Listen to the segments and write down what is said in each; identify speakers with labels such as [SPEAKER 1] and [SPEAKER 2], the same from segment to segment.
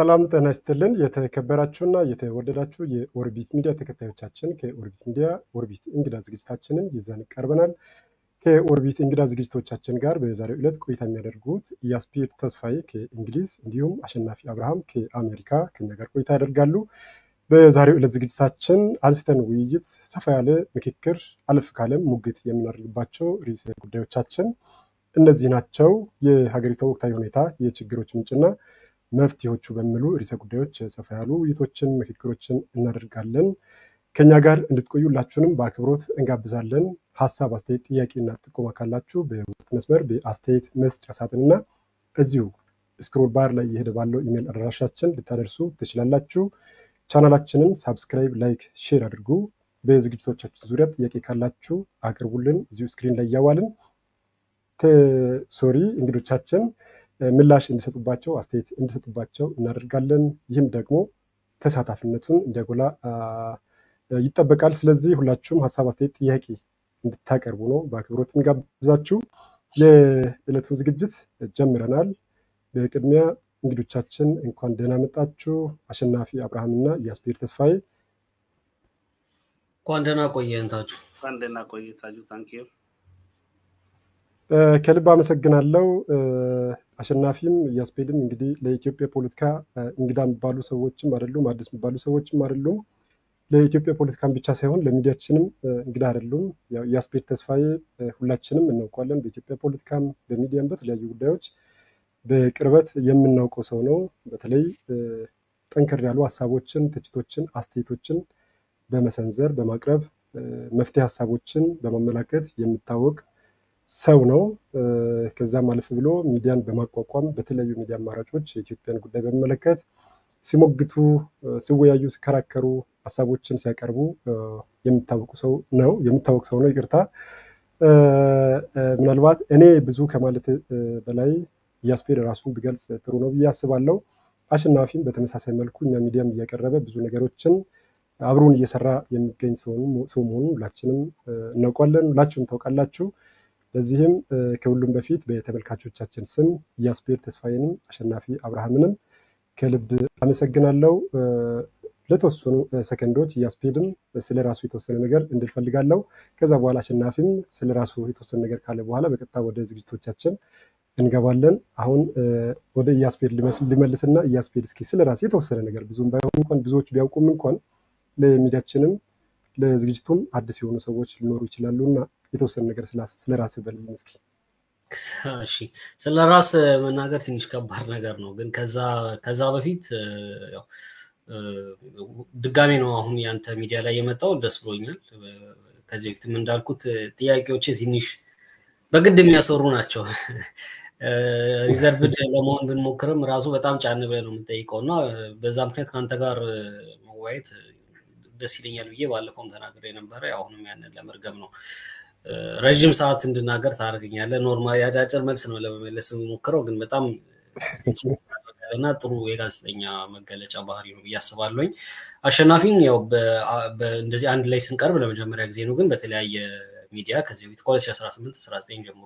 [SPEAKER 1] ሰላም ጤና ይስጥልን። የተከበራችሁና የተወደዳችሁ የኦርቢት ሚዲያ ተከታዮቻችን ከኦርቢት ሚዲያ ኦርቢት እንግዳ ዝግጅታችንን ይዘን ቀርበናል። ከኦርቢት እንግዳ ዝግጅቶቻችን ጋር በዛሬው ዕለት ቆይታ የሚያደርጉት ያስፒር ተስፋዬ ከእንግሊዝ እንዲሁም አሸናፊ አብርሃም ከአሜሪካ ከኛ ጋር ቆይታ ያደርጋሉ። በዛሬው ዕለት ዝግጅታችን አንስተን ውይይት፣ ሰፋ ያለ ምክክር፣ አለፍ ካለም ሙግት የምናደርግባቸው ርዕሰ ጉዳዮቻችን እነዚህ ናቸው። የሀገሪቷ ወቅታዊ ሁኔታ፣ የችግሮች ምንጭና መፍትሄዎቹ በሚሉ ርዕሰ ጉዳዮች ሰፋ ያሉ ውይይቶችን፣ ምክክሮችን እናደርጋለን። ከኛ ጋር እንድትቆዩ ሁላችሁንም በአክብሮት እንጋብዛለን። ሀሳብ፣ አስተያየት፣ ጥያቄና ጥቆማ ካላችሁ በውስጥ መስመር በአስተያየት መስጫ ሳጥንና እዚሁ ስክሮል ባር ላይ እየሄደ ባለው ኢሜይል አድራሻችን ልታደርሱ ትችላላችሁ። ቻናላችንን ሳብስክራይብ፣ ላይክ፣ ሼር አድርጉ። በዝግጅቶቻችን ዙሪያ ጥያቄ ካላችሁ አቅርቡልን። እዚሁ ስክሪን ላይ እያዋልን ሶሪ እንግዶቻችን ምላሽ እንዲሰጡባቸው አስተያየት እንዲሰጡባቸው እናደርጋለን። ይህም ደግሞ ተሳታፊነቱን እንዲያጎላ ይጠበቃል። ስለዚህ ሁላችሁም ሀሳብ፣ አስተያየት፣ ጥያቄ እንድታቀርቡ ነው በአክብሮት የሚጋብዛችሁ። የዕለቱን ዝግጅት ጀምረናል። በቅድሚያ እንግዶቻችን እንኳን ደህና መጣችሁ። አሸናፊ አብርሃምና ያስፔር ተስፋዬ
[SPEAKER 2] እንኳን ደህና ቆየን ታጁ።
[SPEAKER 3] እንኳን ደህና ቆየ ታጁ። ታንኪዩ
[SPEAKER 1] ከልብ አመሰግናለሁ። አሸናፊም እያስፔድም እንግዲህ ለኢትዮጵያ ፖለቲካ እንግዳ የሚባሉ ሰዎችም አይደሉም፣ አዲስ የሚባሉ ሰዎችም አይደሉም። ለኢትዮጵያ ፖለቲካን ብቻ ሳይሆን ለሚዲያችንም እንግዳ አይደሉም። እያስፔድ ተስፋዬ ሁላችንም እናውቋለን። በኢትዮጵያ ፖለቲካም በሚዲያም በተለያዩ ጉዳዮች በቅርበት የምናውቀው ሰው ነው። በተለይ ጠንከር ያሉ ሀሳቦችን፣ ትችቶችን፣ አስተያየቶችን በመሰንዘር በማቅረብ መፍትሄ ሀሳቦችን በማመላከት የሚታወቅ ሰው ነው። ከዛም አለፍ ብሎ ሚዲያን በማቋቋም በተለያዩ ሚዲያ አማራጮች የኢትዮጵያን ጉዳይ በሚመለከት ሲሞግቱ፣ ሲወያዩ፣ ሲከራከሩ፣ ሀሳቦችን ሲያቀርቡ የሚታወቁ ሰው ነው የሚታወቅ ሰው ነው። ይቅርታ ምናልባት እኔ ብዙ ከማለት በላይ እያስፔድ ራሱን ቢገልጽ ጥሩ ነው ብዬ አስባለሁ። አሸናፊም በተመሳሳይ መልኩ እኛ ሚዲያም እያቀረበ ብዙ ነገሮችን አብሮን እየሰራ የሚገኝ ሰው መሆኑን ሁላችንም እናውቋለን፣ ሁላችሁም ታውቃላችሁ። ለዚህም ከሁሉም በፊት በተመልካቾቻችን ስም እያስፔር ተስፋዬንም አሸናፊ አብርሃምንም ከልብ አመሰግናለሁ። ለተወሰኑ ሰከንዶች እያስፔድም ስለ ራሱ የተወሰነ ነገር እንድልፈልጋለሁ። ከዛ በኋላ አሸናፊም ስለ ራሱ የተወሰነ ነገር ካለ በኋላ በቀጥታ ወደ ዝግጅቶቻችን እንገባለን። አሁን ወደ እያስፔድ ሊመልስና እያስፔድ እስኪ ስለ ራሱ የተወሰነ ነገር ብዙም ባይሆን እንኳን ብዙዎች ቢያውቁም እንኳን ለሚዲያችንም ለዝግጅቱም አዲስ የሆኑ ሰዎች ሊኖሩ ይችላሉ እና የተወሰነ ነገር ስለ ራስ በልልን እስኪ።
[SPEAKER 2] እሺ ስለ ራስ መናገር ትንሽ ከባድ ነገር ነው፣ ግን ከዛ በፊት ድጋሜ ነው አሁን ያንተ ሚዲያ ላይ የመጣው ደስ ብሎኛል። ከዚህ በፊትም እንዳልኩት ጥያቄዎች ትንሽ በግድ የሚያሰሩ ናቸው። ሪዘርቭድ ለመሆን ብንሞክርም ራሱ በጣም ጫን ብለህ ነው የምንጠይቀው እና በዛ ምክንያት ከአንተ ጋር መወያየት ደስ ይለኛል ብዬ ባለፈውም ተናግሬ ነበረ። አሁንም ያንን ለመርገም ነው። ረዥም ሰዓት እንድናገር ታደርገኛለህ። ኖርማል የአጫጭር መልስ ነው ለመመለስ የምሞክረው፣ ግን በጣም እና ጥሩ የጋዜጠኛ መገለጫ ባህሪ ነው ብዬ አስባለሁኝ። አሸናፊን ያው እንደዚህ አንድ ላይ ስንቀርብ ለመጀመሪያ ጊዜ ነው፣ ግን በተለያየ ሚዲያ ከዚህ በፊት ከ2018 19 ጀምሮ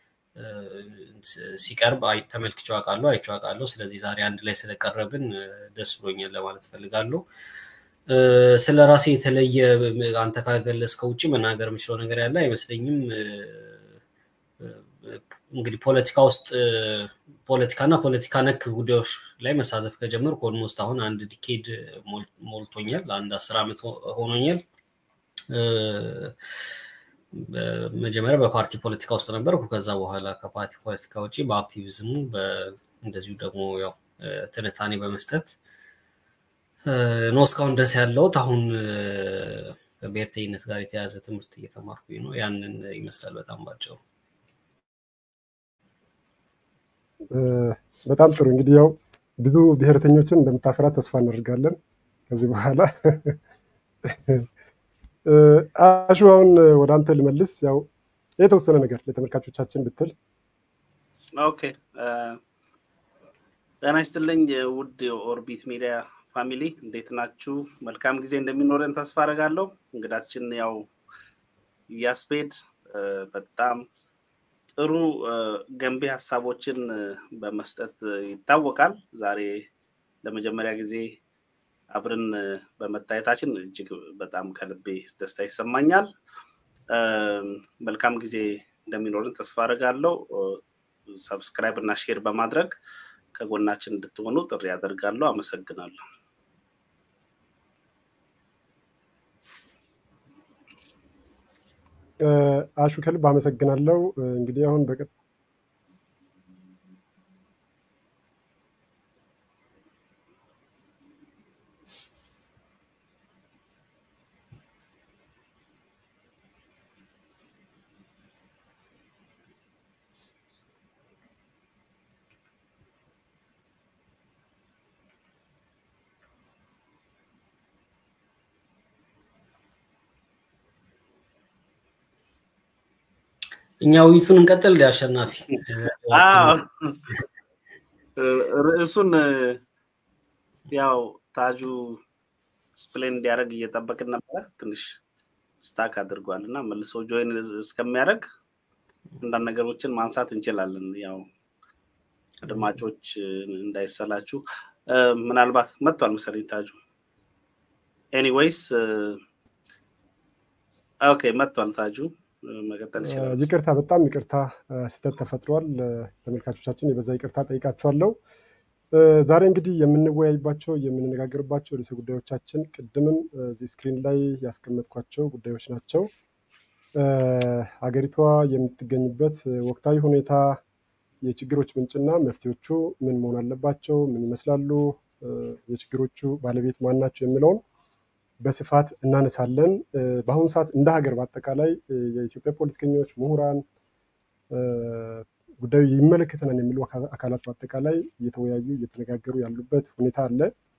[SPEAKER 2] ሲቀርብ ተመልክቼው አውቃለሁ፣ አይቼው አውቃለሁ። ስለዚህ ዛሬ አንድ ላይ ስለቀረብን ደስ ብሎኛል ለማለት ፈልጋለሁ። ስለ ራሴ የተለየ አንተ ካገለጽከው ውጭ መናገር የምችለው ነገር ያለ አይመስለኝም። እንግዲህ ፖለቲካ ውስጥ ፖለቲካና ፖለቲካ ነክ ጉዳዮች ላይ መሳተፍ ከጀመርኩ ኦልሞስት አሁን አንድ ዲኬድ ሞልቶኛል። አንድ አስር ዓመት ሆኖኛል። መጀመሪያ በፓርቲ ፖለቲካ ውስጥ ነበርኩ። ከዛ በኋላ ከፓርቲ ፖለቲካ ውጭ በአክቲቪዝሙ እንደዚሁ ደግሞ ያው ትንታኔ በመስጠት ነው እስካሁን ድረስ ያለሁት። አሁን ከብሔርተኝነት ጋር የተያዘ ትምህርት እየተማርኩኝ ነው። ያንን ይመስላል በጣም ባጭሩ።
[SPEAKER 1] በጣም ጥሩ እንግዲህ ያው ብዙ ብሔርተኞችን እንደምታፈራ ተስፋ እናደርጋለን ከዚህ በኋላ። አሹ አሁን ወደ አንተ ልመልስ። ያው የተወሰነ ነገር ለተመልካቾቻችን ብትል።
[SPEAKER 3] ኦኬ ጤና ይስጥልኝ ውድ የኦርቢት ሚዲያ ፋሚሊ እንዴት ናችሁ? መልካም ጊዜ እንደሚኖረን ተስፋ አደርጋለሁ። እንግዳችን ያው እያስፔድ በጣም ጥሩ ገንቢ ሀሳቦችን በመስጠት ይታወቃል። ዛሬ ለመጀመሪያ ጊዜ አብረን በመታየታችን እጅግ በጣም ከልቤ ደስታ ይሰማኛል። መልካም ጊዜ እንደሚኖርን ተስፋ አደርጋለሁ። ሰብስክራይብ እና ሼር በማድረግ ከጎናችን እንድትሆኑ ጥሪ ያደርጋለሁ። አመሰግናለሁ።
[SPEAKER 1] አሹ ከልብ አመሰግናለሁ። እንግዲህ አሁን በቀ
[SPEAKER 2] እኛ ውይይቱን እንቀጥል። አሸናፊ
[SPEAKER 3] ርዕሱን ያው ታጁ ስፕሌን እንዲያደርግ እየጠበቅን ነበረ። ትንሽ ስታክ አድርጓል እና መልሶ ጆይን እስከሚያደርግ አንዳንድ ነገሮችን ማንሳት እንችላለን። ያው አድማጮች እንዳይሰላችሁ ምናልባት መጥቷል መሰለኝ ታጁ። ኤኒዌይስ ኦኬ መጥቷል ታጁ። መቀጠል ይችላል።
[SPEAKER 1] ይቅርታ፣ በጣም ይቅርታ፣ ስህተት ተፈጥሯል። ተመልካቾቻችን የበዛ ይቅርታ ጠይቃችኋለሁ። ዛሬ እንግዲህ የምንወያይባቸው የምንነጋገርባቸው ርዕሰ ጉዳዮቻችን ቅድምም እዚህ ስክሪን ላይ ያስቀመጥኳቸው ጉዳዮች ናቸው። ሀገሪቷ የምትገኝበት ወቅታዊ ሁኔታ፣ የችግሮች ምንጭና መፍትሄዎቹ ምን መሆን አለባቸው፣ ምን ይመስላሉ፣ የችግሮቹ ባለቤት ማን ናቸው የሚለውን በስፋት እናነሳለን። በአሁኑ ሰዓት እንደ ሀገር በአጠቃላይ የኢትዮጵያ ፖለቲከኞች፣ ምሁራን፣ ጉዳዩ ይመለከተናል የሚሉ አካላት በአጠቃላይ እየተወያዩ እየተነጋገሩ ያሉበት ሁኔታ አለ።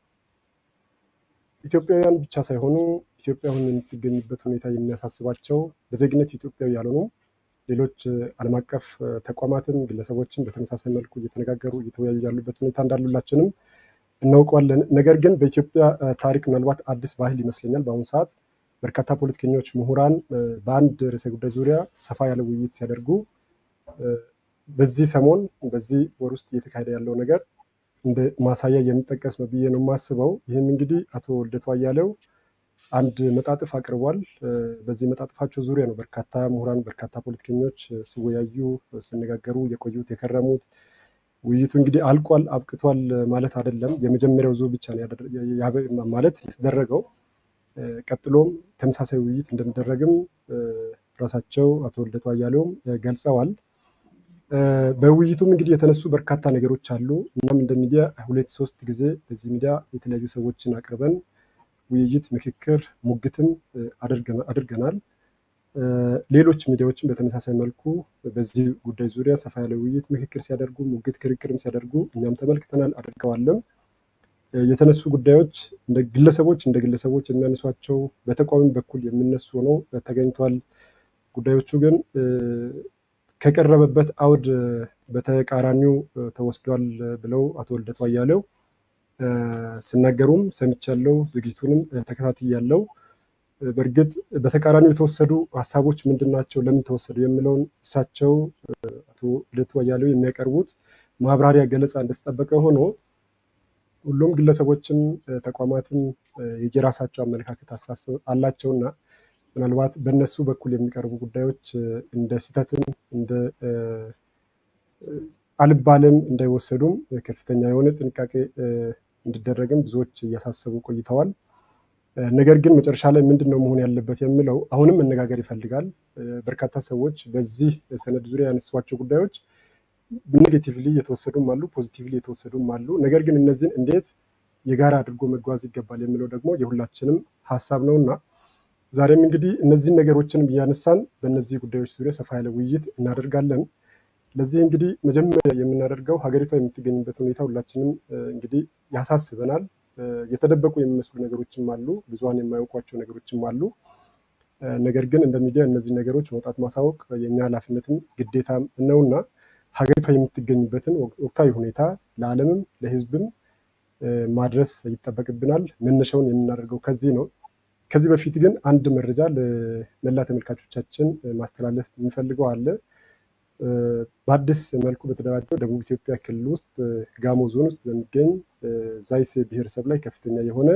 [SPEAKER 1] ኢትዮጵያውያን ብቻ ሳይሆኑ ኢትዮጵያ አሁን የምትገኝበት ሁኔታ የሚያሳስባቸው በዜግነት ኢትዮጵያዊ ያልሆኑ ሌሎች ዓለም አቀፍ ተቋማትም ግለሰቦችም በተመሳሳይ መልኩ እየተነጋገሩ እየተወያዩ ያሉበት ሁኔታ እንዳሉላችንም እናውቀዋለን። ነገር ግን በኢትዮጵያ ታሪክ ምናልባት አዲስ ባህል ይመስለኛል። በአሁኑ ሰዓት በርካታ ፖለቲከኞች፣ ምሁራን በአንድ ርዕሰ ጉዳይ ዙሪያ ሰፋ ያለ ውይይት ሲያደርጉ በዚህ ሰሞን በዚህ ወር ውስጥ እየተካሄደ ያለው ነገር እንደ ማሳያ የሚጠቀስ ነው ብዬ ነው የማስበው። ይህም እንግዲህ አቶ ልደቱ አያሌው አንድ መጣጥፍ አቅርቧል። በዚህ መጣጥፋቸው ዙሪያ ነው በርካታ ምሁራን፣ በርካታ ፖለቲከኞች ሲወያዩ ሲነጋገሩ የቆዩት የከረሙት። ውይይቱ እንግዲህ አልቋል አብቅቷል ማለት አይደለም። የመጀመሪያው ዙር ብቻ ነው ማለት የተደረገው። ቀጥሎም ተመሳሳይ ውይይት እንደሚደረግም ራሳቸው አቶ ልደቱ አያሌውም ገልጸዋል። በውይይቱም እንግዲህ የተነሱ በርካታ ነገሮች አሉ። እኛም እንደ ሚዲያ ሁለት ሶስት ጊዜ በዚህ ሚዲያ የተለያዩ ሰዎችን አቅርበን ውይይት፣ ምክክር፣ ሙግትም አድርገናል። ሌሎች ሚዲያዎችን በተመሳሳይ መልኩ በዚህ ጉዳይ ዙሪያ ሰፋ ያለ ውይይት፣ ምክክር ሲያደርጉ ሙግት፣ ክርክርም ሲያደርጉ እኛም ተመልክተናል፣ አድርገዋልም። የተነሱ ጉዳዮች እንደ ግለሰቦች እንደ ግለሰቦች የሚያነሷቸው በተቋሚ በኩል የሚነሱ ሆነው ተገኝቷል። ጉዳዮቹ ግን ከቀረበበት አውድ በተቃራኒው ተወስዷል ብለው አቶ ልደቱ አያሌው ሲናገሩም ሰምቻለሁ። ዝግጅቱንም ተከታትያለሁ። በእርግጥ በተቃራኒው የተወሰዱ ሀሳቦች ምንድን ናቸው፣ ለምን ተወሰዱ የሚለውን እሳቸው አቶ ልደቱ አያሌው የሚያቀርቡት ማብራሪያ ገለጻ እንደተጠበቀ ሆኖ ሁሉም ግለሰቦችም ተቋማትም የየራሳቸው አመለካከት አሳስብ አላቸውና ምናልባት በእነሱ በኩል የሚቀርቡ ጉዳዮች እንደ ስህተትም እንደ አልባልም እንዳይወሰዱም ከፍተኛ የሆነ ጥንቃቄ እንዲደረግም ብዙዎች እያሳሰቡ ቆይተዋል። ነገር ግን መጨረሻ ላይ ምንድን ነው መሆን ያለበት የሚለው አሁንም መነጋገር ይፈልጋል። በርካታ ሰዎች በዚህ ሰነድ ዙሪያ ያነሷቸው ጉዳዮች ኔጌቲቭሊ የተወሰዱም አሉ፣ ፖዚቲቭሊ የተወሰዱም አሉ። ነገር ግን እነዚህን እንዴት የጋራ አድርጎ መጓዝ ይገባል የሚለው ደግሞ የሁላችንም ሀሳብ ነውና ዛሬም እንግዲህ እነዚህን ነገሮችንም እያነሳን በእነዚህ ጉዳዮች ዙሪያ ሰፋ ያለ ውይይት እናደርጋለን። ለዚህ እንግዲህ መጀመሪያ የምናደርገው ሀገሪቷ የምትገኝበት ሁኔታ ሁላችንም እንግዲህ ያሳስበናል። የተደበቁ የሚመስሉ ነገሮችም አሉ፣ ብዙሀን የማያውቋቸው ነገሮችም አሉ። ነገር ግን እንደ ሚዲያ እነዚህ ነገሮች መውጣት ማሳወቅ የእኛ ኃላፊነትም ግዴታም ነውና ሀገሪቷ የምትገኝበትን ወቅታዊ ሁኔታ ለዓለምም ለሕዝብም ማድረስ ይጠበቅብናል። መነሻውን የምናደርገው ከዚህ ነው። ከዚህ በፊት ግን አንድ መረጃ ለመላ ተመልካቾቻችን ማስተላለፍ የምፈልገው አለ። በአዲስ መልኩ በተደራጀው ደቡብ ኢትዮጵያ ክልል ውስጥ ጋሞ ዞን ውስጥ በሚገኝ ዛይሴ ብሔረሰብ ላይ ከፍተኛ የሆነ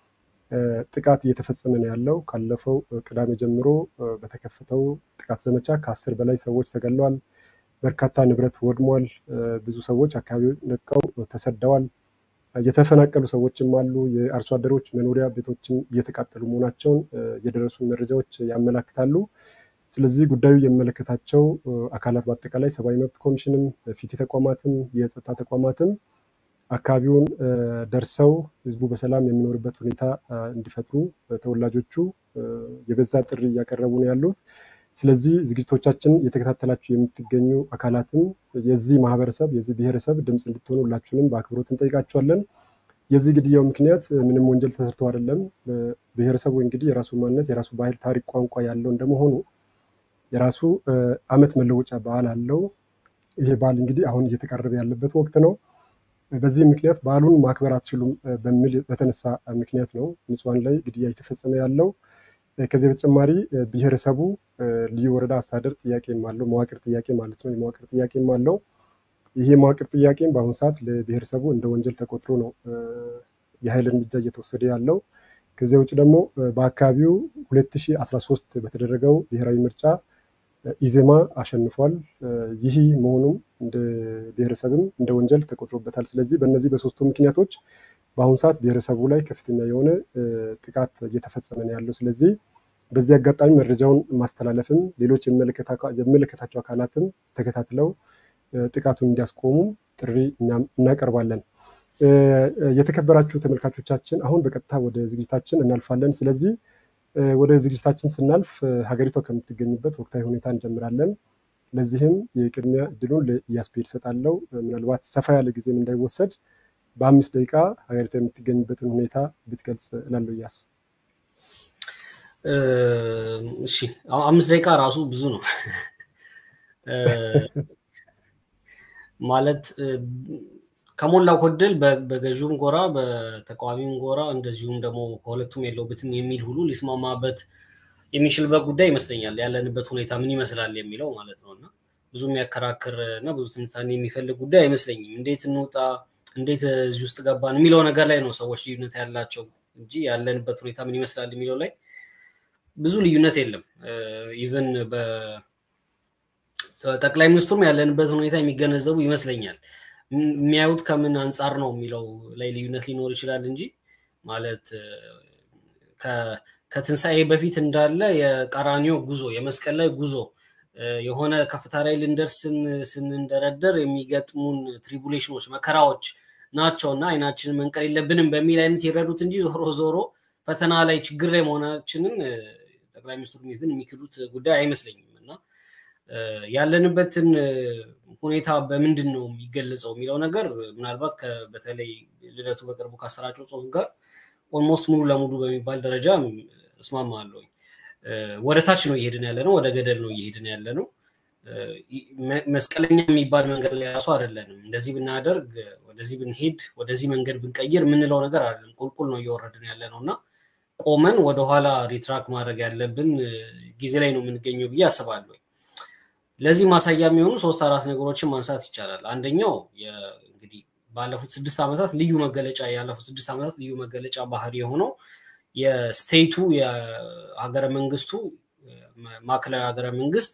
[SPEAKER 1] ጥቃት እየተፈጸመ ነው ያለው። ካለፈው ቅዳሜ ጀምሮ በተከፈተው ጥቃት ዘመቻ ከአስር በላይ ሰዎች ተገለዋል። በርካታ ንብረት ወድሟል። ብዙ ሰዎች አካባቢውን ለቀው ተሰደዋል። የተፈናቀሉ ሰዎችም አሉ። የአርሶ አደሮች መኖሪያ ቤቶችን እየተቃጠሉ መሆናቸውን የደረሱ መረጃዎች ያመላክታሉ። ስለዚህ ጉዳዩ የሚመለከታቸው አካላት በአጠቃላይ ሰብአዊ መብት ኮሚሽንም፣ ፊት ተቋማትም፣ የጸጥታ ተቋማትም አካባቢውን ደርሰው ህዝቡ በሰላም የሚኖርበት ሁኔታ እንዲፈጥሩ ተወላጆቹ የበዛ ጥሪ እያቀረቡ ነው ያሉት። ስለዚህ ዝግጅቶቻችን እየተከታተላችሁ የምትገኙ አካላትም የዚህ ማህበረሰብ የዚህ ብሔረሰብ ድምፅ እንድትሆኑ ሁላችሁንም በአክብሮት እንጠይቃችኋለን። የዚህ ግድያው ምክንያት ምንም ወንጀል ተሰርቶ አይደለም። ብሔረሰቡ እንግዲህ የራሱ ማንነት፣ የራሱ ባህል፣ ታሪክ፣ ቋንቋ ያለው እንደመሆኑ የራሱ ዓመት መለወጫ በዓል አለው። ይሄ በዓል እንግዲህ አሁን እየተቃረበ ያለበት ወቅት ነው። በዚህ ምክንያት በዓሉን ማክበር አትችሉም በሚል በተነሳ ምክንያት ነው ንጹሐን ላይ ግድያ እየተፈጸመ ያለው። ከዚህ በተጨማሪ ብሔረሰቡ ልዩ ወረዳ አስተዳደር ጥያቄም አለው፣ መዋቅር ጥያቄ ማለት ነው። የመዋቅር ጥያቄም አለው። ይህ የመዋቅር ጥያቄም በአሁኑ ሰዓት ለብሔረሰቡ እንደ ወንጀል ተቆጥሮ ነው የኃይል እርምጃ እየተወሰደ ያለው። ከዚያ ውጭ ደግሞ በአካባቢው 2013 በተደረገው ብሔራዊ ምርጫ ኢዜማ አሸንፏል። ይህ መሆኑም እንደ ብሔረሰብም እንደ ወንጀል ተቆጥሮበታል። ስለዚህ በእነዚህ በሶስቱ ምክንያቶች በአሁኑ ሰዓት ብሔረሰቡ ላይ ከፍተኛ የሆነ ጥቃት እየተፈጸመ ነው ያለው። ስለዚህ በዚህ አጋጣሚ መረጃውን ማስተላለፍም ሌሎች የሚመለከታቸው አካላትም ተከታትለው ጥቃቱን እንዲያስቆሙ ጥሪ እኛም እናቀርባለን። የተከበራችሁ ተመልካቾቻችን አሁን በቀጥታ ወደ ዝግጅታችን እናልፋለን። ስለዚህ ወደ ዝግጅታችን ስናልፍ ሀገሪቷ ከምትገኝበት ወቅታዊ ሁኔታ እንጀምራለን። ለዚህም የቅድሚያ እድሉን ለኢያስፔድ እሰጣለሁ። ምናልባት ሰፋ ያለ ጊዜም እንዳይወሰድ በአምስት ደቂቃ ሀገሪቷ የምትገኝበትን ሁኔታ ብትገልጽ እላለሁ። እያስ
[SPEAKER 2] እሺ፣ አምስት ደቂቃ ራሱ ብዙ ነው ማለት ከሞላ ጎደል በገዥውም ጎራ በተቃዋሚም ጎራ እንደዚሁም ደግሞ ከሁለቱም የለውበትም የሚል ሁሉ ሊስማማበት የሚችልበት ጉዳይ ይመስለኛል። ያለንበት ሁኔታ ምን ይመስላል የሚለው ማለት ነው እና ብዙ የሚያከራክር እና ብዙ ትንታኔ የሚፈልግ ጉዳይ አይመስለኝም። እንዴት እንውጣ፣ እንዴት እዚህ ውስጥ ገባን የሚለው ነገር ላይ ነው ሰዎች ልዩነት ያላቸው እንጂ ያለንበት ሁኔታ ምን ይመስላል የሚለው ላይ ብዙ ልዩነት የለም። ኢቨን በጠቅላይ ሚኒስትሩም ያለንበት ሁኔታ የሚገነዘቡ ይመስለኛል። የሚያዩት ከምን አንጻር ነው የሚለው ላይ ልዩነት ሊኖር ይችላል እንጂ ማለት ከትንሣኤ በፊት እንዳለ የቀራኒዮ ጉዞ የመስቀል ላይ ጉዞ የሆነ ከፍታ ላይ ልንደርስ ስንንደረደር የሚገጥሙን ትሪቡሌሽኖች መከራዎች ናቸው እና አይናችንን መንቀል የለብንም በሚል አይነት ይረዱት እንጂ ዞሮ ዞሮ ፈተና ላይ ችግር ላይ መሆናችንን ጠቅላይ ሚኒስትሩ ሚፍን የሚክዱት ጉዳይ አይመስለኝም እና ያለንበትን ሁኔታ በምንድን ነው የሚገለጸው የሚለው ነገር ምናልባት በተለይ ልደቱ በቅርቡ ካሰራጨው ጽሁፍ ጋር ኦልሞስት ሙሉ ለሙሉ በሚባል ደረጃ እስማማለሁ። ወደ ታች ነው እየሄድን ያለ ነው፣ ወደ ገደል ነው እየሄድን ያለ ነው። መስቀለኛ የሚባል መንገድ ላይ ራሱ አይደለንም። እንደዚህ ብናደርግ፣ ወደዚህ ብንሄድ፣ ወደዚህ መንገድ ብንቀይር የምንለው ነገር አይደለም። ቁልቁል ነው እየወረድን ያለ ነው እና ቆመን ወደኋላ ሪትራክ ማድረግ ያለብን ጊዜ ላይ ነው የምንገኘው ብዬ አስባለሁ። ለዚህ ማሳያ የሚሆኑ ሶስት አራት ነገሮችን ማንሳት ይቻላል። አንደኛው እንግዲህ ባለፉት ስድስት ዓመታት ልዩ መገለጫ ያለፉት ስድስት ዓመታት ልዩ መገለጫ ባህሪ የሆነው የስቴቱ የሀገረ መንግስቱ ማዕከላዊ ሀገረ መንግስት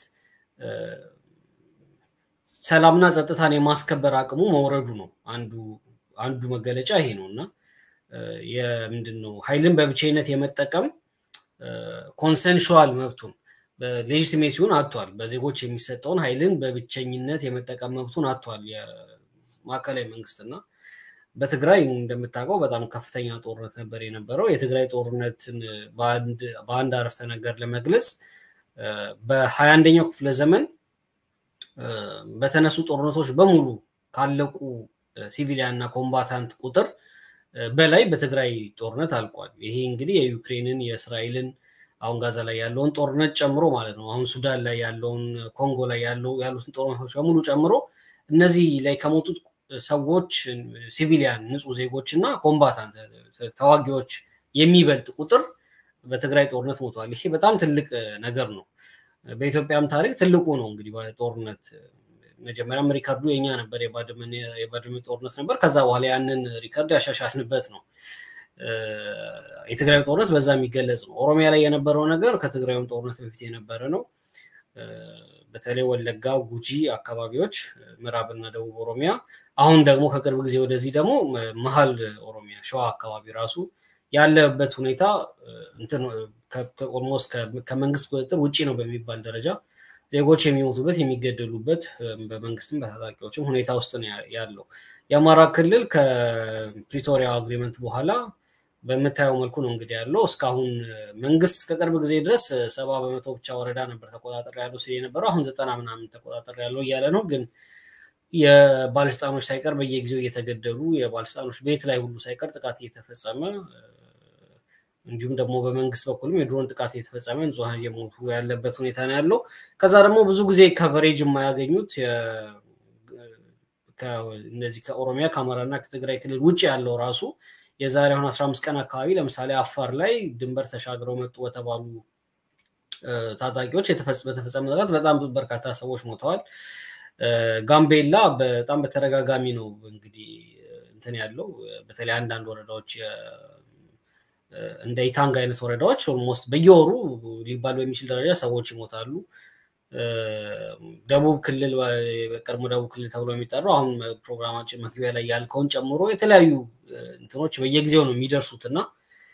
[SPEAKER 2] ሰላምና ጸጥታን የማስከበር አቅሙ መውረዱ ነው። አንዱ አንዱ መገለጫ ይሄ ነው እና የምንድን ነው ኃይልን በብቸኝነት የመጠቀም ኮንሰንሹዋል መብቱን በሌጂቲሜሲውን አጥቷል። በዜጎች የሚሰጠውን ኃይልን በብቸኝነት የመጠቀም መብቱን አጥቷል የማዕከላዊ መንግስትና በትግራይ እንደምታውቀው በጣም ከፍተኛ ጦርነት ነበር የነበረው። የትግራይ ጦርነትን በአንድ አረፍተ ነገር ለመግለጽ በሀያ አንደኛው ክፍለ ዘመን በተነሱ ጦርነቶች በሙሉ ካለቁ ሲቪሊያን እና ኮምባታንት ቁጥር በላይ በትግራይ ጦርነት አልቋል። ይሄ እንግዲህ የዩክሬንን የእስራኤልን አሁን ጋዛ ላይ ያለውን ጦርነት ጨምሮ ማለት ነው። አሁን ሱዳን ላይ ያለውን ኮንጎ ላይ ያሉትን ጦርነቶች በሙሉ ጨምሮ እነዚህ ላይ ከሞቱት ሰዎች ሲቪሊያን ንጹህ ዜጎች እና ኮምባታንት ተዋጊዎች የሚበልጥ ቁጥር በትግራይ ጦርነት ሞተዋል። ይሄ በጣም ትልቅ ነገር ነው። በኢትዮጵያም ታሪክ ትልቁ ነው እንግዲህ በጦርነት መጀመሪያም ሪከርዱ የኛ ነበር፣ የባድመ ጦርነት ነበር። ከዛ በኋላ ያንን ሪከርድ ያሻሻልንበት ነው። የትግራይ ጦርነት በዛ የሚገለጽ ነው። ኦሮሚያ ላይ የነበረው ነገር ከትግራይም ጦርነት በፊት የነበረ ነው። በተለይ ወለጋ፣ ጉጂ አካባቢዎች፣ ምዕራብና ደቡብ ኦሮሚያ፣ አሁን ደግሞ ከቅርብ ጊዜ ወደዚህ ደግሞ መሀል ኦሮሚያ ሸዋ አካባቢ ራሱ ያለበት ሁኔታ ኦልሞስት ከመንግስት ቁጥጥር ውጭ ነው በሚባል ደረጃ ዜጎች የሚሞቱበት የሚገደሉበት በመንግስትም በታጣቂዎችም ሁኔታ ውስጥ ነው ያለው። የአማራ ክልል ከፕሪቶሪያ አግሪመንት በኋላ በምታየው መልኩ ነው እንግዲህ ያለው። እስካሁን መንግስት ከቅርብ ጊዜ ድረስ ሰባ በመቶ ብቻ ወረዳ ነበር ተቆጣጠር ያለው ሲል የነበረው አሁን ዘጠና ምናምን ተቆጣጠር ያለው እያለ ነው። ግን የባለስልጣኖች ሳይቀር በየጊዜው እየተገደሉ የባለስልጣኖች ቤት ላይ ሁሉ ሳይቀር ጥቃት እየተፈጸመ እንዲሁም ደግሞ በመንግስት በኩልም የድሮን ጥቃት እየተፈጸመ ንጹሐን እየሞቱ ያለበት ሁኔታ ነው ያለው። ከዛ ደግሞ ብዙ ጊዜ ከቨሬጅ የማያገኙት እነዚህ ከኦሮሚያ ከአማራና ከትግራይ ክልል ውጭ ያለው ራሱ የዛሬ አሁን አስራ አምስት ቀን አካባቢ ለምሳሌ አፋር ላይ ድንበር ተሻግረው መጡ በተባሉ ታጣቂዎች በተፈጸመ ጥቃት በጣም በርካታ ሰዎች ሞተዋል። ጋምቤላ በጣም በተደጋጋሚ ነው እንግዲህ እንትን ያለው በተለይ አንዳንድ ወረዳዎች እንደ ኢታንግ አይነት ወረዳዎች ኦልሞስት በየወሩ ሊባል በሚችል ደረጃ ሰዎች ይሞታሉ። ደቡብ ክልል በቀድሞ ደቡብ ክልል ተብሎ የሚጠራው አሁን ፕሮግራማችን መግቢያ ላይ ያልከውን ጨምሮ የተለያዩ እንትኖች በየጊዜው ነው የሚደርሱት እና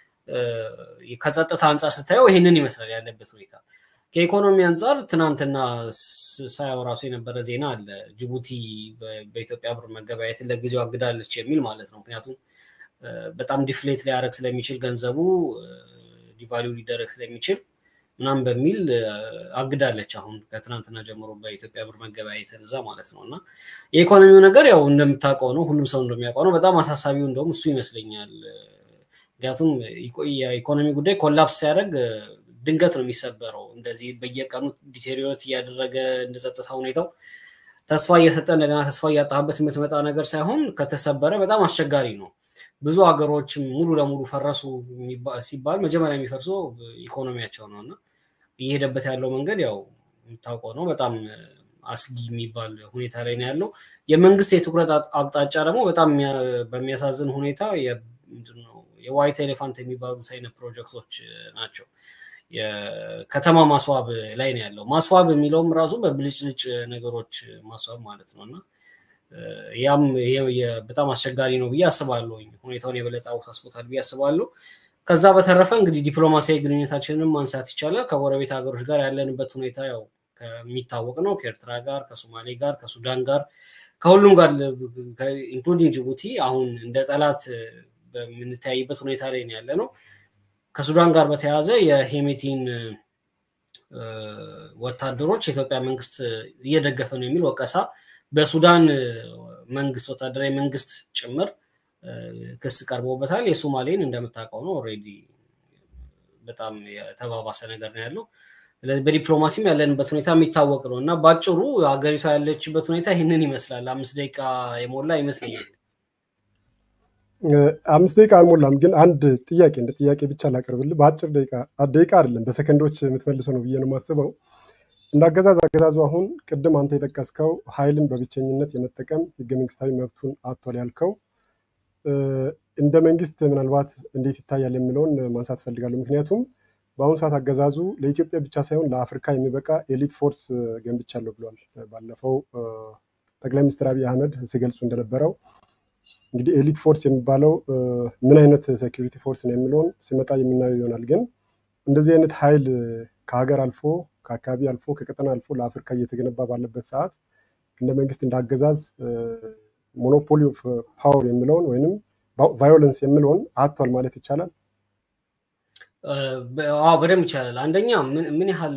[SPEAKER 2] ከጸጥታ አንጻር ስታየው ይህንን ይመስላል ያለበት ሁኔታ። ከኢኮኖሚ አንጻር ትናንትና ሳያው ራሱ የነበረ ዜና አለ። ጅቡቲ በኢትዮጵያ ብር መገበያየትን ለጊዜው አግዳለች የሚል ማለት ነው። ምክንያቱም በጣም ዲፍሌት ሊያደረግ ስለሚችል ገንዘቡ ዲቫሊው ሊደረግ ስለሚችል ምናምን በሚል አግዳለች። አሁን ከትናንትና ጀምሮ በኢትዮጵያ ብር መገበያየትን እዛ ማለት ነው እና የኢኮኖሚው ነገር ያው እንደምታውቀው ነው፣ ሁሉም ሰው እንደሚያውቀው ነው። በጣም አሳሳቢው እንደውም እሱ ይመስለኛል። ምክንያቱም የኢኮኖሚ ጉዳይ ኮላፕስ ሲያደርግ ድንገት ነው የሚሰበረው። እንደዚህ በየቀኑ ዲቴሪዮሬት እያደረገ እንደ ጸጥታ ሁኔታው ተስፋ እየሰጠ እንደገና ተስፋ እያጣበት የምትመጣ ነገር ሳይሆን ከተሰበረ በጣም አስቸጋሪ ነው። ብዙ ሀገሮችም ሙሉ ለሙሉ ፈረሱ ሲባል መጀመሪያ የሚፈርሰው ኢኮኖሚያቸው ነው እና እየሄደበት ያለው መንገድ ያው የምታውቀው ነው። በጣም አስጊ የሚባል ሁኔታ ላይ ነው ያለው። የመንግስት የትኩረት አቅጣጫ ደግሞ በጣም በሚያሳዝን ሁኔታ የዋይት ኤሌፋንት የሚባሉት አይነት ፕሮጀክቶች ናቸው። የከተማ ማስዋብ ላይ ነው ያለው። ማስዋብ የሚለውም ራሱ በብልጭልጭ ነገሮች ማስዋብ ማለት ነው እና ያም በጣም አስቸጋሪ ነው ብዬ አስባለሁ። ሁኔታውን የበለጠ አውሳስቦታል ብዬ አስባለሁ። ከዛ በተረፈ እንግዲህ ዲፕሎማሲያዊ ግንኙነታችንንም ማንሳት ይቻላል። ከጎረቤት ሀገሮች ጋር ያለንበት ሁኔታ ያው ከሚታወቅ ነው። ከኤርትራ ጋር፣ ከሶማሌ ጋር፣ ከሱዳን ጋር፣ ከሁሉም ጋር ኢንክሉዲንግ ጅቡቲ አሁን እንደ ጠላት በምንተያይበት ሁኔታ ላይ ነው ያለ ነው። ከሱዳን ጋር በተያያዘ የሄሜቲን ወታደሮች የኢትዮጵያ መንግስት እየደገፈ ነው የሚል ወቀሳ በሱዳን መንግስት ወታደራዊ መንግስት ጭምር ክስ ቀርቦበታል። የሶማሌን እንደምታውቀው ነው ኦልሬዲ በጣም የተባባሰ ነገር ነው ያለው። ስለዚህ በዲፕሎማሲም ያለንበት ሁኔታ የሚታወቅ ነው እና በአጭሩ ሀገሪቷ ያለችበት ሁኔታ ይህንን ይመስላል። አምስት ደቂቃ የሞላ ይመስለኛል።
[SPEAKER 1] አምስት ደቂቃ አልሞላም፣ ግን አንድ ጥያቄ እንደ ጥያቄ ብቻ ላቀርብልህ። በአጭር ደቂቃ ደቂቃ አይደለም በሰከንዶች የምትመልሰው ነው ብዬ ነው የማስበው። እንደ አገዛዝ አገዛዙ አሁን ቅድም አንተ የጠቀስከው ኃይልን በብቸኝነት የመጠቀም ህገ መንግስታዊ መብቱን አጥቷል ያልከው እንደ መንግስት ምናልባት እንዴት ይታያል የሚለውን ማንሳት ፈልጋለሁ። ምክንያቱም በአሁኑ ሰዓት አገዛዙ ለኢትዮጵያ ብቻ ሳይሆን ለአፍሪካ የሚበቃ ኤሊት ፎርስ ገንብቻለሁ ብሏል። ባለፈው ጠቅላይ ሚኒስትር አብይ አህመድ ሲገልጹ እንደነበረው እንግዲህ ኤሊት ፎርስ የሚባለው ምን አይነት ሴኪሪቲ ፎርስ ነው የሚለውን ሲመጣ የምናየው ይሆናል። ግን እንደዚህ አይነት ኃይል ከሀገር አልፎ ከአካባቢ አልፎ ከቀጠና አልፎ ለአፍሪካ እየተገነባ ባለበት ሰዓት እንደ መንግስት እንደ አገዛዝ ሞኖፖሊ ኦፍ ፓወር የሚለውን ወይንም ቫዮለንስ የሚለውን አጥቷል ማለት ይቻላል።
[SPEAKER 2] አዎ በደንብ ይቻላል። አንደኛ ምን ያህል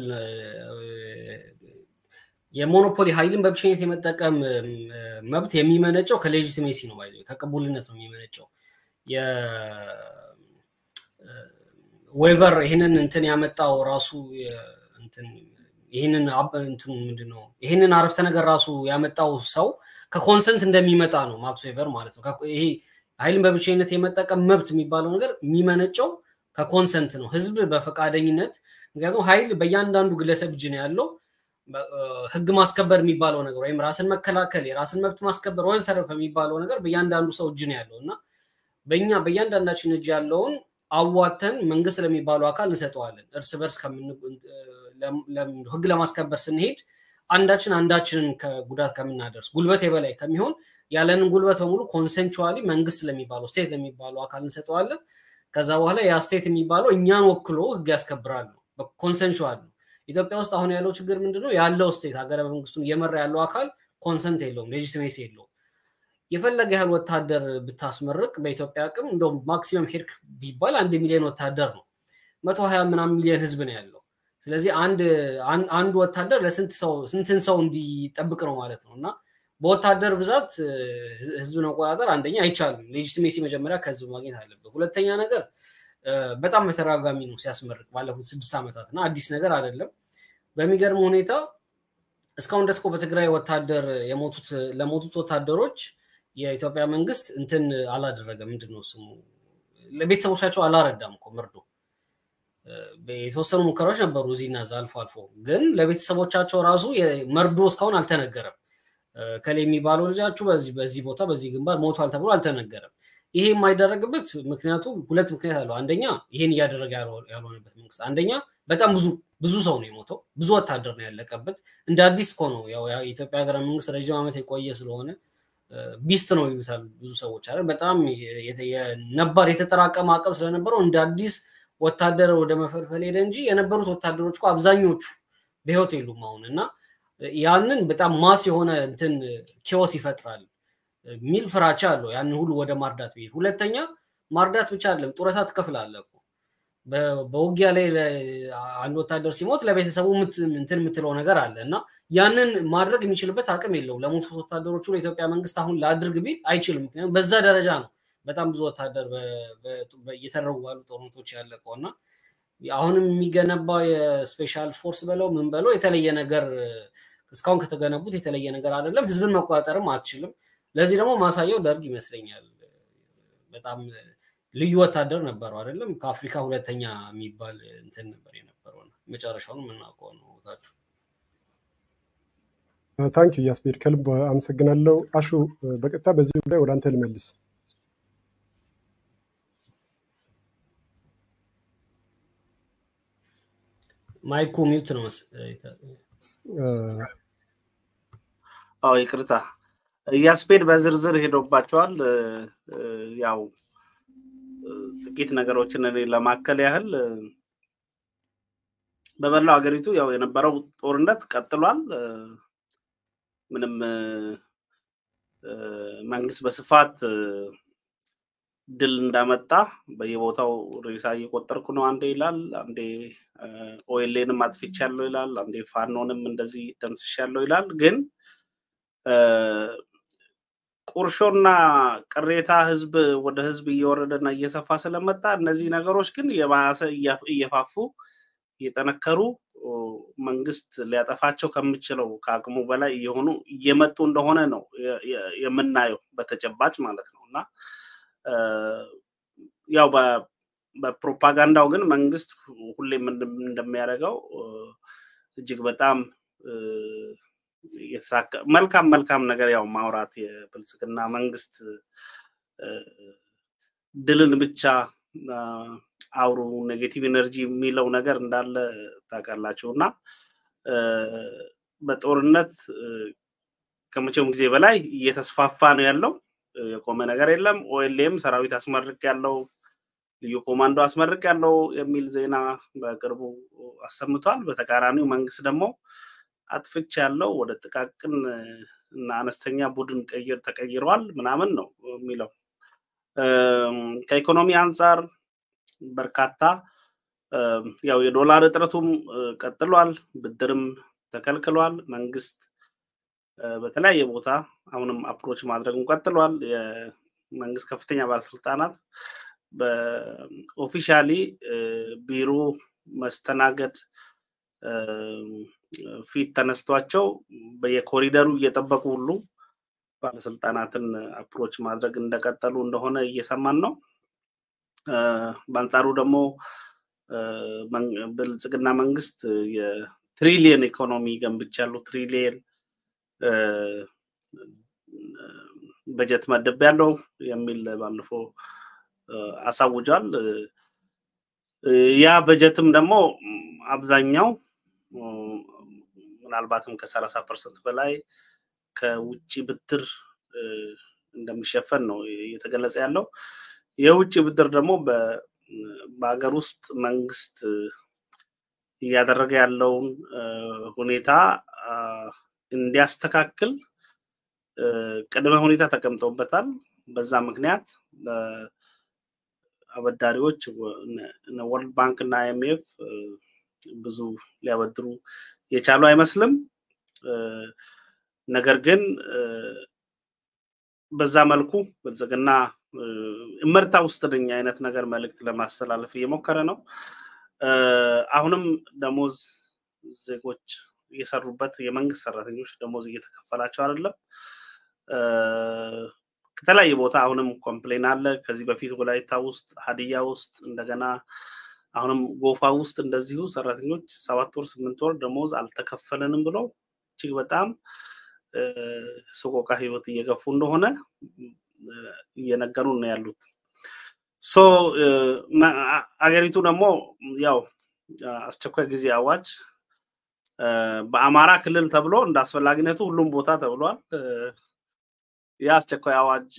[SPEAKER 2] የሞኖፖሊ ኃይልን በብቸኝነት የመጠቀም መብት የሚመነጨው ከሌጂቲሜሲ ነው፣ ከቅቡልነት ነው የሚመነጨው። ዌቨር ይህንን እንትን ያመጣው ራሱ ይህንን እንትን ምንድን ነው ይህንን አረፍተ ነገር ራሱ ያመጣው ሰው ከኮንሰንት እንደሚመጣ ነው ማክስ ዌቨር ማለት ነው። ይሄ ኃይልን በብቸኝነት የመጠቀም መብት የሚባለው ነገር የሚመነጨው ከኮንሰንት ነው፣ ህዝብ በፈቃደኝነት ምክንያቱም ኃይል በእያንዳንዱ ግለሰብ እጅ ነው ያለው። ህግ ማስከበር የሚባለው ነገር ወይም ራስን መከላከል የራስን መብት ማስከበር ወዘተረፈ የሚባለው ነገር በእያንዳንዱ ሰው እጅ ነው ያለው እና በእኛ በእያንዳንዳችን እጅ ያለውን አዋተን መንግስት ለሚባለው አካል እንሰጠዋለን። እርስ በርስ ህግ ለማስከበር ስንሄድ አንዳችን አንዳችንን ከጉዳት ከምናደርስ ጉልበት የበላይ ከሚሆን ያለንን ጉልበት በሙሉ ኮንሰንቹዋሊ መንግስት ለሚባለው ስቴት ለሚባለው አካል እንሰጠዋለን። ከዛ በኋላ ያ ስቴት የሚባለው እኛን ወክሎ ህግ ያስከብራል ነው፣ ኮንሰንቹዋል ነው። ኢትዮጵያ ውስጥ አሁን ያለው ችግር ምንድነው? ያለው ስቴት ሀገረ መንግስቱን እየመራ ያለው አካል ኮንሰንት የለውም፣ ሌጂቲሜሲ የለውም። የፈለገ ያህል ወታደር ብታስመርቅ በኢትዮጵያ አቅም እንደውም ማክሲመም ሄድክ ቢባል አንድ ሚሊዮን ወታደር ነው። መቶ ሀያ ምናምን ሚሊዮን ህዝብ ነው ያለው። ስለዚህ አንድ ወታደር ለስንት ሰው ስንትን ሰው እንዲጠብቅ ነው ማለት ነው እና በወታደር ብዛት ህዝብን መቆጣጠር አንደኛ አይቻልም። ሌጂቲሜሲ መጀመሪያ ከህዝብ ማግኘት አለበት። ሁለተኛ ነገር በጣም በተደጋጋሚ ነው ሲያስመርቅ ባለፉት ስድስት ዓመታት እና አዲስ ነገር አይደለም። በሚገርም ሁኔታ እስካሁን ደስኮ በትግራይ ወታደር የሞቱት ለሞቱት ወታደሮች የኢትዮጵያ መንግስት እንትን አላደረገም። ምንድን ነው ስሙ ለቤተሰቦቻቸው አላረዳም እኮ መርዶ። የተወሰኑ ሙከራዎች ነበሩ እዚህና እዛ አልፎ አልፎ፣ ግን ለቤተሰቦቻቸው ራሱ መርዶ እስካሁን አልተነገረም። ከሌ የሚባለው ልጃችሁ በዚህ በዚህ ቦታ በዚህ ግንባር ሞቷል ተብሎ አልተነገረም። ይሄ የማይደረግበት ምክንያቱ ሁለት ምክንያት አለው። አንደኛ ይሄን እያደረገ ያልሆነበት መንግስት፣ አንደኛ በጣም ብዙ ብዙ ሰው ነው የሞተው፣ ብዙ ወታደር ነው ያለቀበት። እንደ አዲስ እኮ ነው ያው የኢትዮጵያ ሀገረ መንግስት ረዥም ዓመት የቆየ ስለሆነ ቢስት ነው ይሉታል ብዙ ሰዎች አይደል። በጣም ነባር የተጠራቀመ አቅም ስለነበረው እንደ አዲስ ወታደር ወደ መፈልፈል ሄደ እንጂ የነበሩት ወታደሮች እኮ አብዛኞቹ በህይወት የሉም አሁን እና ያንን በጣም ማስ የሆነ እንትን ኪዮስ ይፈጥራል ሚል ፍራቻ አለው። ያንን ሁሉ ወደ ማርዳት ብሄድ፣ ሁለተኛ ማርዳት ብቻ አይደለም ጡረታ ትከፍላለህ እኮ በውጊያ ላይ አንድ ወታደር ሲሞት ለቤተሰቡ እንትን የምትለው ነገር አለ እና ያንን ማድረግ የሚችልበት አቅም የለውም። ለሞቱት ወታደሮቹ ለኢትዮጵያ መንግስት አሁን ላድርግ ቢል አይችልም። ምክንያቱም በዛ ደረጃ ነው በጣም ብዙ ወታደር እየተደረጉ ባሉ ጦርነቶች ያለቀው እና አሁንም የሚገነባው የስፔሻል ፎርስ በለው ምን በለው የተለየ ነገር እስካሁን ከተገነቡት የተለየ ነገር አይደለም። ህዝብን መቆጣጠርም አትችልም። ለዚህ ደግሞ ማሳየው ደርግ ይመስለኛል። በጣም ልዩ ወታደር ነበረው አይደለም። ከአፍሪካ ሁለተኛ የሚባል እንትን ነበር የነበረው። መጨረሻውን የምናውቀው ነው። ታችሁ
[SPEAKER 1] ታንኪ ያስቤድ ከልብ አመሰግናለሁ። አሹ በቀጥታ በዚህ ጉዳይ ወደ አንተ ልመልስ።
[SPEAKER 2] ማይኩ ሚውት ነው።
[SPEAKER 3] አዎ ይቅርታ። ያስፔድ በዝርዝር ሄዶባቸዋል። ያው ጥቂት ነገሮችን እኔ ለማከል ያህል በመላው ሀገሪቱ ያው የነበረው ጦርነት ቀጥሏል። ምንም መንግስት በስፋት ድል እንዳመጣ በየቦታው ሬሳ እየቆጠርኩ ነው አንዴ ይላል፣ አንዴ ኦኤልኤንም አጥፍቻለሁ ይላል፣ አንዴ ፋኖንም እንደዚህ ደምስሻለሁ ይላል። ግን ቁርሾና ቅሬታ ህዝብ ወደ ህዝብ እየወረደና እየሰፋ ስለመጣ እነዚህ ነገሮች ግን የባሰ እየፋፉ እየጠነከሩ መንግስት ሊያጠፋቸው ከምችለው ከአቅሙ በላይ እየሆኑ እየመጡ እንደሆነ ነው የምናየው በተጨባጭ ማለት ነው እና ያው በፕሮፓጋንዳው ግን መንግስት ሁሌም እንደሚያደርገው እጅግ በጣም የተሳካ መልካም መልካም ነገር ያው ማውራት የብልጽግና መንግስት ድልን ብቻ አውሩ ኔጌቲቭ ኤነርጂ የሚለው ነገር እንዳለ ታውቃላችሁ እና በጦርነት ከመቼውም ጊዜ በላይ እየተስፋፋ ነው ያለው። የቆመ ነገር የለም። ኦኤልኤም ሰራዊት አስመርቅ ያለው ልዩ ኮማንዶ አስመርቅ ያለው የሚል ዜና በቅርቡ አሰምቷል። በተቃራኒው መንግስት ደግሞ አጥፍቻ ያለው ወደ ጥቃቅን እና አነስተኛ ቡድን ቀይር ተቀይረዋል ምናምን ነው የሚለው። ከኢኮኖሚ አንጻር በርካታ ያው የዶላር እጥረቱም ቀጥሏል፣ ብድርም ተከልክሏል። መንግስት በተለያየ ቦታ አሁንም አፕሮች ማድረጉን ቀጥሏል። የመንግስት ከፍተኛ ባለስልጣናት በኦፊሻሊ ቢሮ መስተናገድ ፊት ተነስቷቸው በየኮሪደሩ እየጠበቁ ሁሉ ባለስልጣናትን አፕሮች ማድረግ እንደቀጠሉ እንደሆነ እየሰማን ነው። በአንጻሩ ደግሞ ብልጽግና መንግስት ትሪሊየን ኢኮኖሚ ገንብቻለሁ፣ ትሪሊየን በጀት መደብ ያለው የሚል ባለፈው አሳውጇል። ያ በጀትም ደግሞ አብዛኛው ምናልባትም ከሰላሳ ፐርሰንት በላይ ከውጭ ብድር እንደሚሸፈን ነው እየተገለጸ ያለው። የውጭ ብድር ደግሞ በሀገር ውስጥ መንግስት እያደረገ ያለውን ሁኔታ እንዲያስተካክል ቅድመ ሁኔታ ተቀምጦበታል። በዛ ምክንያት አበዳሪዎች ወርልድ ባንክ እና አይኤምኤፍ ብዙ ሊያበድሩ የቻሉ አይመስልም። ነገር ግን በዛ መልኩ ብልጽግና እመርታ ውስጥ ነኝ አይነት ነገር መልእክት ለማስተላለፍ እየሞከረ ነው። አሁንም ደሞዝ ዜጎች እየሰሩበት የመንግስት ሰራተኞች ደሞዝ እየተከፈላቸው አይደለም። ከተለያየ ቦታ አሁንም ኮምፕሌን አለ። ከዚህ በፊት ወላይታ ውስጥ፣ ሀዲያ ውስጥ እንደገና አሁንም ጎፋ ውስጥ እንደዚሁ ሰራተኞች ሰባት ወር ስምንት ወር ደሞዝ አልተከፈለንም ብለው እጅግ በጣም ሰቆቃ ህይወት እየገፉ እንደሆነ እየነገሩ ነው ያሉት። ሶ አገሪቱ ደግሞ ያው አስቸኳይ ጊዜ አዋጅ በአማራ ክልል ተብሎ እንደ አስፈላጊነቱ ሁሉም ቦታ ተብሏል። የአስቸኳይ አዋጅ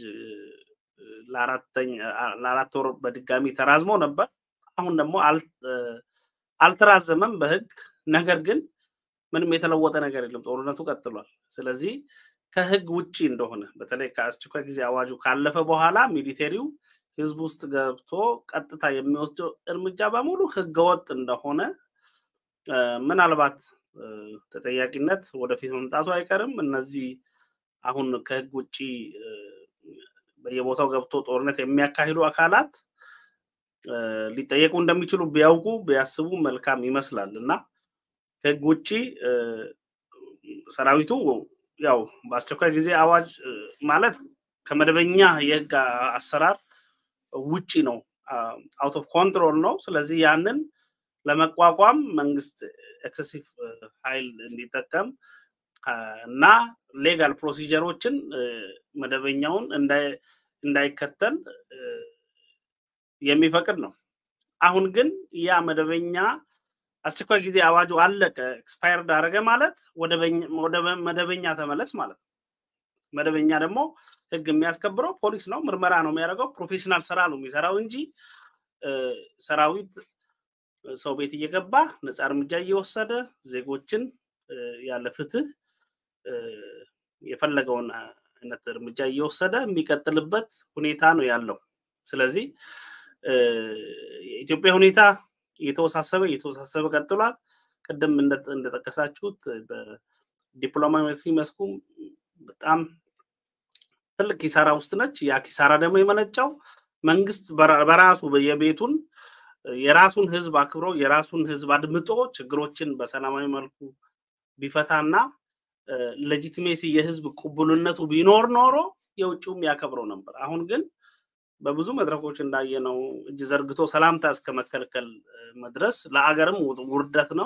[SPEAKER 3] ለአራት ወር በድጋሚ ተራዝሞ ነበር። አሁን ደግሞ አልተራዘመም በህግ ነገር ግን ምንም የተለወጠ ነገር የለም። ጦርነቱ ቀጥሏል። ስለዚህ ከህግ ውጭ እንደሆነ በተለይ ከአስቸኳይ ጊዜ አዋጁ ካለፈ በኋላ ሚሊቴሪው ህዝብ ውስጥ ገብቶ ቀጥታ የሚወስደው እርምጃ በሙሉ ህገወጥ እንደሆነ ምናልባት ተጠያቂነት ወደፊት መምጣቱ አይቀርም። እነዚህ አሁን ከህግ ውጭ በየቦታው ገብቶ ጦርነት የሚያካሂዱ አካላት ሊጠየቁ እንደሚችሉ ቢያውቁ ቢያስቡ መልካም ይመስላል እና ከህግ ውጭ ሰራዊቱ ያው በአስቸኳይ ጊዜ አዋጅ ማለት ከመደበኛ የህግ አሰራር ውጪ ነው፣ አውት ኦፍ ኮንትሮል ነው። ስለዚህ ያንን ለመቋቋም መንግስት ኤክሰሲቭ ኃይል እንዲጠቀም እና ሌጋል ፕሮሲጀሮችን መደበኛውን እንዳይከተል የሚፈቅድ ነው። አሁን ግን ያ መደበኛ አስቸኳይ ጊዜ አዋጁ አለቀ ኤክስፓየርድ አደረገ ማለት ወደ መደበኛ ተመለስ ማለት ነው። መደበኛ ደግሞ ህግ የሚያስከብረው ፖሊስ ነው፣ ምርመራ ነው የሚያደርገው፣ ፕሮፌሽናል ስራ ነው የሚሰራው እንጂ ሰራዊት ሰው ቤት እየገባ ነፃ እርምጃ እየወሰደ ዜጎችን ያለ ፍትህ የፈለገውን አይነት እርምጃ እየወሰደ የሚቀጥልበት ሁኔታ ነው ያለው። ስለዚህ የኢትዮጵያ ሁኔታ እየተወሳሰበ እየተወሳሰበ ቀጥሏል። ቅድም እንደጠቀሳችሁት በዲፕሎማሲ መስኩም በጣም ትልቅ ኪሳራ ውስጥ ነች። ያ ኪሳራ ደግሞ የመነጫው መንግስት በራሱ የቤቱን የራሱን ህዝብ አክብሮ የራሱን ህዝብ አድምጦ ችግሮችን በሰላማዊ መልኩ ቢፈታና ሌጂቲሜሲ የህዝብ ቅቡልነቱ ቢኖር ኖሮ የውጭውም ያከብረው ነበር። አሁን ግን በብዙ መድረኮች እንዳየነው እጅ ዘርግቶ ሰላምታ እስከ መከልከል መድረስ ለአገርም ውርደት ነው።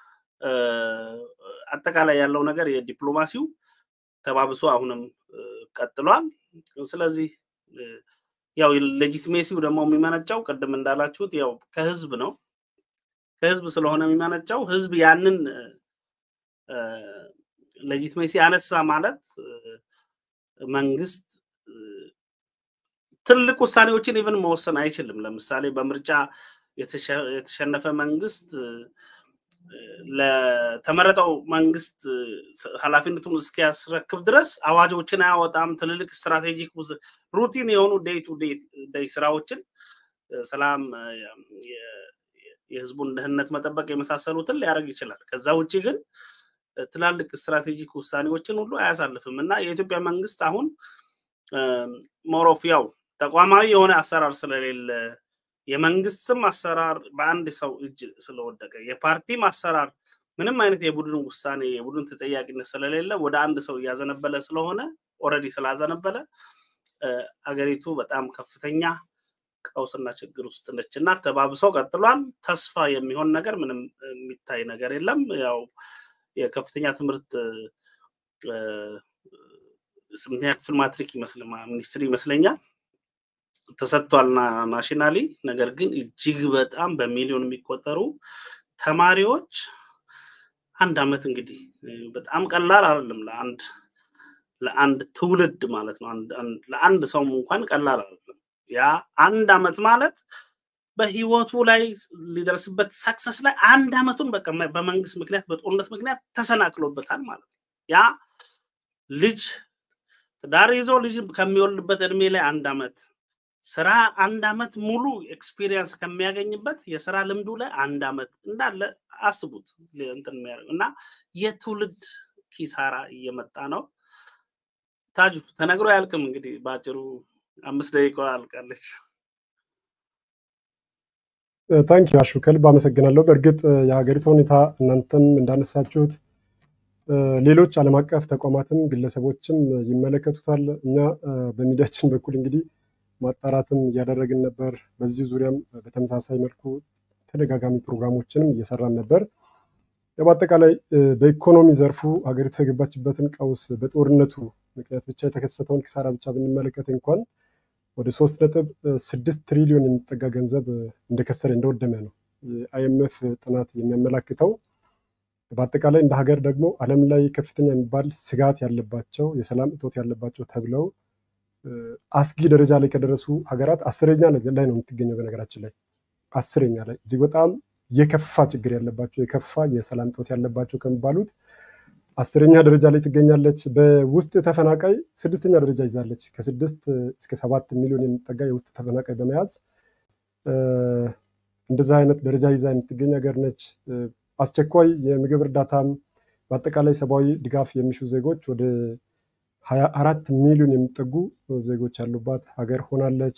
[SPEAKER 3] አጠቃላይ ያለው ነገር የዲፕሎማሲው ተባብሶ አሁንም ቀጥሏል። ስለዚህ ያው ሌጂቲሜሲው ደግሞ የሚመነጨው ቅድም እንዳላችሁት ያው ከህዝብ ነው። ከህዝብ ስለሆነ የሚመነጨው ህዝብ ያንን ሌጂቲሜሲ አነሳ ማለት መንግስት ትልቅ ውሳኔዎችን ኢቨን መወሰን አይችልም። ለምሳሌ በምርጫ የተሸነፈ መንግስት ለተመረጠው መንግስት ኃላፊነቱን እስኪያስረክብ ድረስ አዋጆችን አያወጣም። ትልልቅ ስትራቴጂክ ሩቲን የሆኑ ዴይ ቱ ዴይ ስራዎችን ሰላም፣ የህዝቡን ደህንነት መጠበቅ የመሳሰሉትን ሊያደርግ ይችላል። ከዛ ውጭ ግን ትላልቅ ስትራቴጂክ ውሳኔዎችን ሁሉ አያሳልፍም እና የኢትዮጵያ መንግስት አሁን ሞሮፍ ያው ተቋማዊ የሆነ አሰራር ስለሌለ የመንግስትም አሰራር በአንድ ሰው እጅ ስለወደቀ የፓርቲም አሰራር ምንም አይነት የቡድን ውሳኔ የቡድን ተጠያቂነት ስለሌለ ወደ አንድ ሰው እያዘነበለ ስለሆነ ኦልሬዲ ስላዘነበለ አገሪቱ በጣም ከፍተኛ ቀውስና ችግር ውስጥ ነች እና ተባብሶ ቀጥሏል። ተስፋ የሚሆን ነገር ምንም የሚታይ ነገር የለም። ያው የከፍተኛ ትምህርት ስምንተኛ ክፍል ማትሪክ ይመስል ሚኒስትሪ ይመስለኛል ተሰጥቷል ናሽናሊ። ነገር ግን እጅግ በጣም በሚሊዮን የሚቆጠሩ ተማሪዎች አንድ አመት እንግዲህ በጣም ቀላል አይደለም ለአንድ ለአንድ ትውልድ ማለት ነው። ለአንድ ሰው እንኳን ቀላል አይደለም። ያ አንድ አመት ማለት በህይወቱ ላይ ሊደርስበት ሰክሰስ ላይ አንድ አመቱን በቃ በመንግስት ምክንያት በጦርነት ምክንያት ተሰናክሎበታል ማለት ነው። ያ ልጅ ትዳር ይዞ ልጅ ከሚወልድበት እድሜ ላይ አንድ አመት ስራ አንድ አመት ሙሉ ኤክስፒሪየንስ ከሚያገኝበት የስራ ልምዱ ላይ አንድ አመት እንዳለ አስቡት እንትን የሚያደርግ እና የትውልድ ኪሳራ እየመጣ ነው። ታጁ ተነግሮ አያልቅም። እንግዲህ በአጭሩ አምስት ደቂቃ አልቃለች።
[SPEAKER 1] ታንኪ አሹ ከልብ አመሰግናለሁ። በእርግጥ የሀገሪቱ ሁኔታ እናንተም እንዳነሳችሁት ሌሎች ዓለም አቀፍ ተቋማትም ግለሰቦችም ይመለከቱታል። እኛ በሚዲያችን በኩል እንግዲህ ማጣራትም እያደረግን ነበር። በዚህ ዙሪያም በተመሳሳይ መልኩ ተደጋጋሚ ፕሮግራሞችንም እየሰራን ነበር። በአጠቃላይ በኢኮኖሚ ዘርፉ ሀገሪቱ የገባችበትን ቀውስ በጦርነቱ ምክንያት ብቻ የተከሰተውን ኪሳራ ብቻ ብንመለከት እንኳን ወደ ሶስት ነጥብ ስድስት ትሪሊዮን የሚጠጋ ገንዘብ እንደከሰረ እንደወደመ ነው የአይኤምኤፍ ጥናት የሚያመላክተው። በአጠቃላይ እንደ ሀገር ደግሞ ዓለም ላይ ከፍተኛ የሚባል ስጋት ያለባቸው የሰላም እጦት ያለባቸው ተብለው አስጊ ደረጃ ላይ ከደረሱ ሀገራት አስረኛ ላይ ነው የምትገኘው። በነገራችን ላይ አስረኛ ላይ እጅግ በጣም የከፋ ችግር ያለባቸው የከፋ የሰላም እጦት ያለባቸው ከሚባሉት አስረኛ ደረጃ ላይ ትገኛለች። በውስጥ ተፈናቃይ ስድስተኛ ደረጃ ይዛለች። ከስድስት እስከ ሰባት ሚሊዮን የሚጠጋ የውስጥ ተፈናቃይ በመያዝ እንደዛ አይነት ደረጃ ይዛ የምትገኝ ሀገር ነች። አስቸኳይ የምግብ እርዳታም በአጠቃላይ ሰብአዊ ድጋፍ የሚሹ ዜጎች ወደ ሀያ አራት ሚሊዮን የሚጠጉ ዜጎች ያሉባት ሀገር ሆናለች።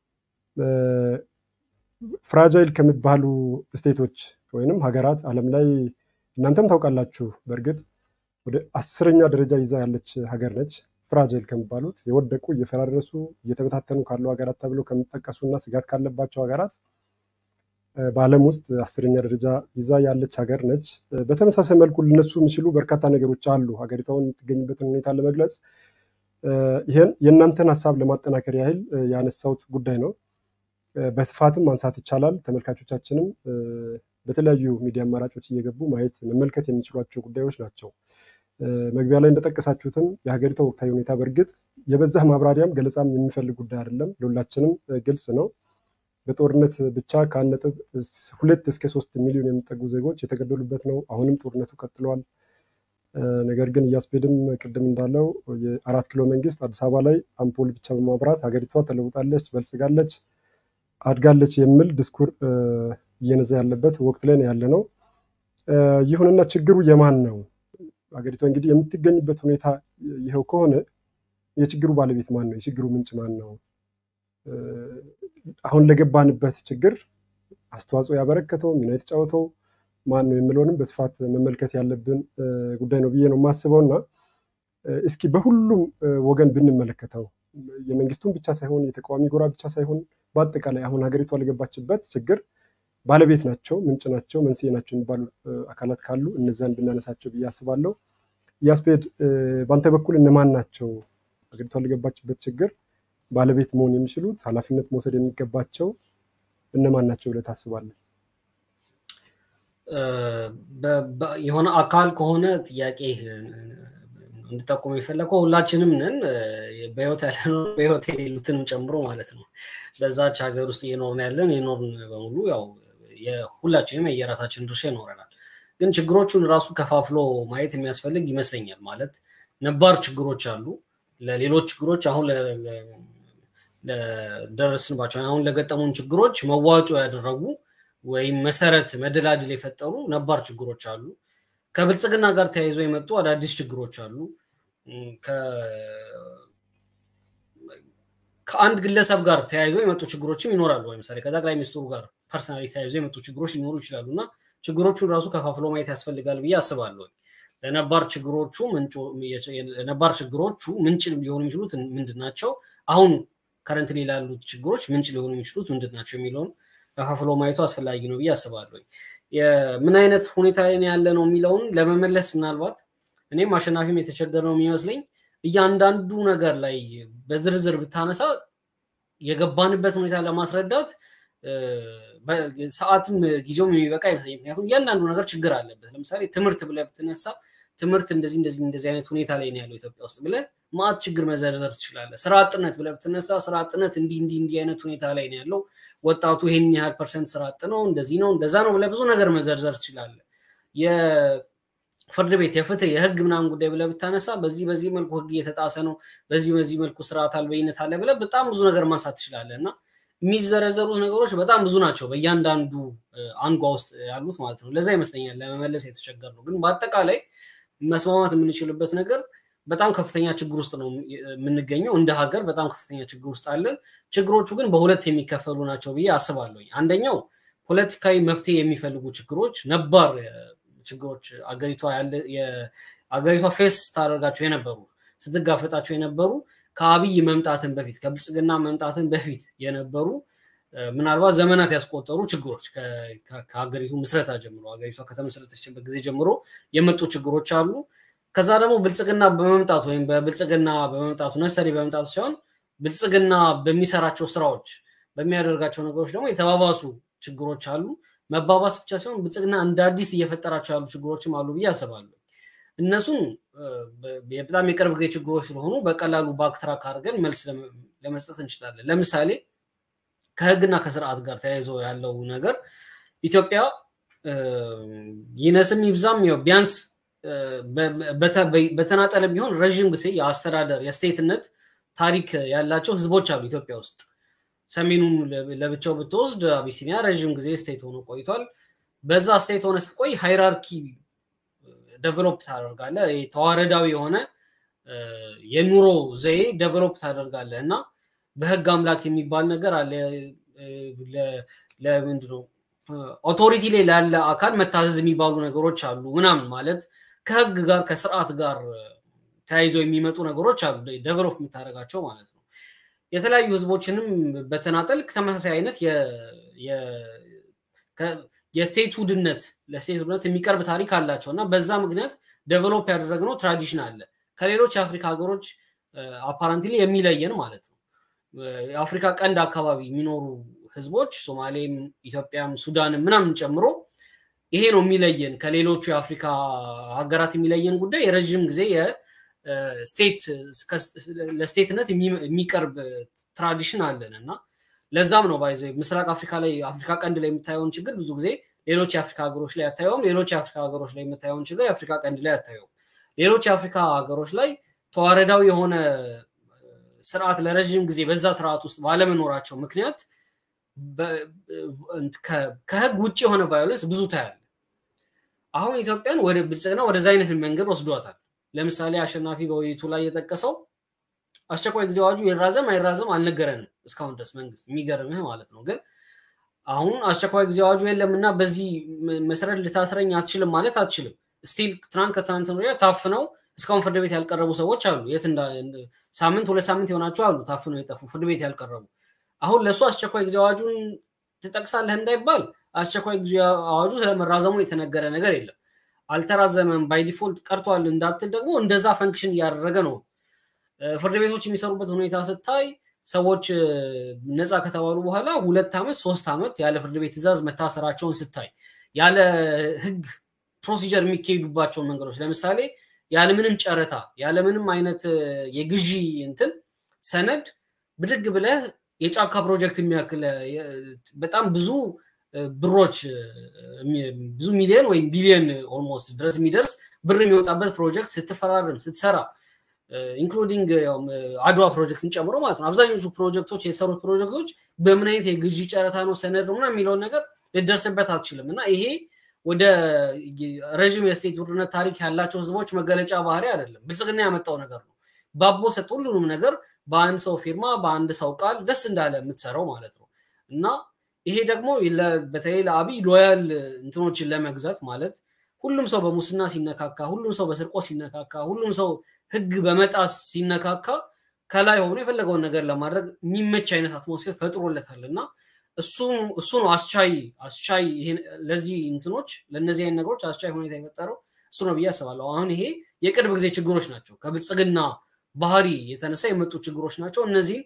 [SPEAKER 1] ፍራጃይል ከሚባሉ ስቴቶች ወይንም ሀገራት ዓለም ላይ እናንተም ታውቃላችሁ በእርግጥ ወደ አስረኛ ደረጃ ይዛ ያለች ሀገር ነች። ፍራጃይል ከሚባሉት የወደቁ እየፈራረሱ እየተበታተኑ ካሉ ሀገራት ተብሎ ከሚጠቀሱ እና ስጋት ካለባቸው ሀገራት በዓለም ውስጥ አስረኛ ደረጃ ይዛ ያለች ሀገር ነች። በተመሳሳይ መልኩ ሊነሱ የሚችሉ በርካታ ነገሮች አሉ። ሀገሪቷን የምትገኝበትን ሁኔታ ለመግለጽ ይህን የእናንተን ሀሳብ ለማጠናከር ያህል ያነሳሁት ጉዳይ ነው። በስፋትም ማንሳት ይቻላል። ተመልካቾቻችንም በተለያዩ ሚዲያ አማራጮች እየገቡ ማየት መመልከት የሚችሏቸው ጉዳዮች ናቸው። መግቢያ ላይ እንደጠቀሳችሁትም የሀገሪቷ ወቅታዊ ሁኔታ በእርግጥ የበዛ ማብራሪያም ገለጻም የሚፈልግ ጉዳይ አይደለም። ለሁላችንም ግልጽ ነው። በጦርነት ብቻ ከአንድ ነጥብ ሁለት እስከ ሶስት ሚሊዮን የሚጠጉ ዜጎች የተገደሉበት ነው። አሁንም ጦርነቱ ቀጥሏል። ነገር ግን እያስፔድም ቅድም እንዳለው የአራት ኪሎ መንግስት አዲስ አበባ ላይ አምፖል ብቻ በማብራት ሀገሪቷ ተለውጣለች፣ በልጽጋለች፣ አድጋለች የሚል ድስኩር እየነዛ ያለበት ወቅት ላይ ነው ያለ ነው። ይሁንና ችግሩ የማን ነው? ሀገሪቷ እንግዲህ የምትገኝበት ሁኔታ ይኸው ከሆነ የችግሩ ባለቤት ማን ነው? የችግሩ ምንጭ ማን ነው? አሁን ለገባንበት ችግር አስተዋጽኦ ያበረከተው ሚና የተጫወተው ማን ነው የሚለውንም በስፋት መመልከት ያለብን ጉዳይ ነው ብዬ ነው የማስበው እና እስኪ በሁሉም ወገን ብንመለከተው የመንግስቱን ብቻ ሳይሆን የተቃዋሚ ጎራ ብቻ ሳይሆን በአጠቃላይ አሁን ሀገሪቷ ለገባችበት ችግር ባለቤት ናቸው፣ ምንጭ ናቸው፣ መንስኤ ናቸው የሚባሉ አካላት ካሉ እነዚያን ብናነሳቸው ብዬ አስባለሁ። ያስፔድ በአንተ በኩል እነማን ናቸው ሀገሪቷ ለገባችበት ችግር ባለቤት መሆን የሚችሉት ኃላፊነት መውሰድ የሚገባቸው እነማን ናቸው ብለህ ታስባለህ?
[SPEAKER 2] የሆነ አካል ከሆነ ጥያቄ እንድጠቁም የፈለገው ሁላችንም ነን። በህይወት ያለነው በህይወት የሌሉትንም ጨምሮ ማለት ነው። በዛች ሀገር ውስጥ እየኖርን ያለን የኖርን በሙሉ ያው ሁላችንም የየራሳችን ድርሻ ይኖረናል። ግን ችግሮቹን ራሱ ከፋፍሎ ማየት የሚያስፈልግ ይመስለኛል። ማለት ነባር ችግሮች አሉ። ለሌሎች ችግሮች አሁን ለደረስንባቸው አሁን ለገጠሙን ችግሮች መዋጮ ያደረጉ ወይም መሰረት መደላድል የፈጠሩ ነባር ችግሮች አሉ። ከብልጽግና ጋር ተያይዞ የመጡ አዳዲስ ችግሮች አሉ። ከአንድ ግለሰብ ጋር ተያይዞ የመጡ ችግሮችም ይኖራሉ። ለምሳሌ ከጠቅላይ ሚኒስትሩ ጋር ፐርሰናሊ ተያይዞ የመጡ ችግሮች ሊኖሩ ይችላሉ እና ችግሮቹን ራሱ ከፋፍሎ ማየት ያስፈልጋል ብዬ አስባለሁ። ለነባር ችግሮቹ ነባር ችግሮቹ ምንጭ ሊሆኑ የሚችሉት ምንድን ናቸው? አሁን ከረንት ላይ ላሉት ችግሮች ምንጭ ሊሆኑ የሚችሉት ምንድን ናቸው የሚለውን ከፋፍሎ ማየቱ አስፈላጊ ነው ብዬ አስባለሁ። ምን አይነት ሁኔታ ላይ ያለ ነው የሚለውን ለመመለስ ምናልባት እኔም አሸናፊም የተቸገረ ነው የሚመስለኝ እያንዳንዱ ነገር ላይ በዝርዝር ብታነሳ የገባንበት ሁኔታ ለማስረዳት ሰዓትም ጊዜውም የሚበቃ አይመስለኝም። ምክንያቱም እያንዳንዱ ነገር ችግር አለበት። ለምሳሌ ትምህርት ብለህ ብትነሳ ትምህርት እንደዚህ እንደዚህ እንደዚህ አይነት ሁኔታ ላይ ነው ያለው ኢትዮጵያ ውስጥ ብለህ ማአት ችግር መዘርዘር ትችላለህ። ስራ አጥነት ብለህ ብትነሳ ስራ አጥነት እንዲህ እንዲህ እንዲህ አይነት ሁኔታ ላይ ነው ያለው፣ ወጣቱ ይሄን ያህል ፐርሰንት ስራ አጥ ነው፣ እንደዚህ ነው እንደዛ ነው ብለህ ብዙ ነገር መዘርዘር ትችላለህ። የፍርድ ቤት የፍትህ የህግ ምናምን ጉዳይ ብለህ ብታነሳ በዚህ በዚህ መልኩ ህግ እየተጣሰ ነው፣ በዚህ በዚህ መልኩ ስርዓት አልበኝነት አለ ብለህ በጣም ብዙ ነገር ማንሳት ትችላለህ እና የሚዘረዘሩት ነገሮች በጣም ብዙ ናቸው በእያንዳንዱ አንጓ ውስጥ ያሉት ማለት ነው። ለዛ ይመስለኛል ለመመለስ የተቸገር ነው። ግን በአጠቃላይ መስማማት የምንችልበት ነገር በጣም ከፍተኛ ችግር ውስጥ ነው የምንገኘው። እንደ ሀገር በጣም ከፍተኛ ችግር ውስጥ አለን። ችግሮቹ ግን በሁለት የሚከፈሉ ናቸው ብዬ አስባለሁ። አንደኛው ፖለቲካዊ መፍትሄ የሚፈልጉ ችግሮች፣ ነባር ችግሮች አገሪቷ አገሪቷ ፌስ ታደርጋቸው የነበሩ ስትጋፈጣቸው የነበሩ ከአብይ መምጣትን በፊት ከብልጽግና መምጣትን በፊት የነበሩ ምናልባት ዘመናት ያስቆጠሩ ችግሮች ከሀገሪቱ ምስረታ ጀምሮ ሀገሪቷ ከተመሰረተችበት ጊዜ ጀምሮ የመጡ ችግሮች አሉ። ከዛ ደግሞ ብልጽግና በመምጣቱ ወይም በብልጽግና በመምጣቱ ነሰሪ በመምጣቱ ሲሆን ብልጽግና በሚሰራቸው ስራዎች በሚያደርጋቸው ነገሮች ደግሞ የተባባሱ ችግሮች አሉ። መባባስ ብቻ ሲሆን ብልጽግና እንደ አዲስ እየፈጠራቸው ያሉ ችግሮችም አሉ ብዬ አስባለሁ። እነሱን በጣም የቅርብ ጊዜ ችግሮች ስለሆኑ በቀላሉ ባክትራክ አድርገን መልስ ለመስጠት እንችላለን። ለምሳሌ ከህግና ከስርዓት ጋር ተያይዞ ያለው ነገር ኢትዮጵያ ይነስም ይብዛም ቢያንስ በተናጠለ ቢሆን ረዥም ጊዜ የአስተዳደር የስቴትነት ታሪክ ያላቸው ህዝቦች አሉ ኢትዮጵያ ውስጥ። ሰሜኑን ለብቻው ብትወስድ አቢሲኒያ ረዥም ጊዜ ስቴት ሆኖ ቆይቷል። በዛ ስቴት ሆነ ስትቆይ ሃይራርኪ ደቨሎፕ ታደርጋለ። ተዋረዳዊ የሆነ የኑሮ ዘዬ ደቨሎፕ ታደርጋለ እና በህግ አምላክ የሚባል ነገር አለ። ለምንድነው ኦቶሪቲ ላይ ላለ አካል መታዘዝ የሚባሉ ነገሮች አሉ ምናምን ማለት ከህግ ጋር ከስርዓት ጋር ተያይዘው የሚመጡ ነገሮች አሉ ደቨሎፕ የምታደርጋቸው ማለት ነው። የተለያዩ ህዝቦችንም በተናጠል ተመሳሳይ አይነት የስቴት ውድነት ለስቴት ውድነት የሚቀርብ ታሪክ አላቸው እና በዛ ምክንያት ደቨሎፕ ያደረግነው ትራዲሽን አለ ከሌሎች የአፍሪካ ሀገሮች አፓራንትሊ የሚለየን ማለት ነው። የአፍሪካ ቀንድ አካባቢ የሚኖሩ ህዝቦች ሶማሌም፣ ኢትዮጵያም፣ ሱዳንም ምናምን ጨምሮ ይሄ ነው የሚለየን ከሌሎቹ የአፍሪካ ሀገራት የሚለየን ጉዳይ የረዥም ጊዜ የስቴት ለስቴትነት የሚቀርብ ትራዲሽን አለን እና ለዛም ነው ባይዘ ምስራቅ አፍሪካ ላይ አፍሪካ ቀንድ ላይ የምታየውን ችግር ብዙ ጊዜ ሌሎች የአፍሪካ ሀገሮች ላይ አታየውም። ሌሎች የአፍሪካ ሀገሮች ላይ የምታየውን ችግር የአፍሪካ ቀንድ ላይ አታየውም። ሌሎች የአፍሪካ ሀገሮች ላይ ተዋረዳዊ የሆነ ስርዓት ለረዥም ጊዜ በዛ ስርዓት ውስጥ ባለመኖራቸው ምክንያት ከህግ ውጭ የሆነ ቫዮለንስ ብዙ ታያለ። አሁን ኢትዮጵያን ወደ ብልጽግና ወደዛ አይነት መንገድ ወስዷታል። ለምሳሌ አሸናፊ በውይይቱ ላይ የጠቀሰው አስቸኳይ ጊዜ አዋጁ ይራዘም አይራዘም አልነገረንም እስካሁን ድረስ መንግስት። የሚገርምህ ማለት ነው። ግን አሁን አስቸኳይ ጊዜ አዋጁ የለም እና በዚህ መሰረት ልታስረኝ አትችልም ማለት አትችልም። ስቲል ትናንት ከትናንት ወዲያ ታፍነው እስካሁን ፍርድ ቤት ያልቀረቡ ሰዎች አሉ። የት ሳምንት ሁለት ሳምንት የሆናቸው አሉ ታፍነው የጠፉ ፍርድ ቤት ያልቀረቡ። አሁን ለእሱ አስቸኳይ ጊዜ አዋጁን ትጠቅሳለህ እንዳይባል አስቸኳይ ጊዜ አዋጁ ስለመራዘሙ የተነገረ ነገር የለም። አልተራዘመም ባይ ዲፎልት ቀርቷል እንዳትል ደግሞ እንደዛ ፈንክሽን እያደረገ ነው። ፍርድ ቤቶች የሚሰሩበት ሁኔታ ስታይ ሰዎች ነፃ ከተባሉ በኋላ ሁለት ዓመት ሶስት ዓመት ያለ ፍርድ ቤት ትእዛዝ መታሰራቸውን ስታይ ያለ ህግ ፕሮሲጀር የሚካሄዱባቸውን መንገዶች ለምሳሌ ያለምንም ጨረታ ያለምንም አይነት የግዢ እንትን ሰነድ ብድግ ብለህ የጫካ ፕሮጀክት የሚያክል በጣም ብዙ ብሮች ብዙ ሚሊዮን ወይም ቢሊዮን ኦልሞስት ድረስ የሚደርስ ብር የሚወጣበት ፕሮጀክት ስትፈራርም ስትሰራ ኢንክሉዲንግ አድዋ ፕሮጀክትን ጨምሮ ማለት ነው። አብዛኞቹ ፕሮጀክቶች የተሰሩት ፕሮጀክቶች በምን አይነት የግዢ ጨረታ ነው ሰነድ ነው የሚለውን ነገር ልደርስበት አትችልም እና ይሄ ወደ ረዥም የስቴት ውድነት ታሪክ ያላቸው ህዝቦች መገለጫ ባህሪ አይደለም። ብልጽግና ያመጣው ነገር ነው። ባቦ ሰጥ ሁሉንም ነገር በአንድ ሰው ፊርማ በአንድ ሰው ቃል ደስ እንዳለ የምትሰራው ማለት ነው እና ይሄ ደግሞ በተለይ ለአብይ ሎያል እንትኖችን ለመግዛት ማለት ሁሉም ሰው በሙስና ሲነካካ፣ ሁሉም ሰው በስርቆ ሲነካካ፣ ሁሉም ሰው ህግ በመጣስ ሲነካካ ከላይ ሆኖ የፈለገውን ነገር ለማድረግ የሚመች አይነት አትሞስፌር ፈጥሮለታል እና እሱ ነው አስቻይ አስቻይ ለዚህ እንትኖች ለእነዚህ አይነት ነገሮች አስቻይ ሁኔታ የፈጠረው እሱ ነው ብዬ አስባለሁ። አሁን ይሄ የቅርብ ጊዜ ችግሮች ናቸው። ከብልጽግና ባህሪ የተነሳ የመጡ ችግሮች ናቸው። እነዚህ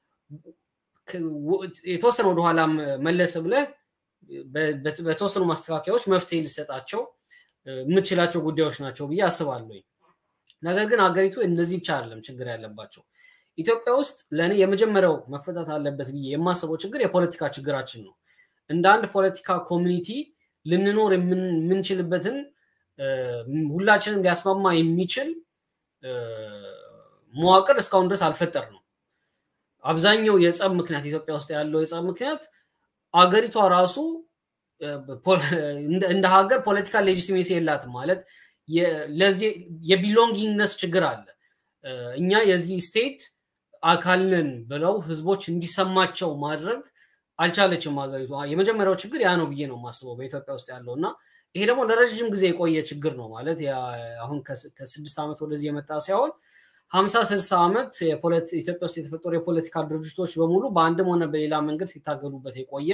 [SPEAKER 2] የተወሰነ ወደኋላ መለስ ብለህ በተወሰኑ ማስተካከያዎች መፍትሄ ሊሰጣቸው የምትችላቸው ጉዳዮች ናቸው ብዬ አስባለሁ። ነገር ግን ሀገሪቱ እነዚህ ብቻ አይደለም ችግር ያለባቸው። ኢትዮጵያ ውስጥ ለእኔ የመጀመሪያው መፈታት አለበት ብዬ የማስበው ችግር የፖለቲካ ችግራችን ነው። እንደ አንድ ፖለቲካ ኮሚኒቲ ልንኖር የምንችልበትን ሁላችንም ሊያስማማ የሚችል መዋቅር እስካሁን ድረስ አልፈጠር ነው። አብዛኛው የጸብ ምክንያት ኢትዮጵያ ውስጥ ያለው የጸብ ምክንያት አገሪቷ ራሱ እንደ ሀገር ፖለቲካል ሌጂቲሜሲ የላትም ማለት ለዚህ የቢሎንጊንግነስ ችግር አለ። እኛ የዚህ ስቴት አካል ነን ብለው ህዝቦች እንዲሰማቸው ማድረግ አልቻለችም ሀገሪቷ። የመጀመሪያው ችግር ያ ነው ብዬ ነው የማስበው በኢትዮጵያ ውስጥ ያለው እና ይሄ ደግሞ ለረዥም ጊዜ የቆየ ችግር ነው ማለት አሁን ከስድስት ዓመት ወደዚህ የመጣ ሳይሆን ሀምሳ ስልሳ ዓመት ኢትዮጵያ ውስጥ የተፈጠሩ የፖለቲካ ድርጅቶች በሙሉ በአንድም ሆነ በሌላ መንገድ ሲታገሉበት የቆየ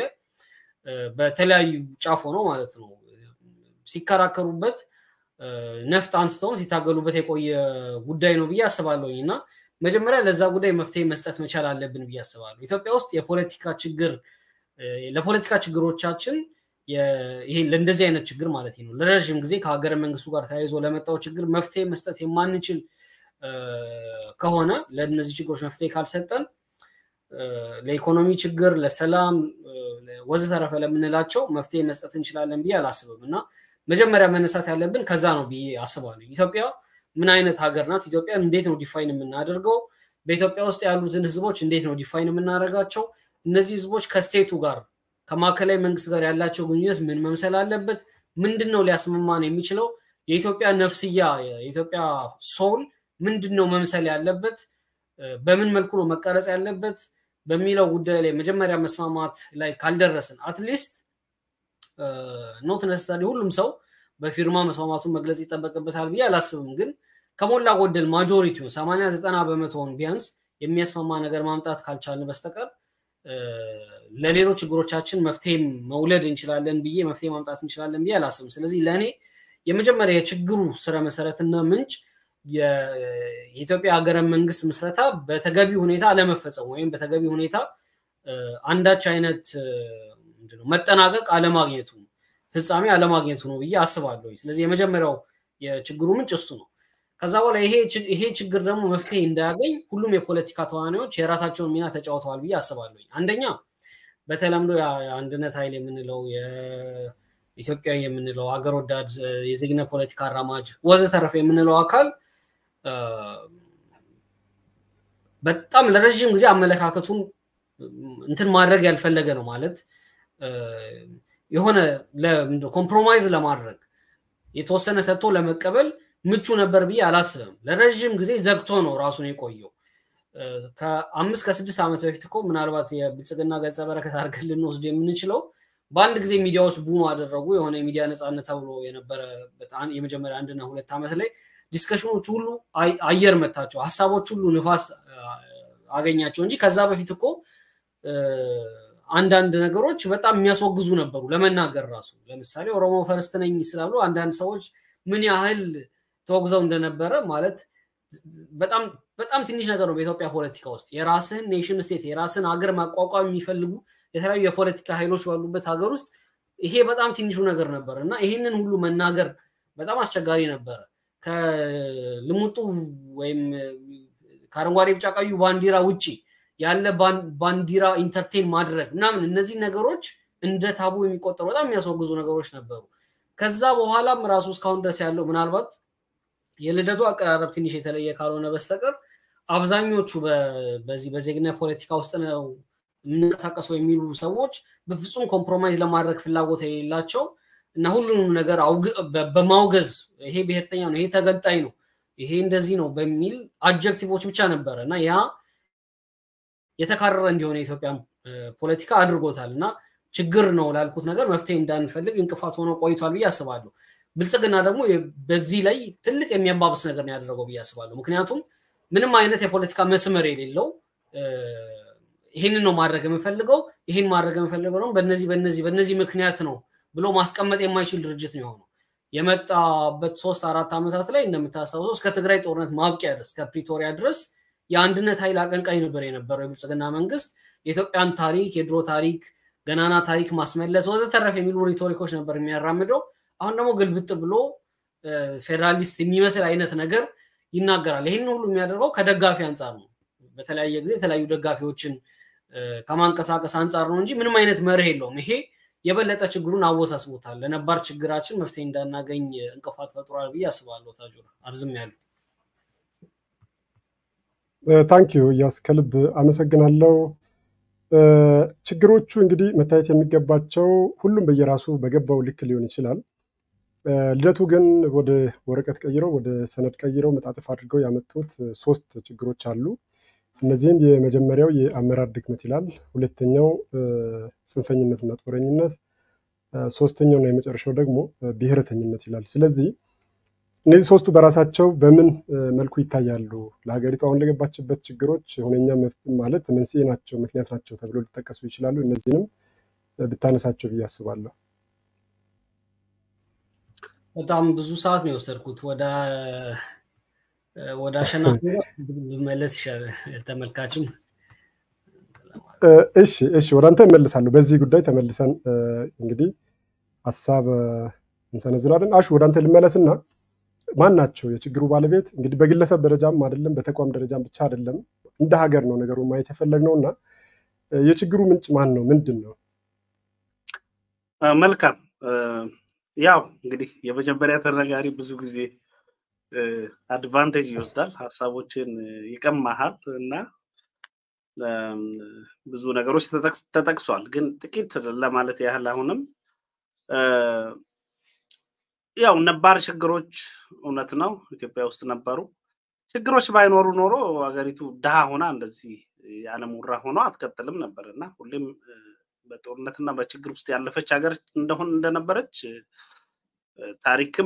[SPEAKER 2] በተለያዩ ጫፍ ሆኖ ማለት ነው ሲከራከሩበት ነፍጥ አንስተውን ሲታገሉበት የቆየ ጉዳይ ነው ብዬ አስባለሁኝ እና መጀመሪያ ለዛ ጉዳይ መፍትሄ መስጠት መቻል አለብን ብዬ አስባለሁ። ኢትዮጵያ ውስጥ የፖለቲካ ችግር ለፖለቲካ ችግሮቻችን ይሄ ለእንደዚህ አይነት ችግር ማለት ነው ለረዥም ጊዜ ከሀገረ መንግስቱ ጋር ተያይዞ ለመጣው ችግር መፍትሄ መስጠት የማንችል ከሆነ ለእነዚህ ችግሮች መፍትሄ ካልሰጠን ለኢኮኖሚ ችግር፣ ለሰላም ወዘተረፈ ለምንላቸው መፍትሄ መስጠት እንችላለን ብዬ አላስብም እና መጀመሪያ መነሳት ያለብን ከዛ ነው ብዬ አስባለሁ። ኢትዮጵያ ምን አይነት ሀገር ናት? ኢትዮጵያ እንዴት ነው ዲፋይን የምናደርገው? በኢትዮጵያ ውስጥ ያሉትን ህዝቦች እንዴት ነው ዲፋይን የምናደርጋቸው? እነዚህ ህዝቦች ከስቴቱ ጋር ከማዕከላዊ መንግስት ጋር ያላቸው ግንኙነት ምን መምሰል አለበት? ምንድን ነው ሊያስማማን የሚችለው? የኢትዮጵያ ነፍስያ የኢትዮጵያ ሶል ምንድን ነው መምሰል ያለበት? በምን መልኩ ነው መቀረጽ ያለበት በሚለው ጉዳይ ላይ መጀመሪያ መስማማት ላይ ካልደረስን አትሊስት ኖት ነሰሰሪ ሁሉም ሰው በፊርማ መስማማቱን መግለጽ ይጠበቅበታል ብዬ አላስብም። ግን ከሞላ ጎደል ማጆሪቲውን ሰማንያ ዘጠና በመቶውን ቢያንስ የሚያስማማ ነገር ማምጣት ካልቻልን በስተቀር ለሌሎች ችግሮቻችን መፍትሄ መውለድ እንችላለን ብዬ መፍትሄ ማምጣት እንችላለን ብዬ አላስብም። ስለዚህ ለእኔ የመጀመሪያ የችግሩ ስረ መሰረትና ምንጭ የኢትዮጵያ ሀገረ መንግስት ምስረታ በተገቢ ሁኔታ አለመፈጸሙ ወይም በተገቢ ሁኔታ አንዳች አይነት መጠናቀቅ አለማግኘቱ ፍጻሜ አለማግኘቱ ነው ብዬ አስባለሁ። ስለዚህ የመጀመሪያው የችግሩ ምንጭ እሱ ነው። ከዛ በኋላ ይሄ ችግር ደግሞ መፍትሄ እንዳያገኝ ሁሉም የፖለቲካ ተዋናዮች የራሳቸውን ሚና ተጫውተዋል ብዬ አስባለሁ። አንደኛ በተለምዶ የአንድነት ኃይል የምንለው ኢትዮጵያዊ የምንለው ሀገር ወዳድ የዜግነት ፖለቲካ አራማጅ ወዘተረፈ የምንለው አካል በጣም ለረዥም ጊዜ አመለካከቱን እንትን ማድረግ ያልፈለገ ነው ማለት የሆነ ኮምፕሮማይዝ ለማድረግ የተወሰነ ሰጥቶ ለመቀበል ምቹ ነበር ብዬ አላስብም። ለረዥም ጊዜ ዘግቶ ነው ራሱን የቆየው። ከአምስት ከስድስት ዓመት በፊት እኮ ምናልባት የብልጽግና ገጸ በረከት አድርገን ልንወስድ የምንችለው በአንድ ጊዜ ሚዲያዎች ቡም አደረጉ። የሆነ የሚዲያ ነፃነት ተብሎ የነበረበት የመጀመሪያ አንድና ሁለት ዓመት ላይ ዲስከሽኖች ሁሉ አየር መታቸው፣ ሀሳቦች ሁሉ ንፋስ አገኛቸው እንጂ ከዛ በፊት እኮ አንዳንድ ነገሮች በጣም የሚያስወግዙ ነበሩ ለመናገር ራሱ። ለምሳሌ ኦሮሞ ፈርስት ነኝ ስላሉ አንዳንድ ሰዎች ምን ያህል ተወግዘው እንደነበረ ማለት በጣም በጣም ትንሽ ነገር ነው። በኢትዮጵያ ፖለቲካ ውስጥ የራስህን ኔሽን ስቴት የራስህን ሀገር ማቋቋም የሚፈልጉ የተለያዩ የፖለቲካ ኃይሎች ባሉበት ሀገር ውስጥ ይሄ በጣም ትንሹ ነገር ነበር እና ይህንን ሁሉ መናገር በጣም አስቸጋሪ ነበረ። ከልሙጡ ወይም ከአረንጓዴ ቢጫ ቀዩ ባንዲራ ውጭ ያለ ባንዲራ ኢንተርቴን ማድረግ ምናምን እነዚህ ነገሮች እንደ ታቡ የሚቆጠሩ በጣም የሚያስወግዙ ነገሮች ነበሩ። ከዛ በኋላም ራሱ እስካሁን ድረስ ያለው ምናልባት የልደቱ አቀራረብ ትንሽ የተለየ ካልሆነ በስተቀር አብዛኞቹ በዚህ በዜግነት ፖለቲካ ውስጥ ነው የምንንቀሳቀሰው የሚሉ ሰዎች በፍጹም ኮምፕሮማይዝ ለማድረግ ፍላጎት የሌላቸው እና ሁሉንም ነገር በማውገዝ ይሄ ብሔርተኛ ነው፣ ይሄ ተገንጣይ ነው፣ ይሄ እንደዚህ ነው በሚል አጀክቲቮች ብቻ ነበረ እና ያ የተካረረ እንዲሆነ የኢትዮጵያ ፖለቲካ አድርጎታል እና ችግር ነው ላልኩት ነገር መፍትሄ እንዳንፈልግ እንቅፋት ሆኖ ቆይቷል ብዬ አስባለሁ። ብልጽግና ደግሞ በዚህ ላይ ትልቅ የሚያባብስ ነገር ነው ያደረገው ብዬ አስባለሁ። ምክንያቱም ምንም አይነት የፖለቲካ መስመር የሌለው ይህንን ነው ማድረግ የምፈልገው ይህን ማድረግ የምፈልገው ነው በነዚህ በነዚህ በነዚህ ምክንያት ነው ብሎ ማስቀመጥ የማይችል ድርጅት ነው የሆነው። የመጣበት ሶስት አራት ዓመታት ላይ እንደምታስታውሰው እስከ ትግራይ ጦርነት ማብቂያ ድረስ ከፕሪቶሪያ ድረስ የአንድነት ኃይል አቀንቃኝ ነበር የነበረው የብልጽግና መንግስት። የኢትዮጵያን ታሪክ የድሮ ታሪክ ገናና ታሪክ ማስመለስ ወዘተረፍ የሚሉ ሪቶሪኮች ነበር የሚያራምደው። አሁን ደግሞ ግልብጥ ብሎ ፌዴራሊስት የሚመስል አይነት ነገር ይናገራል። ይህን ሁሉ የሚያደርገው ከደጋፊ አንጻር ነው። በተለያየ ጊዜ የተለያዩ ደጋፊዎችን ከማንቀሳቀስ አንጻር ነው እንጂ ምንም አይነት መርህ የለውም። ይሄ የበለጠ ችግሩን አወሳስቦታል። ለነባር ችግራችን መፍትሄ እንዳናገኝ እንቅፋት ፈጥሯል ብዬ አስባለሁ። ታጁራ አርዝም ያሉ
[SPEAKER 1] ታንኪዩ እያስ ከልብ አመሰግናለሁ። ችግሮቹ እንግዲህ መታየት የሚገባቸው ሁሉም በየራሱ በገባው ልክ ሊሆን ይችላል። ልደቱ ግን ወደ ወረቀት ቀይረው ወደ ሰነድ ቀይረው መጣጥፍ አድርገው ያመጡት ሶስት ችግሮች አሉ። እነዚህም የመጀመሪያው የአመራር ድክመት ይላል፣ ሁለተኛው ጽንፈኝነትና ጦረኝነት፣ ሶስተኛውና የመጨረሻው ደግሞ ብሔረተኝነት ይላል። ስለዚህ እነዚህ ሶስቱ በራሳቸው በምን መልኩ ይታያሉ? ለሀገሪቱ አሁን ለገባችበት ችግሮች ሁነኛ ማለት መንስኤ ናቸው፣ ምክንያት ናቸው ተብሎ ሊጠቀሱ ይችላሉ። እነዚህንም ብታነሳቸው ብዬ አስባለሁ።
[SPEAKER 2] በጣም ብዙ ሰዓት ነው የወሰድኩት። ወደ ወደ አሸናፊ ብመለስ ይሻላል። ተመልካችም
[SPEAKER 1] እሺ፣ እሺ፣ ወደ አንተ እመልሳለሁ። በዚህ ጉዳይ ተመልሰን እንግዲህ ሀሳብ እንሰነዝራለን። አሹ ወደ አንተ ልመለስና ማን ናቸው የችግሩ ባለቤት? እንግዲህ በግለሰብ ደረጃም አይደለም በተቋም ደረጃም ብቻ አይደለም እንደ ሀገር ነው ነገሩን ማየት የፈለግነው እና የችግሩ ምንጭ ማን ነው? ምንድን ነው?
[SPEAKER 3] መልካም ያው እንግዲህ የመጀመሪያ ተነጋሪ ብዙ ጊዜ አድቫንቴጅ ይወስዳል፣ ሀሳቦችን ይቀማሃል እና ብዙ ነገሮች ተጠቅሷል። ግን ጥቂት ለማለት ያህል አሁንም ያው ነባር ችግሮች እውነት ነው ኢትዮጵያ ውስጥ ነበሩ። ችግሮች ባይኖሩ ኖሮ ሀገሪቱ ድሃ ሆና እንደዚህ የዓለም ውራ ሆኖ አትቀጥልም ነበር እና ሁሌም በጦርነትና በችግር ውስጥ ያለፈች ሀገር እንደሆን እንደነበረች ታሪክም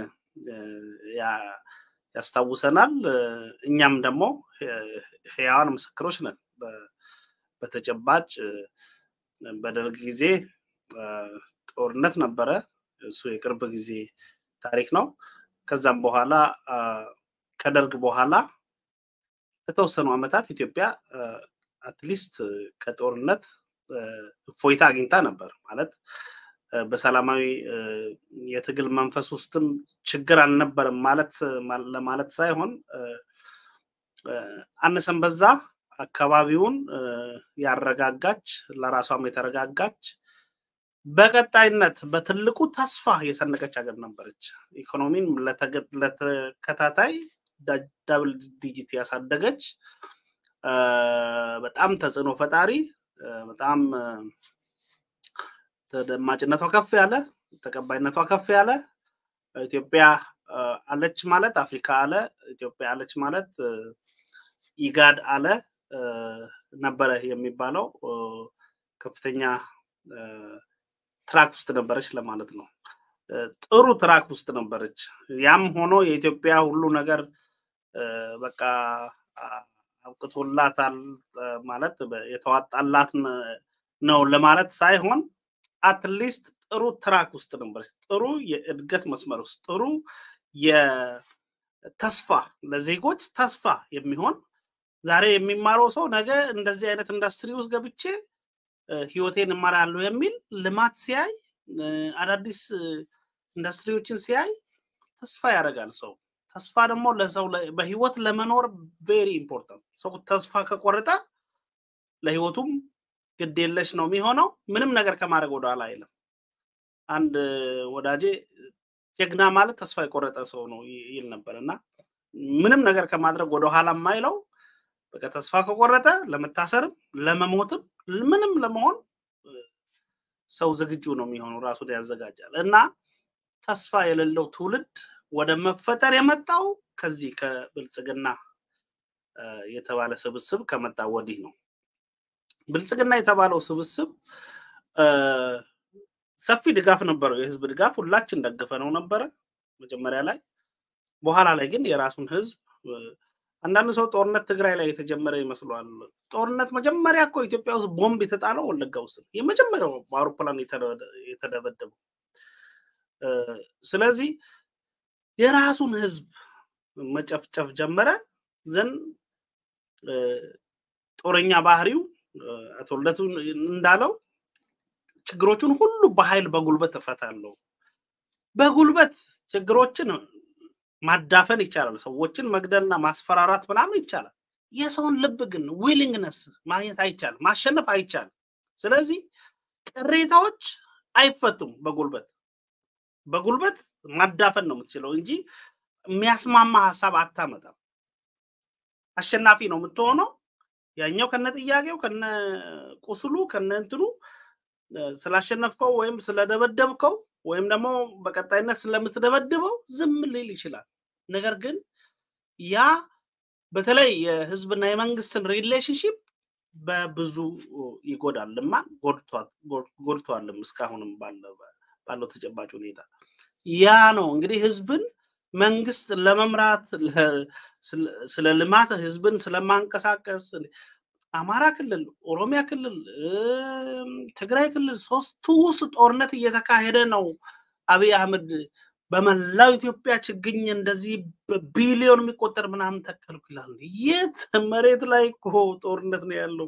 [SPEAKER 3] ያስታውሰናል። እኛም ደግሞ ህያዋን ምስክሮች ነን። በተጨባጭ በደርግ ጊዜ ጦርነት ነበረ። እሱ የቅርብ ጊዜ ታሪክ ነው። ከዛም በኋላ ከደርግ በኋላ ለተወሰኑ ዓመታት ኢትዮጵያ አትሊስት ከጦርነት እፎይታ አግኝታ ነበር። ማለት በሰላማዊ የትግል መንፈስ ውስጥም ችግር አልነበረም ማለት ለማለት ሳይሆን አነሰን በዛ አካባቢውን ያረጋጋች ለራሷም የተረጋጋች በቀጣይነት በትልቁ ተስፋ የሰነቀች ሀገር ነበረች። ኢኮኖሚን ለተከታታይ ዳብል ዲጂት ያሳደገች በጣም ተጽዕኖ ፈጣሪ በጣም ተደማጭነቷ ከፍ ያለ ተቀባይነቷ ከፍ ያለ ኢትዮጵያ አለች ማለት አፍሪካ አለ፣ ኢትዮጵያ አለች ማለት ኢጋድ አለ ነበረ የሚባለው ከፍተኛ ትራክ ውስጥ ነበረች ለማለት ነው። ጥሩ ትራክ ውስጥ ነበረች። ያም ሆኖ የኢትዮጵያ ሁሉ ነገር በቃ አብቅቶላታል ማለት የተዋጣላት ነው ለማለት ሳይሆን አትሊስት ጥሩ ትራክ ውስጥ ነበረች። ጥሩ የእድገት መስመር ውስጥ ጥሩ የተስፋ ለዜጎች ተስፋ የሚሆን ዛሬ የሚማረው ሰው ነገ እንደዚህ አይነት ኢንዱስትሪ ውስጥ ገብቼ ህይወቴን እማራለሁ የሚል ልማት ሲያይ አዳዲስ ኢንዱስትሪዎችን ሲያይ ተስፋ ያደርጋል ሰው። ተስፋ ደግሞ ለሰው በህይወት ለመኖር ቬሪ ኢምፖርታንት። ሰው ተስፋ ከቆረጠ ለህይወቱም ግድ የለሽ ነው የሚሆነው። ምንም ነገር ከማድረግ ወደኋላ አይልም። አንድ ወዳጄ ጀግና ማለት ተስፋ የቆረጠ ሰው ነው ይል ነበር እና ምንም ነገር ከማድረግ ወደኋላ የማይለው በቃ ተስፋ ከቆረጠ ለመታሰርም ለመሞትም ምንም ለመሆን ሰው ዝግጁ ነው የሚሆነው፣ ራሱን ያዘጋጃል። እና ተስፋ የሌለው ትውልድ ወደ መፈጠር የመጣው ከዚህ ከብልጽግና የተባለ ስብስብ ከመጣ ወዲህ ነው። ብልጽግና የተባለው ስብስብ ሰፊ ድጋፍ ነበረው፣ የህዝብ ድጋፍ ሁላችን ደግፈ ነው ነበረ መጀመሪያ ላይ። በኋላ ላይ ግን የራሱን ህዝብ አንዳንድ ሰው ጦርነት ትግራይ ላይ የተጀመረ ይመስለዋል። ጦርነት መጀመሪያ እኮ ኢትዮጵያ ውስጥ ቦምብ የተጣለው ወለጋ ውስጥ የመጀመሪያው በአውሮፕላን የተደበደበው። ስለዚህ የራሱን ህዝብ መጨፍጨፍ ጀመረ። ዘን ጦረኛ ባህሪው አቶ ልደቱ እንዳለው ችግሮቹን ሁሉ በኃይል በጉልበት እፈታለሁ። በጉልበት ችግሮችን ማዳፈን ይቻላል። ሰዎችን መግደልና ማስፈራራት ምናምን ይቻላል። የሰውን ልብ ግን ዊሊንግነስ ማግኘት አይቻልም፣ ማሸነፍ አይቻልም። ስለዚህ ቅሬታዎች አይፈቱም በጉልበት በጉልበት ማዳፈን ነው የምትችለው እንጂ የሚያስማማ ሀሳብ አታመጣም። አሸናፊ ነው የምትሆነው። ያኛው ከነ ጥያቄው ከነ ቁስሉ ከነ እንትኑ ስላሸነፍከው ወይም ስለደበደብከው ወይም ደግሞ በቀጣይነት ስለምትደበድበው ዝም ሊል ይችላል። ነገር ግን ያ በተለይ የህዝብና የመንግስትን ሪሌሽንሽፕ በብዙ ይጎዳልማ ጎድቷልም እስካሁንም ባለው ተጨባጭ ሁኔታ ያ ነው እንግዲህ ህዝብን መንግስት ለመምራት ስለ ልማት ህዝብን ስለማንቀሳቀስ አማራ ክልል፣ ኦሮሚያ ክልል፣ ትግራይ ክልል ሶስቱ ውስጥ ጦርነት እየተካሄደ ነው። አብይ አህመድ በመላው ኢትዮጵያ ችግኝ እንደዚህ በቢሊዮን የሚቆጠር ምናምን ተከልኩ ይላል። የት መሬት ላይ እኮ ጦርነት ነው ያለው።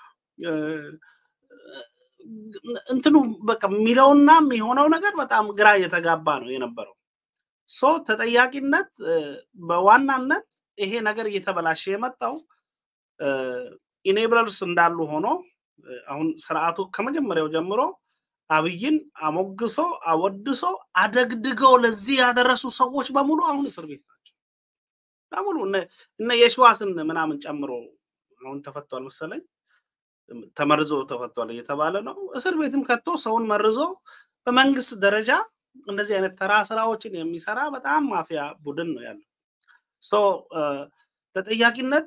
[SPEAKER 3] እንትኑ በቃ የሚለውና የሚሆነው ነገር በጣም ግራ እየተጋባ ነው የነበረው። ሶ ተጠያቂነት በዋናነት ይሄ ነገር እየተበላሸ የመጣው ኢኔብለርስ እንዳሉ ሆኖ አሁን ስርዓቱ ከመጀመሪያው ጀምሮ አብይን አሞግሶ አወድሶ አደግድገው ለዚህ ያደረሱ ሰዎች በሙሉ አሁን እስር ቤት ናቸው። በሙሉ እነ የሸዋስን ምናምን ጨምሮ አሁን ተፈቷል መሰለኝ ተመርዞ ተፈቷል እየተባለ ነው። እስር ቤትም ከቶ ሰውን መርዞ በመንግስት ደረጃ እንደዚህ አይነት ተራ ስራዎችን የሚሰራ በጣም ማፊያ ቡድን ነው ያለው። ሶ ተጠያቂነት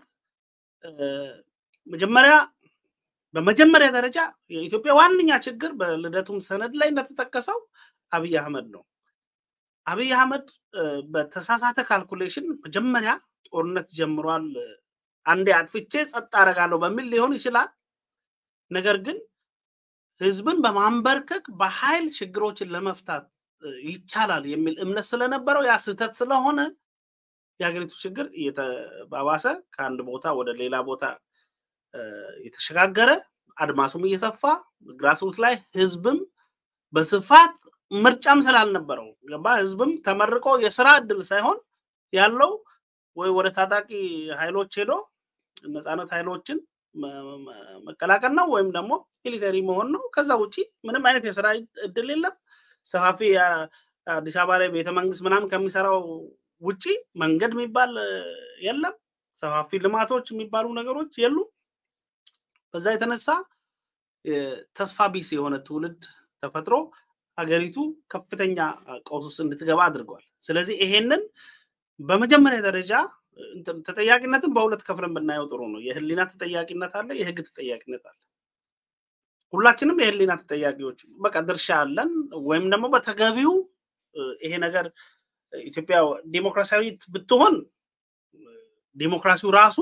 [SPEAKER 3] መጀመሪያ በመጀመሪያ ደረጃ የኢትዮጵያ ዋነኛ ችግር በልደቱም ሰነድ ላይ እንደተጠቀሰው አብይ አህመድ ነው። አብይ አህመድ በተሳሳተ ካልኩሌሽን መጀመሪያ ጦርነት ጀምሯል፣ አንዴ አጥፍቼ ጸጥ አደርጋለሁ በሚል ሊሆን ይችላል። ነገር ግን ህዝብን በማንበርከክ በኃይል ችግሮችን ለመፍታት ይቻላል የሚል እምነት ስለነበረው ያ ስህተት ስለሆነ የሀገሪቱ ችግር እየተባባሰ ከአንድ ቦታ ወደ ሌላ ቦታ የተሸጋገረ አድማሱም እየሰፋ ግራስሩት ላይ ህዝብም በስፋት ምርጫም ስላልነበረው ገባ ህዝብም ተመርቆ የስራ እድል ሳይሆን ያለው ወይ ወደ ታጣቂ ኃይሎች ሄዶ ነፃነት ኃይሎችን መቀላቀል ነው ወይም ደግሞ ሚሊተሪ መሆን ነው። ከዛ ውጭ ምንም አይነት የስራ እድል የለም። ሰፋፊ አዲስ አበባ ላይ ቤተመንግስት ምናምን ከሚሰራው ውጪ መንገድ የሚባል የለም። ሰፋፊ ልማቶች የሚባሉ ነገሮች የሉም። በዛ የተነሳ ተስፋ ቢስ የሆነ ትውልድ ተፈጥሮ ሀገሪቱ ከፍተኛ ቀውስ ውስጥ እንድትገባ አድርጓል። ስለዚህ ይሄንን በመጀመሪያ ደረጃ ተጠያቂነትን በሁለት ከፍለን ብናየው ጥሩ ነው። የህሊና ተጠያቂነት አለ፣ የህግ ተጠያቂነት አለ። ሁላችንም የህሊና ተጠያቂዎች በቃ ድርሻ አለን፣ ወይም ደግሞ በተገቢው ይሄ ነገር ኢትዮጵያ ዲሞክራሲያዊት ብትሆን ዲሞክራሲው ራሱ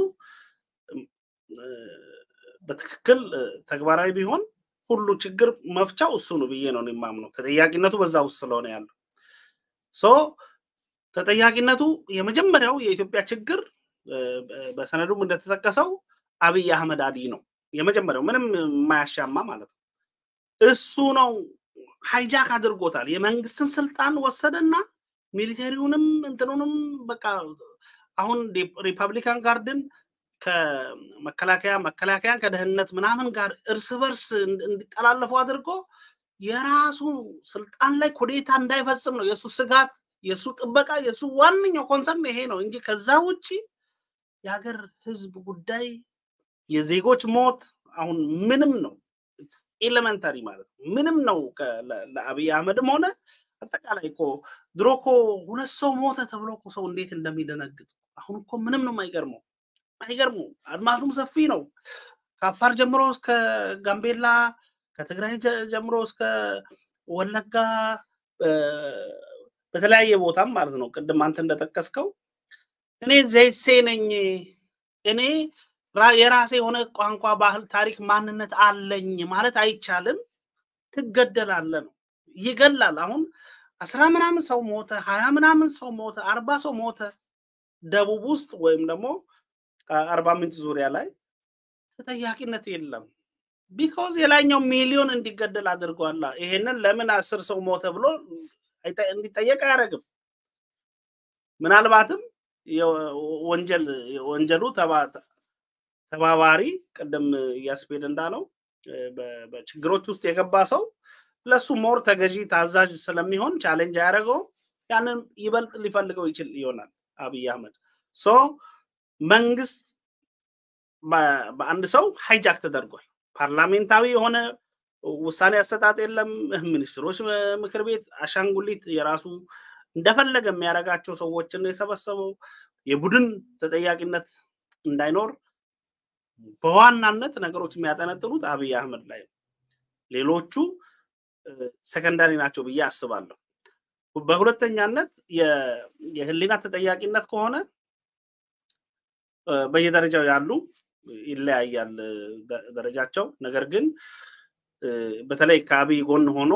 [SPEAKER 3] በትክክል ተግባራዊ ቢሆን ሁሉ ችግር መፍቻው እሱ ነው ብዬ ነው የማምነው። ተጠያቂነቱ በዛ ውስጥ ስለሆነ ያለው ሶ ተጠያቂነቱ የመጀመሪያው የኢትዮጵያ ችግር በሰነዱም እንደተጠቀሰው አብይ አህመድ አሊ ነው። የመጀመሪያው ምንም የማያሻማ ማለት ነው። እሱ ነው ሃይጃክ አድርጎታል። የመንግስትን ስልጣን ወሰደና ሚሊቴሪውንም እንትኑንም በቃ አሁን ሪፐብሊካን ጋርድን ከመከላከያ መከላከያን ከደህንነት ምናምን ጋር እርስ በርስ እንዲጠላለፉ አድርጎ የራሱ ስልጣን ላይ ኩዴታ እንዳይፈጽም ነው የእሱ ስጋት፣ የእሱ ጥበቃ፣ የእሱ ዋነኛው ኮንሰርን ይሄ ነው እንጂ ከዛ ውጭ የሀገር ህዝብ ጉዳይ የዜጎች ሞት አሁን ምንም ነው ኤሌመንታሪ ማለት ነው ምንም ነው ለአብይ አህመድም ሆነ አጠቃላይ እኮ ድሮ እኮ ሁለት ሰው ሞተ ተብሎ እኮ ሰው እንዴት እንደሚደነግጥ አሁን እኮ ምንም ነው የማይገርመው አይገርሙ አድማሱም ሰፊ ነው ከአፋር ጀምሮ እስከ ጋምቤላ ከትግራይ ጀምሮ እስከ ወለጋ በተለያየ ቦታም ማለት ነው ቅድም አንተ እንደጠቀስከው እኔ ዘይሴ ነኝ እኔ የራሴ የሆነ ቋንቋ፣ ባህል፣ ታሪክ፣ ማንነት አለኝ ማለት አይቻልም። ትገደላለ ነው ይገላል። አሁን አስራ ምናምን ሰው ሞተ፣ ሀያ ምናምን ሰው ሞተ፣ አርባ ሰው ሞተ ደቡብ ውስጥ ወይም ደግሞ አርባ ምንጭ ዙሪያ ላይ ተጠያቂነት የለም። ቢኮዝ የላይኛው ሚሊዮን እንዲገደል አድርጓላ። ይሄንን ለምን አስር ሰው ሞተ ብሎ እንዲጠየቅ አያደርግም። ምናልባትም ወንጀል ወንጀሉ ተባባሪ ቅድም እያስፔድ እንዳለው በችግሮች ውስጥ የገባ ሰው ለሱ ሞር ተገዢ ታዛዥ ስለሚሆን ቻሌንጅ አያደርገውም። ያንን ይበልጥ ሊፈልገው ይችል ይሆናል አብይ አህመድ ሶ መንግስት በአንድ ሰው ሃይጃክ ተደርጓል። ፓርላሜንታዊ የሆነ ውሳኔ አሰጣጥ የለም። ሚኒስትሮች ምክር ቤት አሻንጉሊት የራሱ እንደፈለገ የሚያደርጋቸው ሰዎችን ነው የሰበሰበው። የቡድን ተጠያቂነት እንዳይኖር በዋናነት ነገሮች የሚያጠነጥኑት አብይ አህመድ ላይ ነው። ሌሎቹ ሰከንዳሪ ናቸው ብዬ አስባለሁ። በሁለተኛነት የህሊና ተጠያቂነት ከሆነ በየደረጃው ያሉ ይለያያል ደረጃቸው። ነገር ግን በተለይ ከአብይ ጎን ሆኖ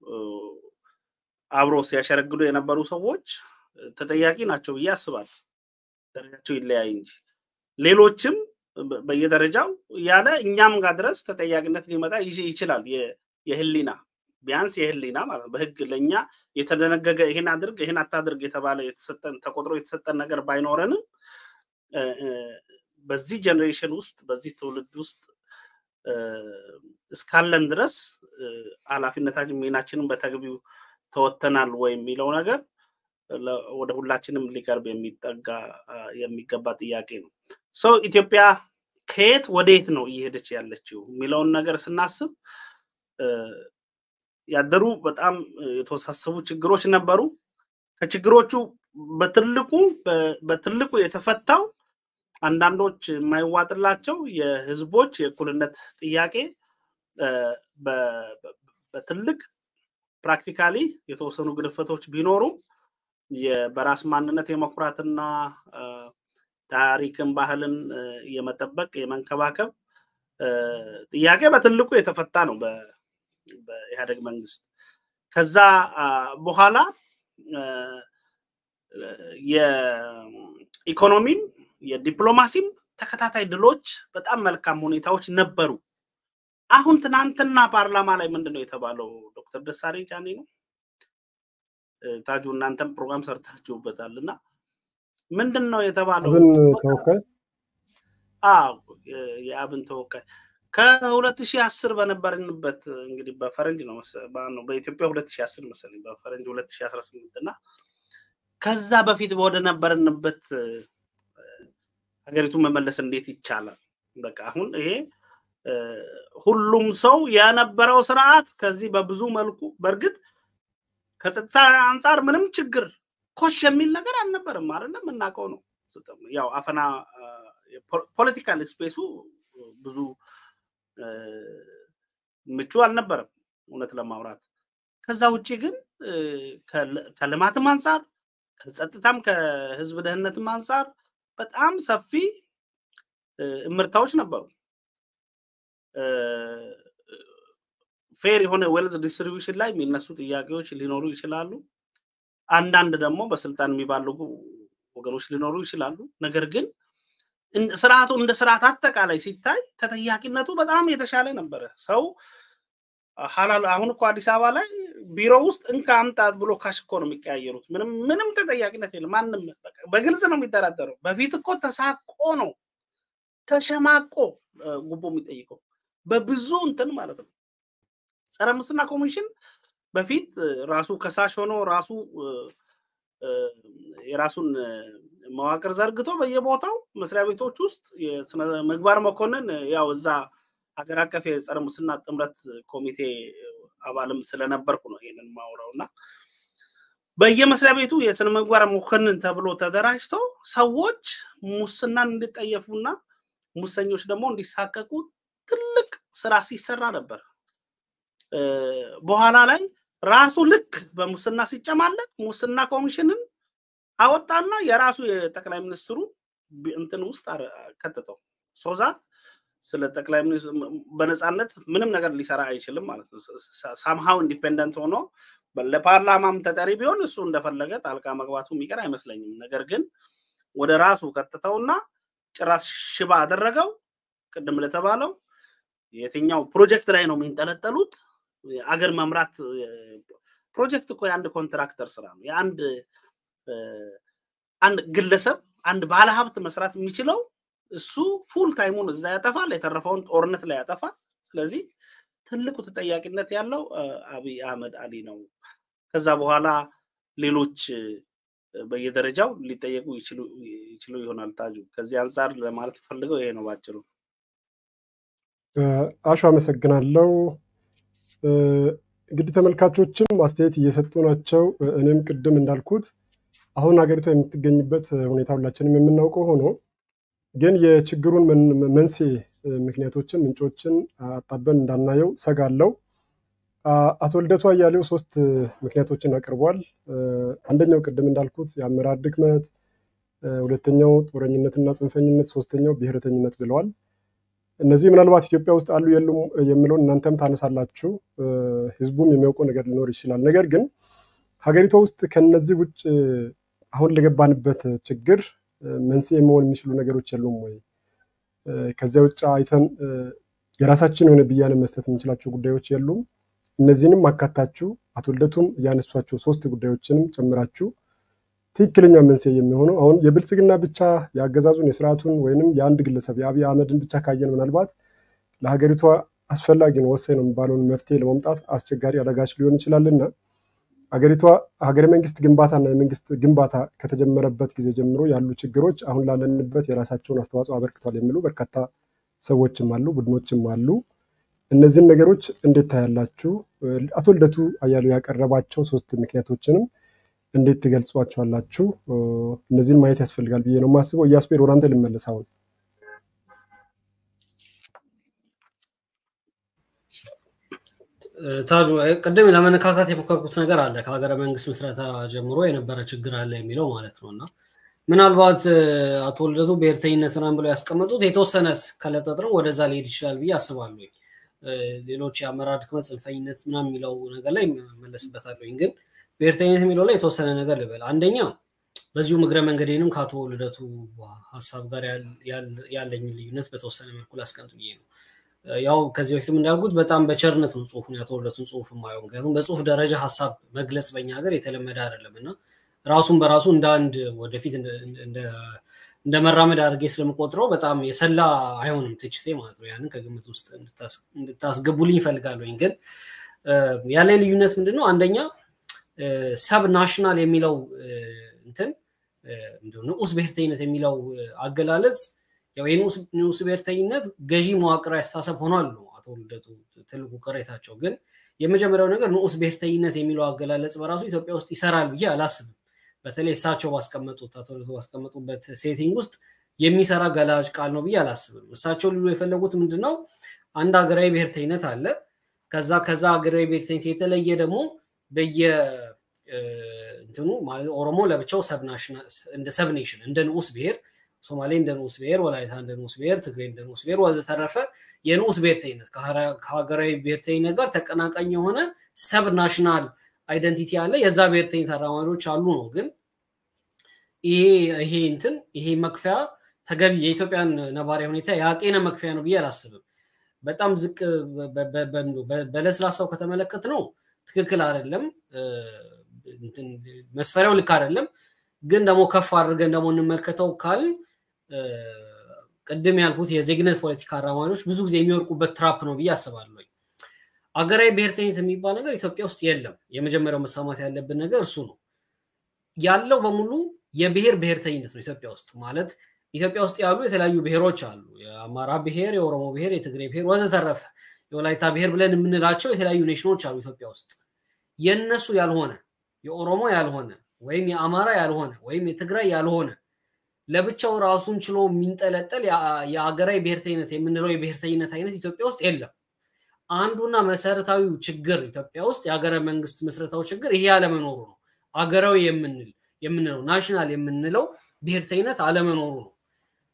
[SPEAKER 3] አብሮ ሲያሸረግዱ የነበሩ ሰዎች ተጠያቂ ናቸው ብዬ አስባለሁ። ደረጃቸው ይለያይ እንጂ ሌሎችም በየደረጃው ያለ እኛም ጋር ድረስ ተጠያቂነት ሊመጣ ይችላል። የህሊና ቢያንስ የህሊና ማለት ነው። በህግ ለእኛ የተደነገገ ይህን አድርግ ይህን አታድርግ የተባለ የተሰጠን ተቆጥሮ የተሰጠን ነገር ባይኖረንም በዚህ ጀኔሬሽን ውስጥ በዚህ ትውልድ ውስጥ እስካለን ድረስ ኃላፊነታችን ሚናችንን በተገቢው ተወጥተናል ወይ የሚለው ነገር ወደ ሁላችንም ሊቀርብ የሚጠጋ የሚገባ ጥያቄ ነው። ሰው ኢትዮጵያ ከየት ወደየት ነው እየሄደች ያለችው የሚለውን ነገር ስናስብ ያደሩ በጣም የተወሳሰቡ ችግሮች ነበሩ። ከችግሮቹ በትልቁ በትልቁ የተፈታው አንዳንዶች የማይዋጥላቸው የህዝቦች የእኩልነት ጥያቄ በትልቅ ፕራክቲካሊ የተወሰኑ ግድፈቶች ቢኖሩም በራስ ማንነት የመኩራትና ታሪክን፣ ባህልን የመጠበቅ የመንከባከብ ጥያቄ በትልቁ የተፈታ ነው በኢህአደግ መንግስት። ከዛ በኋላ የኢኮኖሚም የዲፕሎማሲም ተከታታይ ድሎች በጣም መልካም ሁኔታዎች ነበሩ። አሁን ትናንትና ፓርላማ ላይ ምንድን ነው የተባለው? ዶክተር ደሳለኝ ጫኔ ነው ታጁ፣ እናንተም ፕሮግራም ሰርታችሁበታል እና ምንድን ነው የተባለው?
[SPEAKER 1] አብን ተወካይ
[SPEAKER 3] የአብን ተወካይ ከሁለት ሺህ አስር በነበርንበት እንግዲህ በፈረንጅ ነው በኢትዮጵያ ሁለት ሺህ አስር መሰለኝ በፈረንጅ ሁለት ሺህ አስራ ስምንት እና ከዛ በፊት ወደ ነበርንበት ሀገሪቱን መመለስ እንዴት ይቻላል? በቃ አሁን ይሄ ሁሉም ሰው የነበረው ስርዓት ከዚህ በብዙ መልኩ በእርግጥ ከጸጥታ አንጻር ምንም ችግር ኮሽ የሚል ነገር አልነበርም አይደለም፣ የምናውቀው ነው። ያው አፈና ፖለቲካል ስፔሱ ብዙ ምቹ አልነበረም እውነት ለማውራት። ከዛ ውጭ ግን ከልማትም አንጻር ከጸጥታም ከህዝብ ደህንነትም አንጻር በጣም ሰፊ እምርታዎች ነበሩ። ፌር የሆነ ዌልዝ ዲስትሪቢዩሽን ላይ የሚነሱ ጥያቄዎች ሊኖሩ ይችላሉ። አንዳንድ ደግሞ በስልጣን የሚባልጉ ወገኖች ሊኖሩ ይችላሉ። ነገር ግን ስርዓቱ እንደ ስርዓት አጠቃላይ ሲታይ ተጠያቂነቱ በጣም የተሻለ ነበረ። ሰው አሁን እኮ አዲስ አበባ ላይ ቢሮ ውስጥ እንካ አምጣት ብሎ ካሽ እኮ ነው የሚቀያየሩት። ምንም ምንም ተጠያቂነት የለም። ማንም በግልጽ ነው የሚደራደረው። በፊት እኮ ተሳቆ ነው ተሸማቆ ጉቦ የሚጠይቀው በብዙ እንትን ማለት ነው። ጸረ ሙስና ኮሚሽን በፊት ራሱ ከሳሽ ሆኖ ራሱ የራሱን መዋቅር ዘርግቶ በየቦታው መስሪያ ቤቶች ውስጥ የስነ ምግባር መኮንን ያው እዛ ሀገር አቀፍ የጸረ ሙስና ጥምረት ኮሚቴ አባልም ስለነበርኩ ነው ይህንን ማውራው እና በየመስሪያ ቤቱ የስነ ምግባር መኮንን ተብሎ ተደራጅቶ ሰዎች ሙስናን እንዲጠየፉና ሙሰኞች ደግሞ እንዲሳቀቁ ትልቅ ስራ ሲሰራ ነበር። በኋላ ላይ ራሱ ልክ በሙስና ሲጨማለቅ ሙስና ኮሚሽንን አወጣና የራሱ የጠቅላይ ሚኒስትሩ እንትን ውስጥ ከተተው ሶዛት ስለ ጠቅላይ ሚኒስትር በነፃነት ምንም ነገር ሊሰራ አይችልም ማለት ነው። ሳምሃው ኢንዲፔንደንት ሆኖ ለፓርላማም ተጠሪ ቢሆን እሱ እንደፈለገ ጣልቃ መግባቱ የሚቀር አይመስለኝም። ነገር ግን ወደ ራሱ ከተተውና ጭራሽ ሽባ አደረገው። ቅድም ለተባለው የትኛው ፕሮጀክት ላይ ነው የሚንጠለጠሉት? አገር መምራት ፕሮጀክት እኮ የአንድ ኮንትራክተር ስራ ነው። የአንድ አንድ ግለሰብ አንድ ባለሀብት መስራት የሚችለው እሱ ፉል ታይሙን እዛ ያጠፋል፣ የተረፈውን ጦርነት ላይ ያጠፋል። ስለዚህ ትልቁ ተጠያቂነት ያለው አብይ አህመድ አሊ ነው። ከዛ በኋላ ሌሎች በየደረጃው ሊጠየቁ ይችሉ ይሆናል። ታጁ ከዚህ አንጻር ለማለት ፈልገው ይሄ ነው ባጭሩ።
[SPEAKER 1] አሹ አመሰግናለሁ። እንግዲህ ተመልካቾችም አስተያየት እየሰጡ ናቸው። እኔም ቅድም እንዳልኩት አሁን ሀገሪቷ የምትገኝበት ሁኔታ ሁላችንም የምናውቀው ሆኖ ግን የችግሩን መንስኤ ምክንያቶችን፣ ምንጮችን አጣበን እንዳናየው ሰጋለው። አቶ ልደቱ አያሌው ሶስት ምክንያቶችን አቅርቧል። አንደኛው ቅድም እንዳልኩት የአመራር ድክመት፣ ሁለተኛው ጦረኝነትና ጽንፈኝነት፣ ሶስተኛው ብሔረተኝነት ብለዋል። እነዚህ ምናልባት ኢትዮጵያ ውስጥ አሉ የሉም የሚለውን እናንተም ታነሳላችሁ። ህዝቡም የሚያውቀው ነገር ሊኖር ይችላል። ነገር ግን ሀገሪቷ ውስጥ ከነዚህ ውጭ አሁን ለገባንበት ችግር መንስኤ መሆን የሚችሉ ነገሮች የሉም ወይ? ከዚያ ውጭ አይተን የራሳችን የሆነ ብያኔ መስጠት የምንችላቸው ጉዳዮች የሉም? እነዚህንም አካታችሁ አቶ ልደቱም ያነሷቸው ሶስት ጉዳዮችንም ጨምራችሁ ትክክለኛ መንስኤ የሚሆነው አሁን የብልጽግና ብቻ የአገዛዙን የስርዓቱን ወይንም የአንድ ግለሰብ የአብይ አህመድን ብቻ ካየን ምናልባት ለሀገሪቷ አስፈላጊ ነው ወሳኝ ነው የሚባለውን መፍትሄ ለማምጣት አስቸጋሪ አዳጋች ሊሆን ይችላልና ሀገሪቷ ሀገረ መንግስት ግንባታና የመንግስት ግንባታ ከተጀመረበት ጊዜ ጀምሮ ያሉ ችግሮች አሁን ላለንበት የራሳቸውን አስተዋጽኦ አበርክቷል የሚሉ በርካታ ሰዎችም አሉ፣ ቡድኖችም አሉ። እነዚህን ነገሮች እንዴት ታያላችሁ? አቶ ልደቱ አያሌው ያቀረባቸው ሶስት ምክንያቶችንም እንዴት ትገልጿቸዋላችሁ? እነዚህን ማየት ያስፈልጋል ብዬ ነው የማስበው። እያስፔር ወደ አንተ ልመለስ አሁን
[SPEAKER 2] ታጁ ቅድም ለመነካካት የሞከርኩት ነገር አለ ከሀገረ መንግስት ምስረታ ጀምሮ የነበረ ችግር አለ የሚለው ማለት ነው እና ምናልባት አቶ ልደቱ ብሔርተኝነት ምናምን ብለው ያስቀመጡት የተወሰነ ከለጠጥረው ወደዛ ሊሄድ ይችላል ብዬ አስባለሁ። ሌሎች የአመራር ድክመት፣ ጽንፈኝነት ምናምን የሚለው ነገር ላይ መለስበታለሁ። ግን ብሔርተኝነት የሚለው ላይ የተወሰነ ነገር ልበል። አንደኛ በዚሁ እግረ መንገዴንም ከአቶ ልደቱ ሀሳብ ጋር ያለኝን ልዩነት በተወሰነ መልኩ ላስቀምጥ ብዬ ነው። ያው ከዚህ በፊትም እንዳልኩት በጣም በቸርነት ነው ጽሁፉን የአቶ ልደቱን ጽሁፍ የማየው። ምክንያቱም በጽሁፍ ደረጃ ሀሳብ መግለጽ በኛ ሀገር የተለመደ አይደለም እና ራሱን በራሱ እንደ አንድ ወደፊት እንደ መራመድ አድርጌ ስለምቆጥረው በጣም የሰላ አይሆንም ትችቴ ማለት ነው። ያንን ከግምት ውስጥ እንድታስገቡልኝ ይፈልጋለኝ። ግን ያለ ልዩነት ምንድን ነው? አንደኛ ሰብ ናሽናል የሚለው እንትን ንዑስ ብሔርተኝነት የሚለው አገላለጽ ያው የንዑስ ብሔርተኝነት ገዢ መዋቅራዊ አስተሳሰብ ሆኗል ነው አቶ ልደቱ ትልቁ ቅሬታቸው። ግን የመጀመሪያው ነገር ንዑስ ብሔርተኝነት የሚለው አገላለጽ በራሱ ኢትዮጵያ ውስጥ ይሰራል ብዬ አላስብም። በተለይ እሳቸው ባስቀመጡት አቶ ልደቱ ባስቀመጡበት ሴቲንግ ውስጥ የሚሰራ ገላጭ ቃል ነው ብዬ አላስብም። እሳቸው ሊሉ የፈለጉት ምንድን ነው? አንድ ሀገራዊ ብሔርተኝነት አለ። ከዛ ከዛ ሀገራዊ ብሔርተኝነት የተለየ ደግሞ በየ እንትኑ ማለት ኦሮሞ ለብቻው እንደ ሰብ ኔሽን እንደ ንዑስ ብሔር ሶማሌ እንደ ንዑስ ብሔር፣ ወላይታ እንደ ንዑስ ብሔር፣ ትግሬ እንደ ንዑስ ብሔር ወዘተረፈ የንዑስ ብሔርተኝነት ከሀገራዊ ብሔርተኝነት ጋር ተቀናቃኝ የሆነ ሰብ ናሽናል አይደንቲቲ አለ። የዛ ብሔርተኝነት አራማጆች አሉ ነው። ግን ይሄ ይሄ እንትን ይሄ መክፈያ ተገቢ የኢትዮጵያን ነባራዊ ሁኔታ የአጤነ መክፈያ ነው ብዬ አላስብም። በጣም ዝቅ በለስላሳው ከተመለከት ነው ትክክል አይደለም። መስፈሪያው ልክ አይደለም። ግን ደግሞ ከፍ አድርገን ደግሞ እንመልከተው ካል ቅድም ያልኩት የዜግነት ፖለቲካ አራማጆች ብዙ ጊዜ የሚወርቁበት ትራፕ ነው ብዬ አስባለሁ። አገራዊ ብሔርተኝነት የሚባል ነገር ኢትዮጵያ ውስጥ የለም። የመጀመሪያው መሰማት ያለብን ነገር እሱ ነው። ያለው በሙሉ የብሔር ብሔርተኝነት ነው ኢትዮጵያ ውስጥ ማለት ኢትዮጵያ ውስጥ ያሉ የተለያዩ ብሔሮች አሉ። የአማራ ብሔር፣ የኦሮሞ ብሔር፣ የትግሬ ብሔር ወዘተረፈ የወላይታ ብሔር ብለን የምንላቸው የተለያዩ ኔሽኖች አሉ ኢትዮጵያ ውስጥ የነሱ ያልሆነ የኦሮሞ ያልሆነ ወይም የአማራ ያልሆነ ወይም የትግራይ ያልሆነ ለብቻው ራሱን ችሎ የሚንጠለጠል የአገራዊ ብሔርተኝነት የምንለው የብሔርተኝነት አይነት ኢትዮጵያ ውስጥ የለም። አንዱና መሰረታዊው ችግር ኢትዮጵያ ውስጥ የሀገረ መንግስት ምስረታው ችግር ይሄ አለመኖሩ ነው። አገራዊ የምንል የምንለው ናሽናል የምንለው ብሔርተኝነት አለመኖሩ ነው።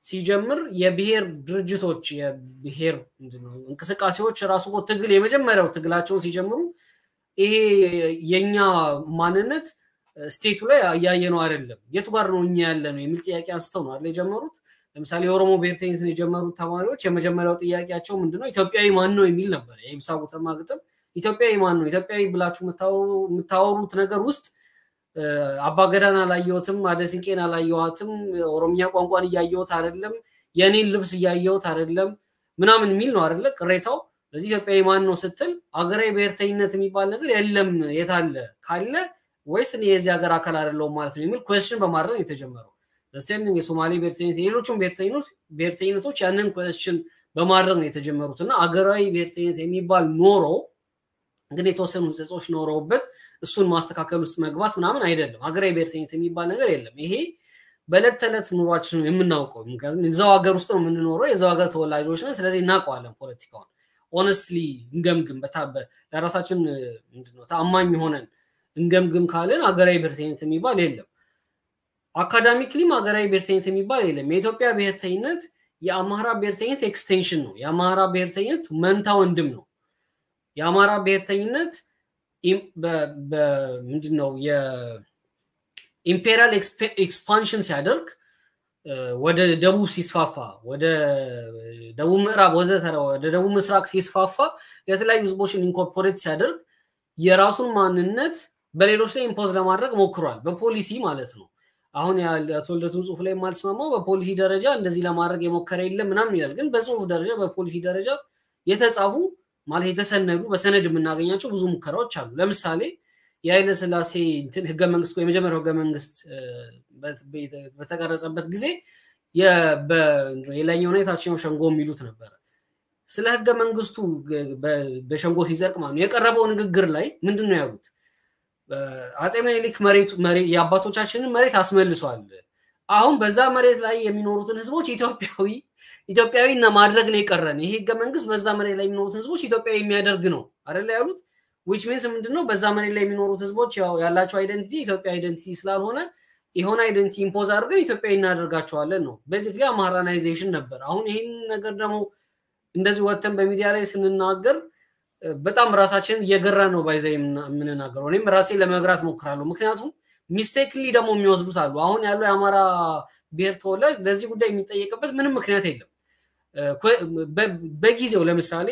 [SPEAKER 2] ሲጀምር የብሔር ድርጅቶች የብሔር እንቅስቃሴዎች ራሱ ትግል የመጀመሪያው ትግላቸውን ሲጀምሩ ይሄ የኛ ማንነት ስቴቱ ላይ እያየነው አይደለም፣ የቱ ጋር ነው እኛ ያለ ነው የሚል ጥያቄ አንስተው ነው አይደል የጀመሩት። ለምሳሌ የኦሮሞ ብሔርተኝነትን የጀመሩት ተማሪዎች የመጀመሪያው ጥያቄያቸው ምንድነው? ኢትዮጵያዊ ማን ነው የሚል ነበር። የኢብሳ ጉተማ ግጥም ኢትዮጵያዊ ማን ነው? ኢትዮጵያዊ ብላችሁ የምታወሩት ነገር ውስጥ አባገዳን አላየሁትም፣ አደሲንቄን አላየኋትም፣ ኦሮምኛ ቋንቋን እያየሁት አይደለም፣ የኔን ልብስ እያየሁት አይደለም ምናምን የሚል ነው አይደለ ቅሬታው። ስለዚህ ኢትዮጵያዊ ማን ነው ስትል አገራዊ ብሔርተኝነት የሚባል ነገር የለም የታለ ካለ ወይስ እኔ የዚህ ሀገር አካል አይደለሁም ማለት ነው የሚል ኩዌስችን በማድረግ የተጀመረው ሴም የሶማሌ ብሔርተኝነት የሌሎቹም ብሔርተኝነቶች ያንን ኩዌስችን በማድረግ ነው የተጀመሩት እና አገራዊ ብሔርተኝነት የሚባል ኖሮ ግን የተወሰኑ ህጸጾች ኖረውበት እሱን ማስተካከል ውስጥ መግባት ምናምን አይደለም። ሀገራዊ ብሔርተኝነት የሚባል ነገር የለም። ይሄ በዕለት ተዕለት ኑሯችን የምናውቀው ምክንያቱም እዛው ሀገር ውስጥ ነው የምንኖረው፣ የዛው ሀገር ተወላጆች ነን። ስለዚህ እናውቀዋለን ፖለቲካውን። ኦነስትሊ እንገምግም፣ ለራሳችን ምንድነው ተአማኝ ሆነን እንገምግም ካልን ሀገራዊ ብሔርተኝነት የሚባል የለም። አካዳሚክሊም ሀገራዊ ብሔርተኝነት የሚባል የለም። የኢትዮጵያ ብሔርተኝነት የአማራ ብሔርተኝነት ኤክስቴንሽን ነው። የአማራ ብሔርተኝነት መንታ ወንድም ነው። የአማራ ብሔርተኝነት ምንድን ነው የኢምፔሪያል ኤክስፓንሽን ሲያደርግ ወደ ደቡብ ሲስፋፋ ወደ ደቡብ ምዕራብ ወዘተረ ወደ ደቡብ ምስራቅ ሲስፋፋ የተለያዩ ህዝቦችን ኢንኮርፖሬት ሲያደርግ የራሱን ማንነት በሌሎች ላይ ኢምፖዝ ለማድረግ ሞክሯል። በፖሊሲ ማለት ነው። አሁን የአቶ ልደቱን ጽሁፍ ላይ የማልስማማው በፖሊሲ ደረጃ እንደዚህ ለማድረግ የሞከረ የለም ምናምን ይላል። ግን በጽሁፍ ደረጃ በፖሊሲ ደረጃ የተጻፉ ማለት የተሰነዱ በሰነድ የምናገኛቸው ብዙ ሙከራዎች አሉ። ለምሳሌ የኃይለ ስላሴ እንትን ህገ መንግስት የመጀመሪያው ህገ መንግስት በተቀረጸበት ጊዜ የላይኛውና የታችኛው ሸንጎ የሚሉት ነበረ። ስለ ህገ መንግስቱ በሸንጎ ሲጸድቅ ማለት ነው የቀረበው ንግግር ላይ ምንድን ነው ያሉት? አፄ ምኒልክ የአባቶቻችንን መሬት አስመልሷል። አሁን በዛ መሬት ላይ የሚኖሩትን ህዝቦች ኢትዮጵያዊ ኢትዮጵያዊ እና ማድረግ ነው የቀረን። ይሄ ህገ መንግስት በዛ መሬት ላይ የሚኖሩትን ህዝቦች ኢትዮጵያዊ የሚያደርግ ነው አይደለ ያሉት። ዊች ሚንስ ምንድነው በዛ መሬት ላይ የሚኖሩት ህዝቦች ያላቸው አይደንቲቲ ኢትዮጵያ አይደንቲቲ ስላልሆነ የሆነ አይደንቲቲ ኢምፖዝ አድርገን ኢትዮጵያዊ እናደርጋቸዋለን ነው። ቤዚክሊ አማራናይዜሽን ነበር። አሁን ይህን ነገር ደግሞ እንደዚህ ወጥተን በሚዲያ ላይ ስንናገር በጣም ራሳችንን እየገራ ነው ባይዘ የምንናገረው። እኔም ራሴ ለመግራት ሞክራለሁ። ምክንያቱም ሚስቴክሊ ደግሞ የሚወስዱት አሉ። አሁን ያለው የአማራ ብሔር ተወላጅ ለዚህ ጉዳይ የሚጠየቅበት ምንም ምክንያት የለም። በጊዜው ለምሳሌ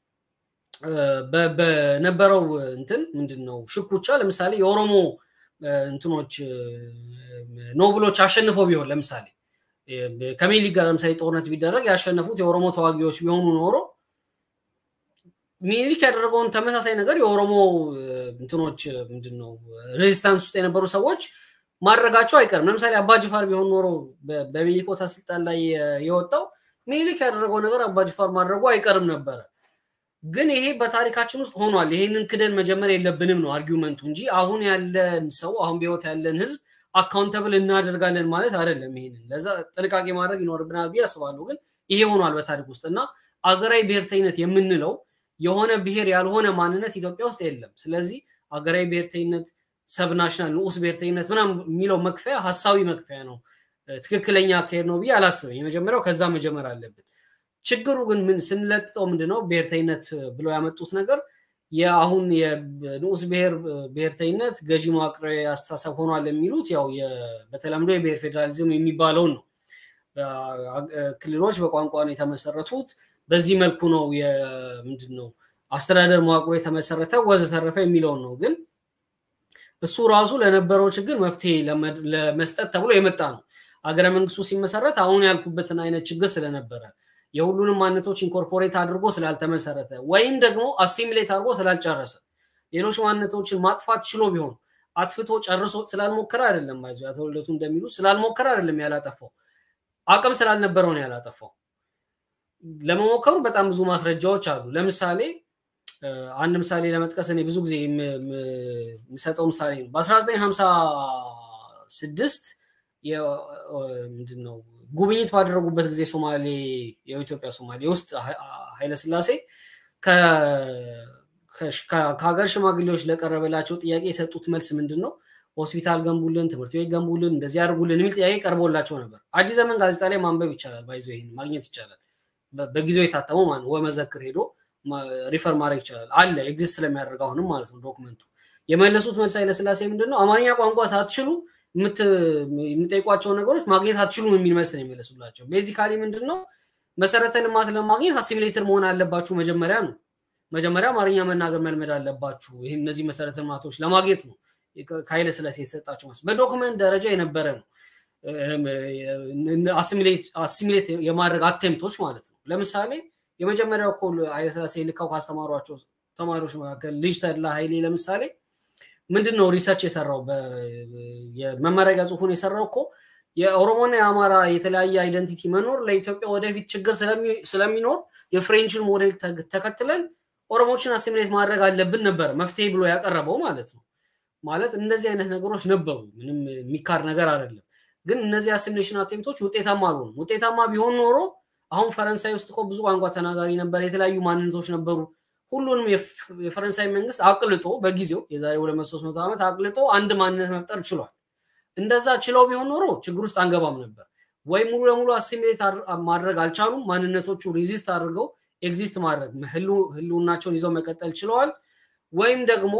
[SPEAKER 2] በነበረው እንትን ምንድን ነው ሽኩቻ ለምሳሌ የኦሮሞ እንትኖች ኖብሎች አሸንፈው ቢሆን ለምሳሌ ከሚኒሊክ ጋር ለምሳሌ ጦርነት ቢደረግ ያሸነፉት የኦሮሞ ተዋጊዎች ቢሆኑ ኖሮ ሚኒሊክ ያደረገውን ተመሳሳይ ነገር የኦሮሞ እንትኖች ምንድን ነው ሬዚስታንስ ውስጥ የነበሩ ሰዎች ማድረጋቸው አይቀርም። ለምሳሌ አባጅፋር ቢሆን ኖሮ በሚኒሊክ ቦታ ስልጣን ላይ የወጣው ሚኒሊክ ያደረገው ነገር አባጅፋር ማድረጉ አይቀርም ነበረ። ግን ይሄ በታሪካችን ውስጥ ሆኗል። ይሄንን ክደን መጀመር የለብንም ነው አርጊመንቱ እንጂ አሁን ያለን ሰው አሁን በህይወት ያለን ህዝብ አካውንተብል እናደርጋለን ማለት አይደለም። ይሄንን ለዛ ጥንቃቄ ማድረግ ይኖርብናል ብዬ አስባለሁ። ግን ይሄ ሆኗል በታሪክ ውስጥ እና አገራዊ ብሔርተኝነት የምንለው የሆነ ብሔር ያልሆነ ማንነት ኢትዮጵያ ውስጥ የለም። ስለዚህ አገራዊ ብሔርተኝነት፣ ሰብናሽናል ንዑስ ብሔርተኝነት ምናምን የሚለው መክፈያ ሀሳዊ መክፈያ ነው። ትክክለኛ አካሄድ ነው ብዬ አላስብም። የመጀመሪያው ከዛ መጀመር አለብን። ችግሩ ግን ምን ስንለጥጠው ምንድነው ብሔርተኝነት ብለው ያመጡት ነገር የአሁን የንዑስ ብሔር ብሔርተኝነት ገዢ መዋቅራዊ አስተሳሰብ ሆኗል የሚሉት ያው በተለምዶ የብሔር ፌዴራሊዝም የሚባለውን ነው። ክልሎች በቋንቋ ነው የተመሰረቱት። በዚህ መልኩ ነው ምንድን ነው አስተዳደር መዋቅሮ የተመሰረተ ወዘተረፈ የሚለውን ነው። ግን እሱ ራሱ ለነበረው ችግር መፍትሄ ለመስጠት ተብሎ የመጣ ነው። አገረ መንግስቱ ሲመሰረት አሁን ያልኩበትን አይነት ችግር ስለነበረ የሁሉንም ማንነቶች ኢንኮርፖሬት አድርጎ ስላልተመሰረተ ወይም ደግሞ አሲሚሌት አድርጎ ስላልጨረሰ ሌሎች ማንነቶችን ማጥፋት ችሎ ቢሆን አጥፍቶ ጨርሶ ስላልሞከረ አይደለም። ባይዞ አቶ ልደቱ እንደሚሉ ስላልሞከረ አይደለም ያላጠፋው፣ አቅም ስላልነበረው ነው ያላጠፋው። ለመሞከሩ በጣም ብዙ ማስረጃዎች አሉ። ለምሳሌ አንድ ምሳሌ ለመጥቀስ እኔ ብዙ ጊዜ የሚሰጠው ምሳሌ ነው። በ1956 ምንድነው ጉብኝት ባደረጉበት ጊዜ ሶማሌ የኢትዮጵያ ሶማሌ ውስጥ ኃይለስላሴ ከሀገር ሽማግሌዎች ለቀረበላቸው ጥያቄ የሰጡት መልስ ምንድን ነው? ሆስፒታል ገንቡልን፣ ትምህርት ቤት ገንቡልን፣ እንደዚህ አድርጉልን የሚል ጥያቄ ቀርቦላቸው ነበር። አዲስ ዘመን ጋዜጣ ላይ ማንበብ ይቻላል፣ ባይዞ ይሄን ማግኘት ይቻላል። በጊዜው የታተመው ማለት ወመዘክር ሄዶ ሪፈር ማድረግ ይቻላል። አለ ኤግዚስት ስለሚያደርግ አሁንም ማለት ነው ዶክመንቱ። የመለሱት መልስ ኃይለስላሴ ምንድን ነው አማርኛ ቋንቋ ሳትችሉ የምጠይቋቸውን ነገሮች ማግኘት አትችሉም የሚል መልስ ነው የመለሱላቸው። ቤዚካሊ ምንድን ነው መሰረተ ልማት ለማግኘት አሲሚሌተር መሆን አለባችሁ መጀመሪያ ነው። መጀመሪያ አማርኛ መናገር መልመድ አለባችሁ። ይህ እነዚህ መሰረተ ልማቶች ለማግኘት ነው ከኃይለ ስላሴ የተሰጣቸው መልስ። በዶክመንት ደረጃ የነበረ ነው አሲሚሌት የማድረግ አቴምቶች ማለት ነው። ለምሳሌ የመጀመሪያው እኮ ኃይለ ስላሴ ልካው ካስተማሯቸው ተማሪዎች መካከል ልጅ ተድላ ኃይሌ ለምሳሌ ምንድን ነው ሪሰርች የሰራው የመመረቂያ ጽሁፉን የሰራው እኮ የኦሮሞና የአማራ የተለያየ አይደንቲቲ መኖር ለኢትዮጵያ ወደፊት ችግር ስለሚኖር የፍሬንችን ሞዴል ተከትለን ኦሮሞችን አሲሚሌት ማድረግ አለብን ነበር መፍትሄ ብሎ ያቀረበው ማለት ነው። ማለት እንደዚህ አይነት ነገሮች ነበሩ። ምንም የሚካድ ነገር አይደለም። ግን እነዚህ አሲሚሌሽን አቴምቶች ውጤታማ አልሆኑም። ውጤታማ ቢሆን ኖሮ አሁን ፈረንሳይ ውስጥ እኮ ብዙ ቋንቋ ተናጋሪ ነበር፣ የተለያዩ ማንነቶች ነበሩ። ሁሉንም የፈረንሳይ መንግስት አቅልጦ በጊዜው የዛሬ ሁለት መቶ ሶስት መቶ ዓመት አቅልጦ አንድ ማንነት መፍጠር ችሏል። እንደዛ ችለው ቢሆን ኖሮ ችግር ውስጥ አንገባም ነበር። ወይ ሙሉ ለሙሉ አሲሚሌት ማድረግ አልቻሉም። ማንነቶቹ ሪዚስት አድርገው ኤግዚስት ማድረግ ህልውናቸውን ይዘው መቀጠል ችለዋል። ወይም ደግሞ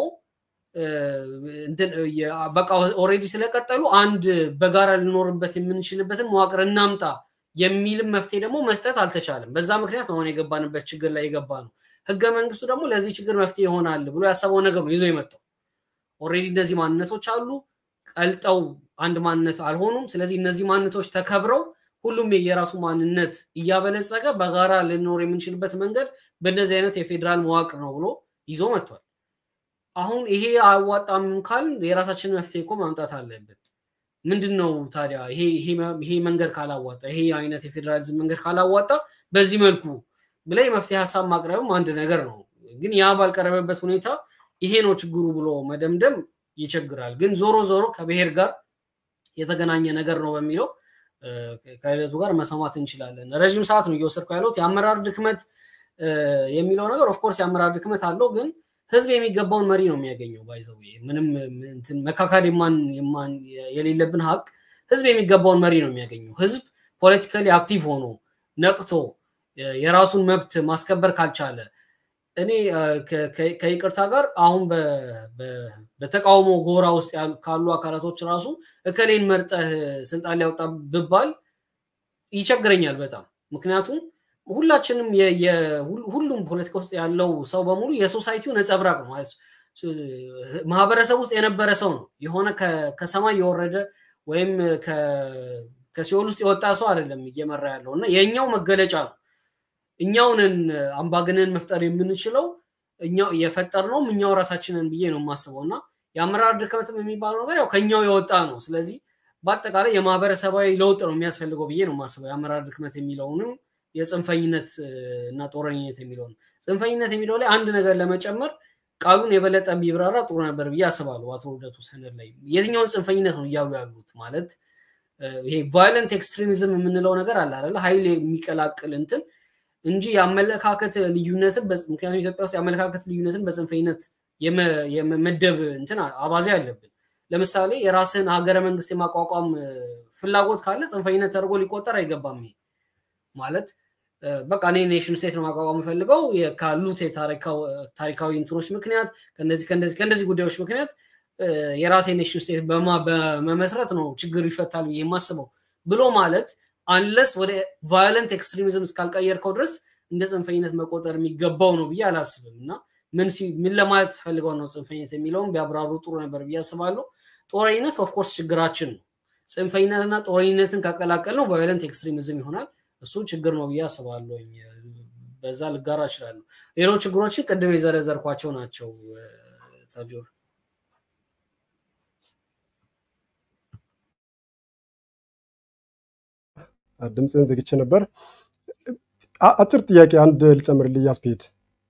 [SPEAKER 2] በቃ ኦሬዲ ስለቀጠሉ አንድ በጋራ ልኖርበት የምንችልበትን መዋቅር እናምጣ የሚልም መፍትሄ ደግሞ መስጠት አልተቻለም። በዛ ምክንያት አሁን የገባንበት ችግር ላይ የገባ ነው። ህገ መንግስቱ ደግሞ ለዚህ ችግር መፍትሄ ይሆናል ብሎ ያሰበው ነገር ነው ይዞ የመጣው። ኦሬዲ እነዚህ ማንነቶች አሉ፣ ቀልጠው አንድ ማንነት አልሆኑም። ስለዚህ እነዚህ ማንነቶች ተከብረው ሁሉም የራሱ ማንነት እያበለጸገ በጋራ ልኖር የምንችልበት መንገድ በእንደዚህ አይነት የፌዴራል መዋቅር ነው ብሎ ይዞ መጥቷል። አሁን ይሄ አያዋጣም ካል የራሳችንን መፍትሄ እኮ ማምጣት አለብን። ምንድን ነው ታዲያ ይሄ መንገድ ካላዋጣ ይሄ አይነት የፌዴራሊዝም መንገድ ካላዋጣ በዚህ መልኩ ብለ የመፍትሄ ሀሳብ ማቅረብም አንድ ነገር ነው። ግን ያ ባልቀረበበት ሁኔታ ይሄ ነው ችግሩ ብሎ መደምደም ይቸግራል። ግን ዞሮ ዞሮ ከብሔር ጋር የተገናኘ ነገር ነው በሚለው ከሂደቱ ጋር መስማማት እንችላለን። ረዥም ሰዓት ነው እየወሰድኩ ያለሁት። የአመራር ድክመት የሚለው ነገር ኦፍኮርስ የአመራር ድክመት አለው ግን ህዝብ የሚገባውን መሪ ነው የሚያገኘው። ባይዘው ምንም መካካድ የማን የሌለብን ሀቅ ህዝብ የሚገባውን መሪ ነው የሚያገኘው። ህዝብ ፖለቲካሊ አክቲቭ ሆኖ ነቅቶ የራሱን መብት ማስከበር ካልቻለ እኔ ከይቅርታ ጋር አሁን በተቃውሞ ጎራ ውስጥ ካሉ አካላቶች ራሱ እከሌን መርጠህ ስልጣን ሊያወጣ ብባል ይቸግረኛል በጣም ምክንያቱም ሁላችንም ሁሉም ፖለቲካ ውስጥ ያለው ሰው በሙሉ የሶሳይቲው ነጸብራቅ ነው። ማህበረሰብ ውስጥ የነበረ ሰው ነው። የሆነ ከሰማይ የወረደ ወይም ከሲኦል ውስጥ የወጣ ሰው አይደለም እየመራ ያለው እና የእኛው መገለጫ ነው። እኛውንን አምባገነን መፍጠር የምንችለው እኛው የፈጠር ነው እኛው ራሳችንን ብዬ ነው የማስበው እና የአመራር ድክመትም የሚባለው ነገር ያው ከኛው የወጣ ነው። ስለዚህ በአጠቃላይ የማህበረሰባዊ ለውጥ ነው የሚያስፈልገው ብዬ ነው የማስበው የአመራር ድክመት የሚለውንም የጽንፈኝነት እና ጦረኝነት የሚለውን ጽንፈኝነት የሚለው ላይ አንድ ነገር ለመጨመር ቃሉን የበለጠ ቢብራራ ጥሩ ነበር ብዬ አስባለሁ። አቶ ልደቱ ሰነድ ላይ የትኛውን ጽንፈኝነት ነው እያሉ ያሉት? ማለት ይሄ ቫዮለንት ኤክስትሪሚዝም የምንለው ነገር አለ አይደለ? ኃይል የሚቀላቅል እንትን እንጂ የአመለካከት ልዩነትን ምክንያቱም ኢትዮጵያ ውስጥ የአመለካከት ልዩነትን በጽንፈኝነት የመመደብ እንትን አባዜ አለብን። ለምሳሌ የራስን ሀገረ መንግስት የማቋቋም ፍላጎት ካለ ጽንፈኝነት ተደርጎ ሊቆጠር አይገባም። ይሄ ማለት በቃ እኔ ኔሽን ስቴት ነው ማቋቋም የምፈልገው ካሉት ታሪካዊ እንትኖች ምክንያት ከነዚህ ከነዚህ ከነዚህ ጉዳዮች ምክንያት የራሴ ኔሽን ስቴት በመመስረት ነው ችግር ይፈታል ብዬ የማስበው ብሎ ማለት አንለስ ወደ ቫዮለንት ኤክስትሪሚዝም እስካልቀየርከው ድረስ እንደ ጽንፈኝነት መቆጠር የሚገባው ነው ብዬ አላስብም እና ምን ለማለት ፈልገው ነው ጽንፈኝነት የሚለውን ቢያብራሩ ጥሩ ነበር ብዬ አስባለሁ። ጦረኝነት ኦፍኮርስ ችግራችን ነው። ጽንፈኝነትና ጦረኝነትን ካቀላቀል ነው ቫዮለንት ኤክስትሪሚዝም ይሆናል። እሱ ችግር ነው ብዬ አስባለሁ። በዛ ልጋራ እችላለሁ። ሌሎች ችግሮችን ቅድም የዘረዘርኳቸው ናቸው። ታጆር
[SPEAKER 1] ድምፅን ዘግቼ ነበር። አጭር ጥያቄ አንድ ልጨምርልህ ያስፔድ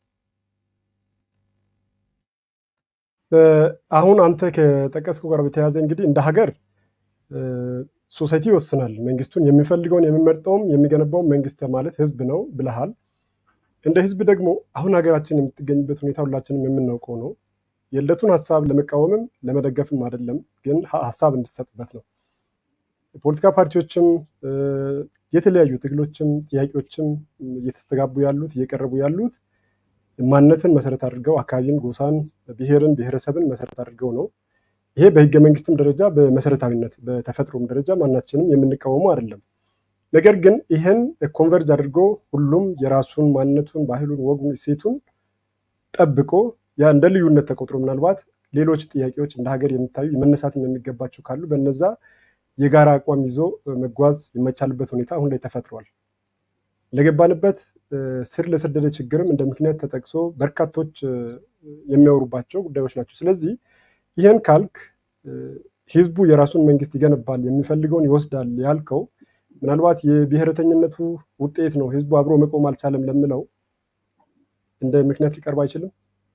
[SPEAKER 1] አሁን አንተ ከጠቀስከው ጋር በተያያዘ እንግዲህ እንደ ሀገር ሶሳይቲ ይወስናል። መንግስቱን የሚፈልገውን የሚመርጠውም የሚገነባውም መንግስት ማለት ህዝብ ነው ብለሃል። እንደ ህዝብ ደግሞ አሁን ሀገራችን የምትገኝበት ሁኔታ ሁላችንም የምናውቀው ነው። የዕለቱን ሀሳብ ለመቃወምም ለመደገፍም አይደለም፣ ግን ሀሳብ እንድትሰጥበት ነው። የፖለቲካ ፓርቲዎችም የተለያዩ ትግሎችም ጥያቄዎችም እየተስተጋቡ ያሉት እየቀረቡ ያሉት ማንነትን መሰረት አድርገው አካባቢን፣ ጎሳን፣ ብሔርን፣ ብሔረሰብን መሰረት አድርገው ነው። ይሄ በህገ መንግስትም ደረጃ በመሰረታዊነት በተፈጥሮም ደረጃ ማናችንም የምንቃወሙ አይደለም። ነገር ግን ይህን ኮንቨርጅ አድርጎ ሁሉም የራሱን ማንነቱን፣ ባህሉን፣ ወጉን፣ እሴቱን ጠብቆ ያ እንደ ልዩነት ተቆጥሮ ምናልባት ሌሎች ጥያቄዎች እንደ ሀገር የሚታዩ መነሳትም የሚገባቸው ካሉ በነዛ የጋራ አቋም ይዞ መጓዝ የማይቻልበት ሁኔታ አሁን ላይ ተፈጥሯል። ለገባንበት ስር ለሰደደ ችግርም እንደ ምክንያት ተጠቅሶ በርካቶች የሚያወሩባቸው ጉዳዮች ናቸው። ስለዚህ ይህን ካልክ ህዝቡ የራሱን መንግስት ይገነባል፣ የሚፈልገውን ይወስዳል ያልከው ምናልባት የብሔረተኝነቱ ውጤት ነው፣ ህዝቡ አብሮ መቆም አልቻለም ለምለው እንደ ምክንያት ሊቀርብ አይችልም።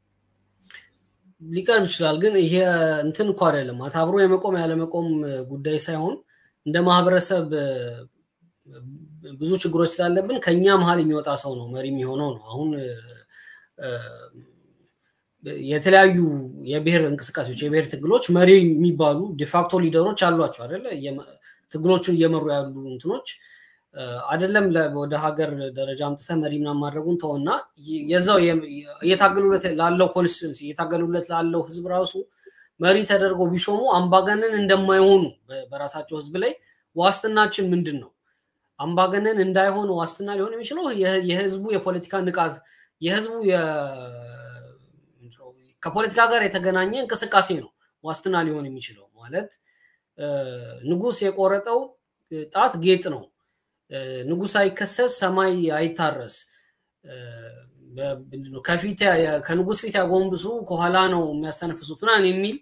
[SPEAKER 2] ሊቀርብ ይችላል። ግን ይሄ እንትን እኮ አይደለም አብሮ የመቆም ያለመቆም ጉዳይ ሳይሆን እንደ ማህበረሰብ ብዙ ችግሮች ስላለብን ከኛ መሀል የሚወጣ ሰው ነው መሪ የሚሆነው ነው። አሁን የተለያዩ የብሔር እንቅስቃሴዎች የብሔር ትግሎች መሪ የሚባሉ ዲፋክቶ ሊደሮች አሏቸው አይደለ? ትግሎቹን እየመሩ ያሉ እንትኖች አይደለም ወደ ሀገር ደረጃ አምጥተ መሪ ምናምን ማድረጉን ተውና የዛው እየታገሉለት ላለው ኮንስቲቱንሲ እየታገሉለት ላለው ህዝብ ራሱ መሪ ተደርጎ ቢሾሙ አምባገነን እንደማይሆኑ በራሳቸው ህዝብ ላይ ዋስትናችን ምንድን ነው? አምባገነን እንዳይሆን ዋስትና ሊሆን የሚችለው የህዝቡ የፖለቲካ ንቃት የህዝቡ ከፖለቲካ ጋር የተገናኘ እንቅስቃሴ ነው ዋስትና ሊሆን የሚችለው ማለት ንጉስ የቆረጠው ጣት ጌጥ ነው። ንጉስ አይከሰስ፣ ሰማይ አይታረስ፣ ከፊት ከንጉስ ፊት ያጎንብሱ ከኋላ ነው የሚያስተነፍሱት ምናምን የሚል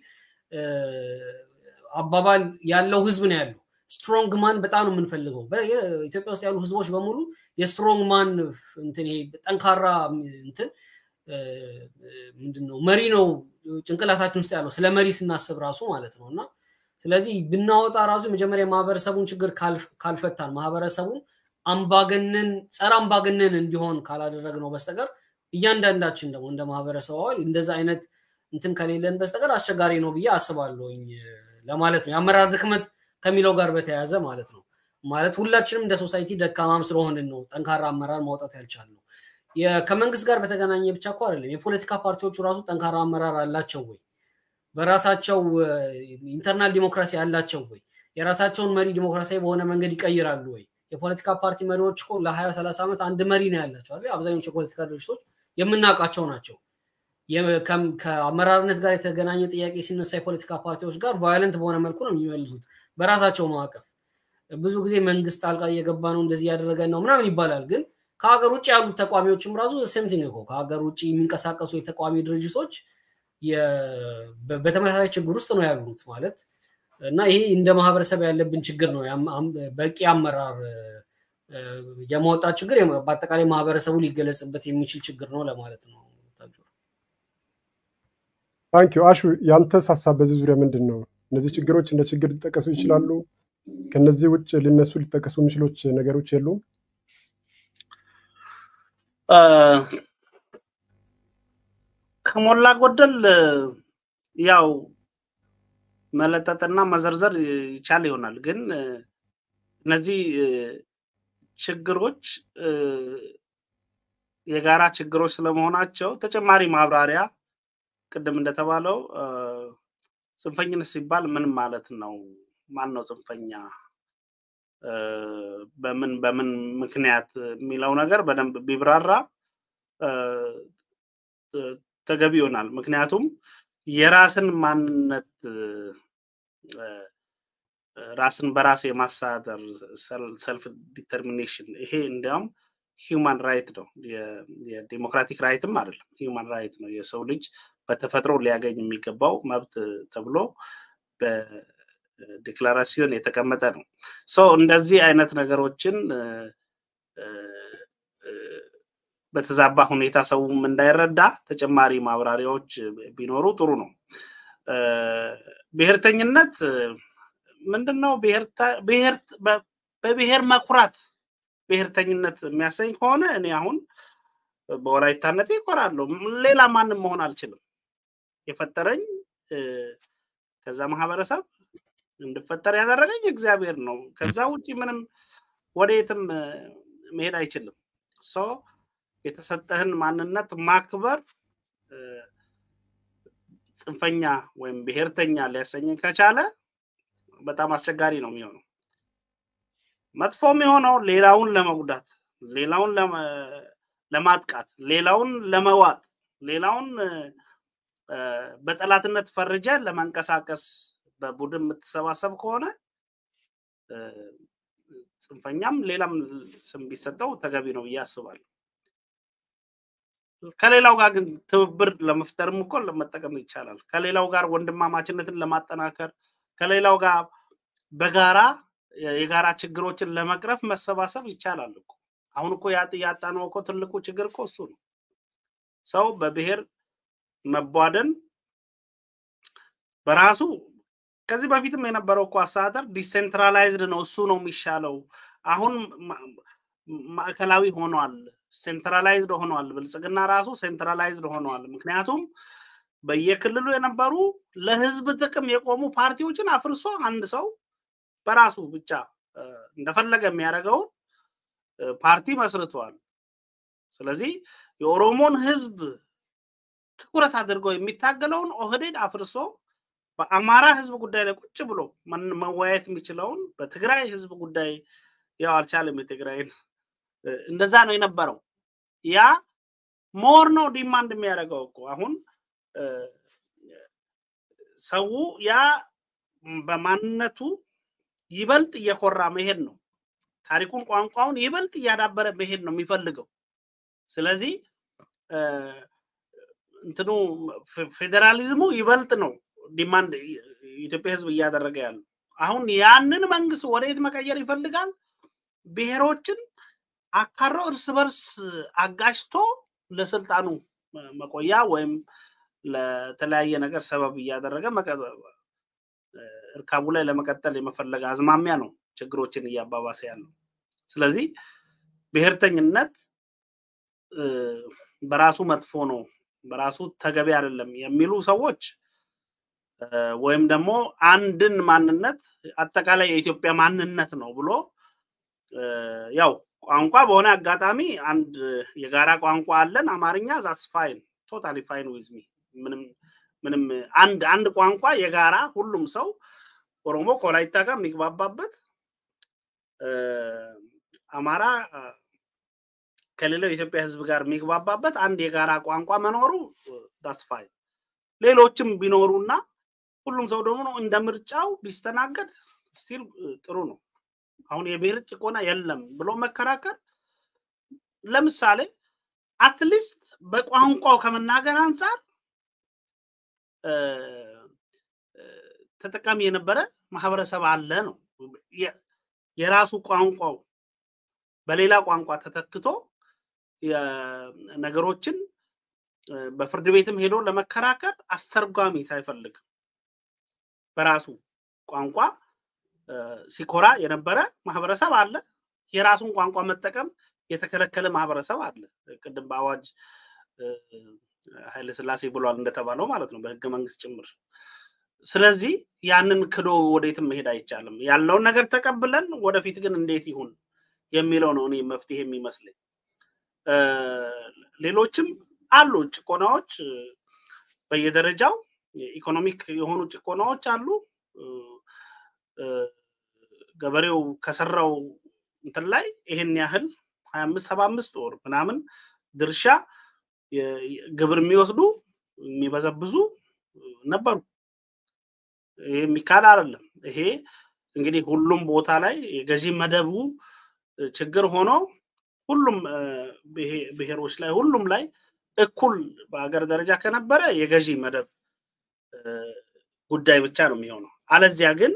[SPEAKER 2] አባባል ያለው ህዝብ ነው ያለው። ስትሮንግ ማን በጣም ነው የምንፈልገው። ኢትዮጵያ ውስጥ ያሉ ህዝቦች በሙሉ የስትሮንግ ማን እንትን ይሄ ጠንካራ እንትን ምንድነው መሪ ነው ጭንቅላታችን ውስጥ ያለው ስለ መሪ ስናስብ ራሱ ማለት ነው እና ስለዚህ ብናወጣ ራሱ መጀመሪያ የማህበረሰቡን ችግር ካልፈታን ማህበረሰቡን አምባገነን ጸረ አምባገነን እንዲሆን ካላደረግነው በስተቀር እያንዳንዳችን ደግሞ እንደ ማህበረሰብ አባል እንደዛ አይነት እንትን ከሌለን በስተቀር አስቸጋሪ ነው ብዬ አስባለሁኝ ለማለት ነው። የአመራር ድክመት ከሚለው ጋር በተያያዘ ማለት ነው። ማለት ሁላችንም እንደ ሶሳይቲ ደካማም ስለሆንን ነው ጠንካራ አመራር ማውጣት ያልቻልነው። ከመንግስት ጋር በተገናኘ ብቻ እኮ አይደለም። የፖለቲካ ፓርቲዎቹ ራሱ ጠንካራ አመራር አላቸው ወይ? በራሳቸው ኢንተርናል ዲሞክራሲ አላቸው ወይ? የራሳቸውን መሪ ዲሞክራሲያዊ በሆነ መንገድ ይቀይራሉ ወይ? የፖለቲካ ፓርቲ መሪዎች እኮ ለሀያ ሰላሳ ዓመት አንድ መሪ ነው ያላቸው አይደል? አብዛኞቹ የፖለቲካ ድርጅቶች የምናውቃቸው ናቸው። ከአመራርነት ጋር የተገናኘ ጥያቄ ሲነሳ የፖለቲካ ፓርቲዎች ጋር ቫዮለንት በሆነ መልኩ ነው የሚመልሱት በራሳቸው ማዕቀፍ። ብዙ ጊዜ መንግስት ጣልቃ እየገባ ነው እንደዚህ እያደረገ ነው ምናምን ይባላል። ግን ከሀገር ውጭ ያሉት ተቋሚዎችም ራሱ ሴምቲንግ እኮ ከሀገር ውጭ የሚንቀሳቀሱ የተቋሚ ድርጅቶች በተመሳሳይ ችግር ውስጥ ነው ያሉት ማለት እና ይሄ እንደ ማህበረሰብ ያለብን ችግር ነው። በቂ አመራር የማውጣት ችግር በአጠቃላይ ማህበረሰቡ ሊገለጽበት የሚችል ችግር ነው ለማለት ነው።
[SPEAKER 1] ታንኪዩ አሹ፣ ያንተስ ሀሳብ በዚህ ዙሪያ ምንድን ነው? እነዚህ ችግሮች እንደ ችግር ሊጠቀሱ ይችላሉ? ከነዚህ ውጭ ሊነሱ ሊጠቀሱ የሚችሎች ነገሮች የሉም?
[SPEAKER 3] ከሞላ ጎደል ያው መለጠጥና መዘርዘር ይቻል ይሆናል። ግን እነዚህ ችግሮች የጋራ ችግሮች ስለመሆናቸው ተጨማሪ ማብራሪያ ቅድም እንደተባለው ጽንፈኝነት ሲባል ምን ማለት ነው? ማን ነው ጽንፈኛ? በምን በምን ምክንያት የሚለው ነገር በደንብ ቢብራራ ተገቢ ይሆናል። ምክንያቱም የራስን ማንነት ራስን በራስ የማስተዳደር ሰልፍ ዲተርሚኔሽን ይሄ እንዲያውም ሂውማን ራይት ነው። የዴሞክራቲክ ራይትም አይደለም፣ ሂውማን ራይት ነው። የሰው ልጅ በተፈጥሮ ሊያገኝ የሚገባው መብት ተብሎ በዲክላራሲዮን የተቀመጠ ነው። ሰው እንደዚህ አይነት ነገሮችን በተዛባ ሁኔታ ሰውም እንዳይረዳ ተጨማሪ ማብራሪያዎች ቢኖሩ ጥሩ ነው። ብሔርተኝነት ምንድን ነው? በብሔር መኩራት ብሔርተኝነት የሚያሰኝ ከሆነ እኔ አሁን በወላይታነቴ ይኮራለሁ። ሌላ ማንም መሆን አልችልም። የፈጠረኝ ከዛ ማህበረሰብ እንድፈጠር ያደረገኝ እግዚአብሔር ነው። ከዛ ውጭ ምንም ወደየትም መሄድ አይችልም። ሰው የተሰጠህን ማንነት ማክበር ጽንፈኛ ወይም ብሔርተኛ ሊያሰኝ ከቻለ በጣም አስቸጋሪ ነው የሚሆነው። መጥፎም የሆነው ሌላውን ለመጉዳት፣ ሌላውን ለማጥቃት፣ ሌላውን ለመዋጥ፣ ሌላውን በጠላትነት ፈርጀ ለመንቀሳቀስ በቡድን የምትሰባሰብ ከሆነ ጽንፈኛም ሌላም ስም ቢሰጠው ተገቢ ነው ብዬ አስባለሁ። ከሌላው ጋር ግን ትብብር ለመፍጠርም እኮ ለመጠቀም ይቻላል። ከሌላው ጋር ወንድማማችነትን ለማጠናከር ከሌላው ጋር በጋራ የጋራ ችግሮችን ለመቅረፍ መሰባሰብ ይቻላል እኮ። አሁን እኮ ያጣነው እኮ ትልቁ ችግር እኮ እሱ ነው። ሰው በብሔር መቧደን በራሱ ከዚህ በፊትም የነበረው እኮ አስተዳደር ዲሴንትራላይዝድ ነው፣ እሱ ነው የሚሻለው። አሁን ማዕከላዊ ሆኗል፣ ሴንትራላይዝድ ሆኗል። ብልጽግና ራሱ ሴንትራላይዝድ ሆኗል። ምክንያቱም በየክልሉ የነበሩ ለህዝብ ጥቅም የቆሙ ፓርቲዎችን አፍርሶ አንድ ሰው በራሱ ብቻ እንደፈለገ የሚያደርገውን ፓርቲ መስርተዋል። ስለዚህ የኦሮሞን ህዝብ ትኩረት አድርገው የሚታገለውን ኦህዴድ አፍርሶ በአማራ ህዝብ ጉዳይ ላይ ቁጭ ብሎ መወያየት የሚችለውን በትግራይ ህዝብ ጉዳይ ያው አልቻለም። የትግራይን እንደዛ ነው የነበረው። ያ ሞር ነው ዲማንድ የሚያደርገው እኮ አሁን ሰው ያ በማንነቱ ይበልጥ እየኮራ መሄድ ነው። ታሪኩን፣ ቋንቋውን ይበልጥ እያዳበረ መሄድ ነው የሚፈልገው። ስለዚህ እንትኑ ፌዴራሊዝሙ ይበልጥ ነው ዲማንድ የኢትዮጵያ ህዝብ እያደረገ ያለው። አሁን ያንን መንግስት ወደየት መቀየር ይፈልጋል? ብሔሮችን አካሮ እርስ በርስ አጋጭቶ ለስልጣኑ መቆያ ወይም ለተለያየ ነገር ሰበብ እያደረገ እርካቡ ላይ ለመቀጠል የመፈለግ አዝማሚያ ነው ችግሮችን እያባባሰ ያለው። ስለዚህ ብሔርተኝነት በራሱ መጥፎ ነው፣ በራሱ ተገቢ አይደለም የሚሉ ሰዎች ወይም ደግሞ አንድን ማንነት አጠቃላይ የኢትዮጵያ ማንነት ነው ብሎ ያው ቋንቋ በሆነ አጋጣሚ አንድ የጋራ ቋንቋ አለን አማርኛ ዛስ ፋይን ቶታሊ ፋይን ዊዝ ሚ ምንም ምንም አንድ አንድ ቋንቋ የጋራ ሁሉም ሰው ኦሮሞ ከወላይታ ጋር የሚግባባበት አማራ ከሌላው የኢትዮጵያ ህዝብ ጋር የሚግባባበት አንድ የጋራ ቋንቋ መኖሩ ዳስ ፋይን ሌሎችም ቢኖሩና ሁሉም ሰው ደግሞ እንደ ምርጫው ቢስተናገድ ስቲል ጥሩ ነው። አሁን የብሔር ጭቆና የለም ብሎ መከራከር ለምሳሌ አትሊስት በቋንቋው ከመናገር አንጻር ተጠቃሚ የነበረ ማህበረሰብ አለ ነው። የራሱ ቋንቋው በሌላ ቋንቋ ተተክቶ ነገሮችን በፍርድ ቤትም ሄዶ ለመከራከር አስተርጓሚ ሳይፈልግ በራሱ ቋንቋ ሲኮራ የነበረ ማህበረሰብ አለ። የራሱን ቋንቋ መጠቀም የተከለከለ ማህበረሰብ አለ። ቅድም በአዋጅ ኃይለ ስላሴ ብሏል እንደተባለው ማለት ነው፣ በህገ መንግስት ጭምር። ስለዚህ ያንን ክዶ ወዴትም መሄድ አይቻልም። ያለውን ነገር ተቀብለን ወደፊት ግን እንዴት ይሁን የሚለው ነው እኔ መፍትሄ የሚመስለኝ። ሌሎችም አሉ ጭቆናዎች በየደረጃው ኢኮኖሚክ የሆኑ ጭቆናዎች አሉ። ገበሬው ከሰራው እንትን ላይ ይሄን ያህል ሀያ አምስት ሰባ አምስት ወር ምናምን ድርሻ ግብር የሚወስዱ የሚበዘብዙ ነበሩ። ይሄ የሚካድ አይደለም። ይሄ እንግዲህ ሁሉም ቦታ ላይ የገዢ መደቡ ችግር ሆኖ ሁሉም ብሔሮች ላይ ሁሉም ላይ እኩል በሀገር ደረጃ ከነበረ የገዢ መደብ ጉዳይ ብቻ ነው የሚሆነው። አለዚያ ግን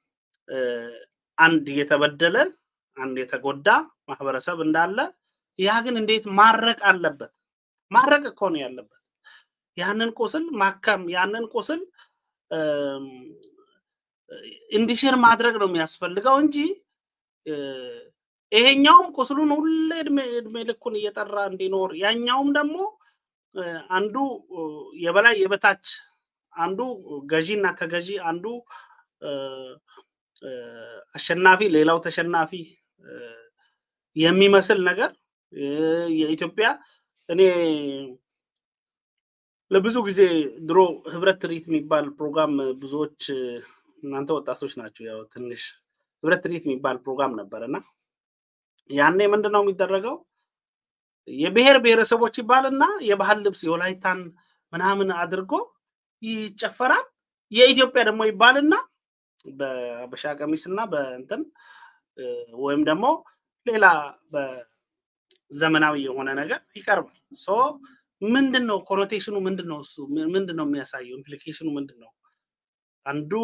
[SPEAKER 3] አንድ የተበደለ አንድ የተጎዳ ማህበረሰብ እንዳለ ያ ግን እንዴት ማረቅ አለበት? ማረቅ እኮ ነው ያለበት። ያንን ቁስል ማከም፣ ያንን ቁስል እንዲሽር ማድረግ ነው የሚያስፈልገው እንጂ ይሄኛውም ቁስሉን ሁሌ እድሜ ልኩን እየጠራ እንዲኖር ያኛውም ደግሞ አንዱ የበላይ የበታች አንዱ ገዢ እና ተገዢ፣ አንዱ አሸናፊ ሌላው ተሸናፊ የሚመስል ነገር የኢትዮጵያ እኔ ለብዙ ጊዜ ድሮ ህብረት ትርኢት የሚባል ፕሮግራም ብዙዎች እናንተ ወጣቶች ናቸው፣ ያው ትንሽ ህብረት ትርኢት የሚባል ፕሮግራም ነበረ እና ያኔ ምንድን ነው የሚደረገው? የብሔር ብሔረሰቦች ይባልና የባህል ልብስ የወላይታን ምናምን አድርጎ ይጨፈራል። የኢትዮጵያ ደግሞ ይባልና በአበሻ ቀሚስ እና በእንትን ወይም ደግሞ ሌላ በዘመናዊ የሆነ ነገር ይቀርባል። ሶ ምንድን ነው ኮኖቴሽኑ? ምንድን ነው እሱ ምንድን ነው የሚያሳየው? ኢምፕሊኬሽኑ ምንድን ነው? አንዱ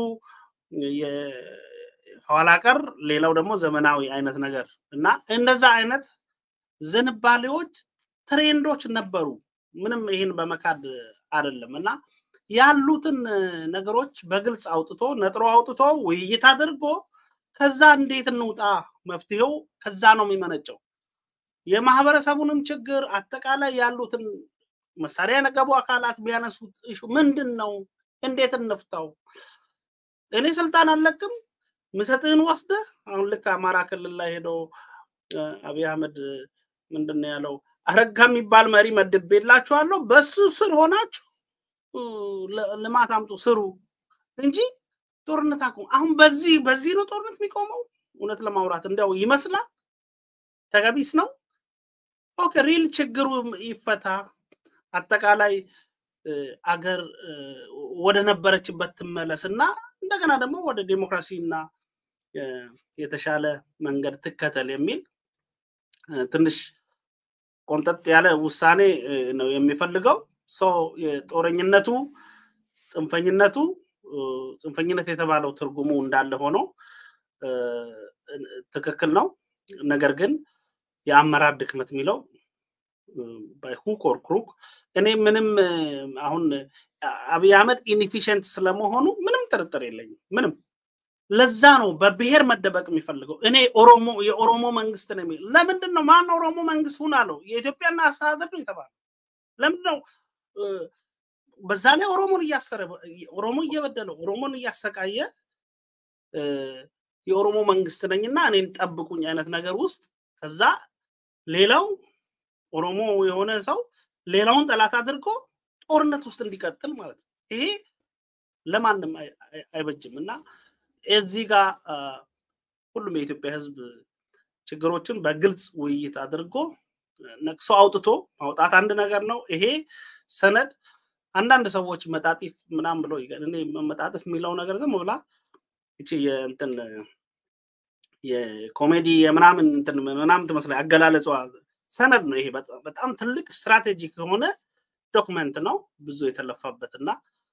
[SPEAKER 3] የኋላ ቀር ሌላው ደግሞ ዘመናዊ አይነት ነገር እና እንደዛ አይነት ዝንባሌዎች ትሬንዶች ነበሩ። ምንም ይህን በመካድ አይደለም እና ያሉትን ነገሮች በግልጽ አውጥቶ ነጥሮ አውጥቶ ውይይት አድርጎ ከዛ እንዴት እንውጣ፣ መፍትሄው ከዛ ነው የሚመነጨው። የማህበረሰቡንም ችግር አጠቃላይ ያሉትን መሳሪያ የነገቡ አካላት ቢያነሱት ምንድን ነው፣ እንዴት እንፍታው? እኔ ስልጣን አለቅም ምሰጥህን ወስደህ አሁን ልክ አማራ ክልል ላይ ሄዶ አብይ አህመድ ምንድን ነው ያለው? አረጋ የሚባል መሪ መድቤላችኋለሁ፣ በሱ ስር ሆናችሁ ልማት አምጡ ስሩ እንጂ ጦርነት አቁሙ። አሁን በዚህ በዚህ ነው ጦርነት የሚቆመው? እውነት ለማውራት እንዲያው ይመስላል ተገቢስ ነው። ኦኬ ሪል ችግሩ ይፈታ፣ አጠቃላይ አገር ወደ ነበረችበት ትመለስ እና እንደገና ደግሞ ወደ ዴሞክራሲ እና የተሻለ መንገድ ትከተል የሚል ትንሽ ቆንጠጥ ያለ ውሳኔ ነው የሚፈልገው። ሰው የጦረኝነቱ ጽንፈኝነቱ ጽንፈኝነት የተባለው ትርጉሙ እንዳለ ሆኖ ትክክል ነው። ነገር ግን የአመራር ድክመት የሚለው ሁክ ኦር ክሩክ እኔ ምንም አሁን አብይ አህመድ ኢንኤፊሽንት ስለመሆኑ ምንም ጥርጥር የለኝም። ምንም ለዛ ነው በብሔር መደበቅ የሚፈልገው። እኔ ኦሮሞ የኦሮሞ መንግስት ነው የሚል ለምንድን ነው? ማን ኦሮሞ መንግስት ሁን አለው? የኢትዮጵያና አስተዳደር ነው የተባለው። ለምንድን ነው? በዛ ላይ ኦሮሞን እያሰረ ኦሮሞ እየበደለው ኦሮሞን እያሰቃየ የኦሮሞ መንግስት ነኝና እኔን ጠብቁኝ አይነት ነገር ውስጥ ከዛ ሌላው ኦሮሞ የሆነ ሰው ሌላውን ጠላት አድርጎ ጦርነት ውስጥ እንዲቀጥል ማለት ነው። ይሄ ለማንም አይበጅም እና እዚህ ጋር ሁሉም የኢትዮጵያ ሕዝብ ችግሮችን በግልጽ ውይይት አድርጎ ነቅሶ አውጥቶ ማውጣት አንድ ነገር ነው። ይሄ ሰነድ አንዳንድ ሰዎች መጣጢፍ ምናምን ብለው እኔ መጣጥፍ የሚለው ነገር ዝም ብላ እቺ የእንትን የኮሜዲ የምናምን እንትን ምናምን ትመስላለች አገላለጿ። ሰነድ ነው ይሄ በጣም ትልቅ ስትራቴጂክ የሆነ ዶክመንት ነው ብዙ የተለፋበት እና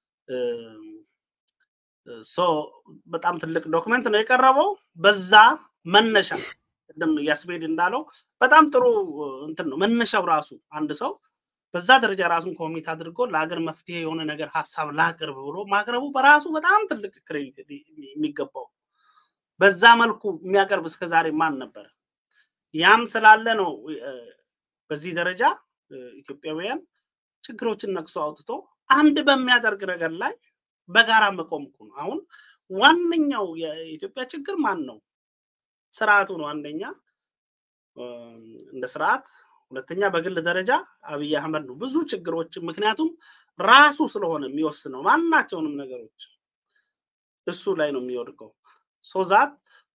[SPEAKER 3] በጣም ትልቅ ዶክመንት ነው የቀረበው። በዛ መነሻ ቅድም ያስቤድ እንዳለው በጣም ጥሩ እንትን ነው መነሻው ራሱ አንድ ሰው በዛ ደረጃ ራሱን ኮሚት አድርጎ ለሀገር መፍትሄ የሆነ ነገር ሀሳብ ላቅርብ ብሎ ማቅረቡ በራሱ በጣም ትልቅ ክሬዲት የሚገባው። በዛ መልኩ የሚያቀርብ እስከዛሬ ማን ነበረ? ያም ስላለ ነው በዚህ ደረጃ ኢትዮጵያውያን ችግሮችን ነቅሶ አውጥቶ አንድ በሚያደርግ ነገር ላይ በጋራ መቆም እኮ ነው። አሁን ዋነኛው የኢትዮጵያ ችግር ማን ነው? ስርዓቱ ነው አንደኛ እንደ ስርዓት ሁለተኛ በግል ደረጃ አብይ አህመድ ነው። ብዙ ችግሮች ምክንያቱም ራሱ ስለሆነ የሚወስነው ማናቸውንም ነገሮች እሱ ላይ ነው የሚወድቀው። ሶዛት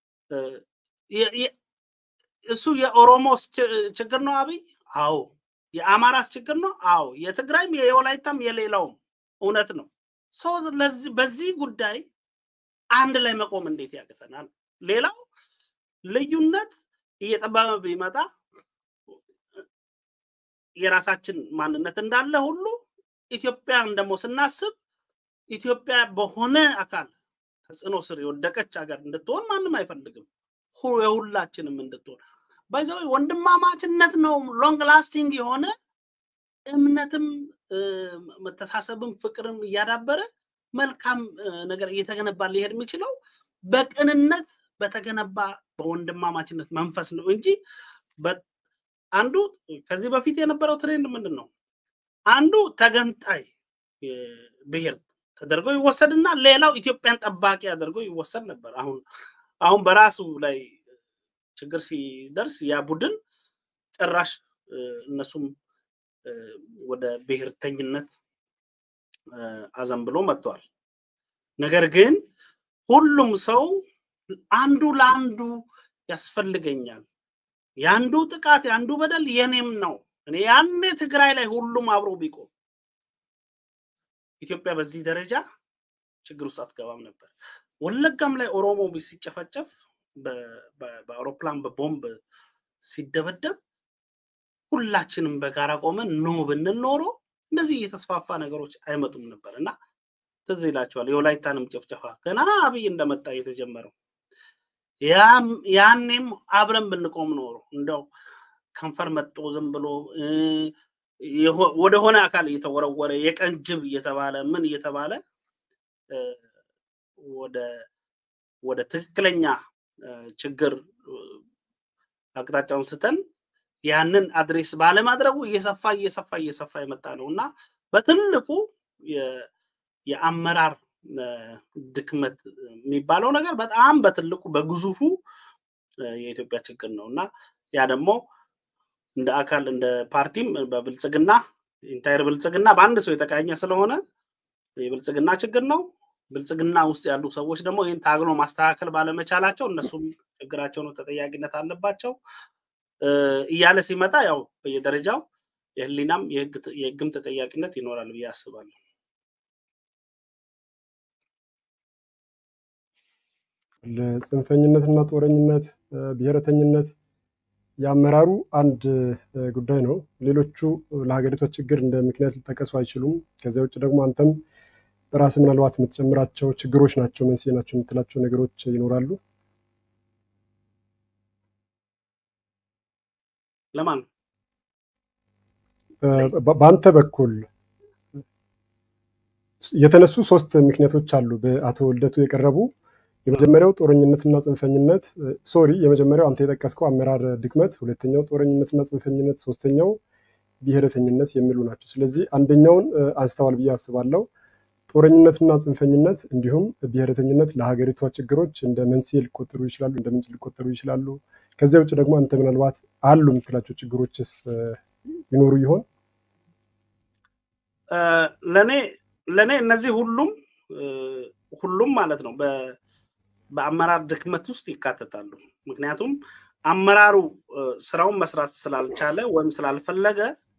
[SPEAKER 3] እሱ የኦሮሞ ችግር ነው አብይ? አዎ። የአማራስ ችግር ነው? አዎ። የትግራይም የወላይታም የሌላውም እውነት ነው። በዚህ ጉዳይ አንድ ላይ መቆም እንዴት ያቅተናል? ሌላው ልዩነት እየጠበበ ቢመጣ የራሳችን ማንነት እንዳለ ሁሉ ኢትዮጵያን ደግሞ ስናስብ ኢትዮጵያ በሆነ አካል ተጽዕኖ ስር የወደቀች ሀገር እንድትሆን ማንም አይፈልግም። የሁላችንም እንድትሆን በዚ ወንድማማችነት ነው ሎንግ ላስቲንግ የሆነ እምነትም መተሳሰብም ፍቅርም እያዳበረ መልካም ነገር እየተገነባ ሊሄድ የሚችለው በቅንነት በተገነባ በወንድማማችነት መንፈስ ነው እንጂ አንዱ ከዚህ በፊት የነበረው ትሬንድ ምንድን ነው? አንዱ ተገንጣይ ብሔር ተደርጎ ይወሰድና ሌላው ኢትዮጵያን ጠባቂ አድርጎ ይወሰድ ነበር። አሁን አሁን በራሱ ላይ ችግር ሲደርስ ያ ቡድን ጭራሽ እነሱም ወደ ብሔርተኝነት አዘንብሎ መጥቷል። ነገር ግን ሁሉም ሰው አንዱ ለአንዱ ያስፈልገኛል፣ የአንዱ ጥቃት የአንዱ በደል የኔም ነው። እኔ ያኔ ትግራይ ላይ ሁሉም አብሮ ቢቆም ኢትዮጵያ በዚህ ደረጃ ችግር ውስጥ አትገባም ነበር። ወለጋም ላይ ኦሮሞ ሲጨፈጨፍ በአውሮፕላን በቦምብ ሲደበደብ ሁላችንም በጋራ ቆመን ኖ ብንል ኖሮ እንደዚህ የተስፋፋ ነገሮች አይመጡም ነበር እና ትዝ ይላቸዋል። የወላይታንም ጭፍጨፋ ገና አብይ እንደመጣ የተጀመረው ያኔም አብረን ብንቆም ኖሮ እንደው ከንፈር መጦ ዝም ብሎ ወደሆነ አካል እየተወረወረ የቀን ጅብ እየተባለ ምን እየተባለ ወደ ትክክለኛ ችግር አቅጣጫውን ስተን ያንን አድሬስ ባለማድረጉ እየሰፋ እየሰፋ እየሰፋ የመጣ ነው እና በትልቁ የአመራር ድክመት የሚባለው ነገር በጣም በትልቁ በግዙፉ የኢትዮጵያ ችግር ነው እና ያ ደግሞ እንደ አካል እንደ ፓርቲም በብልጽግና ኢንታይር ብልጽግና በአንድ ሰው የተቃኘ ስለሆነ የብልጽግና ችግር ነው። ብልጽግና ውስጥ ያሉ ሰዎች ደግሞ ይህን ታግሎ ማስተካከል ባለመቻላቸው እነሱም ችግራቸው ነው፣ ተጠያቂነት አለባቸው እያለ ሲመጣ ያው በየደረጃው የህሊናም የህግም ተጠያቂነት ይኖራል ብዬ አስባለሁ።
[SPEAKER 1] ለጽንፈኝነትና ጦረኝነት፣ ብሔረተኝነት የአመራሩ አንድ ጉዳይ ነው። ሌሎቹ ለሀገሪቷ ችግር እንደ ምክንያት ሊጠቀሱ አይችሉም። ከዚያ ውጭ ደግሞ አንተም በራስ ምናልባት የምትጨምራቸው ችግሮች ናቸው፣ መንስኤ ናቸው የምትላቸው ነገሮች ይኖራሉ።
[SPEAKER 3] ለማን
[SPEAKER 1] በአንተ በኩል የተነሱ ሶስት ምክንያቶች አሉ በአቶ ልደቱ የቀረቡ የመጀመሪያው ጦረኝነትና ጽንፈኝነት ሶሪ የመጀመሪያው አንተ የጠቀስከው አመራር ድክመት፣ ሁለተኛው ጦረኝነትና ጽንፈኝነት፣ ሶስተኛው ብሔረተኝነት የሚሉ ናቸው። ስለዚህ አንደኛውን አንስተዋል ብዬ አስባለሁ። ጦረኝነትና ጽንፈኝነት እንዲሁም ብሔረተኝነት ለሀገሪቷ ችግሮች እንደ መንስኤ ሊቆጠሩ ይችላሉ፣ እንደ ምንጭ ሊቆጠሩ ይችላሉ። ከዚያ ውጭ ደግሞ አንተ ምናልባት አሉ የምትላቸው ችግሮችስ ይኖሩ ይሆን?
[SPEAKER 3] ለእኔ ለእኔ እነዚህ ሁሉም ሁሉም ማለት ነው በአመራር ድክመት ውስጥ ይካተታሉ። ምክንያቱም አመራሩ ስራውን መስራት ስላልቻለ ወይም ስላልፈለገ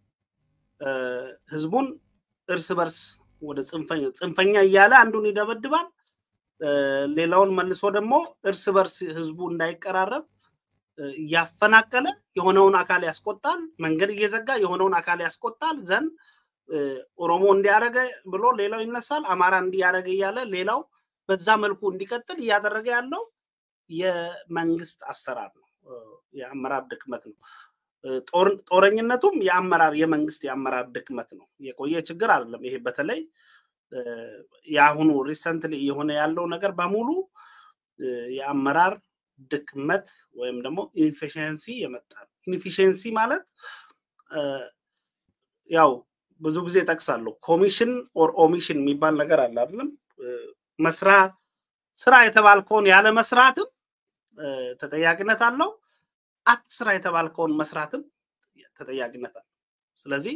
[SPEAKER 3] ህዝቡን እርስ በርስ ወደ ጽንፈኛ እያለ አንዱን ይደበድባል፣ ሌላውን መልሶ ደግሞ እርስ በርስ ህዝቡ እንዳይቀራረብ እያፈናቀለ የሆነውን አካል ያስቆጣል፣ መንገድ እየዘጋ የሆነውን አካል ያስቆጣል። ዘንድ ኦሮሞ እንዲያደረገ ብሎ ሌላው ይነሳል፣ አማራ እንዲያደረገ እያለ ሌላው በዛ መልኩ እንዲቀጥል እያደረገ ያለው የመንግስት አሰራር ነው፣ የአመራር ድክመት ነው። ጦረኝነቱም የአመራር የመንግስት የአመራር ድክመት ነው። የቆየ ችግር አይደለም። ይሄ በተለይ የአሁኑ ሪሰንትሊ የሆነ ያለው ነገር በሙሉ የአመራር ድክመት ወይም ደግሞ ኢንፊሽንሲ የመጣ ነው። ኢንፊሽንሲ ማለት ያው ብዙ ጊዜ ጠቅሳለሁ። ኮሚሽን ኦር ኦሚሽን የሚባል ነገር አለ አይደለም? መስራ ስራ የተባልከውን ያለ መስራትም ተጠያቂነት አለው። አትስራ የተባልከውን መስራትም ተጠያቂነት አለው። ስለዚህ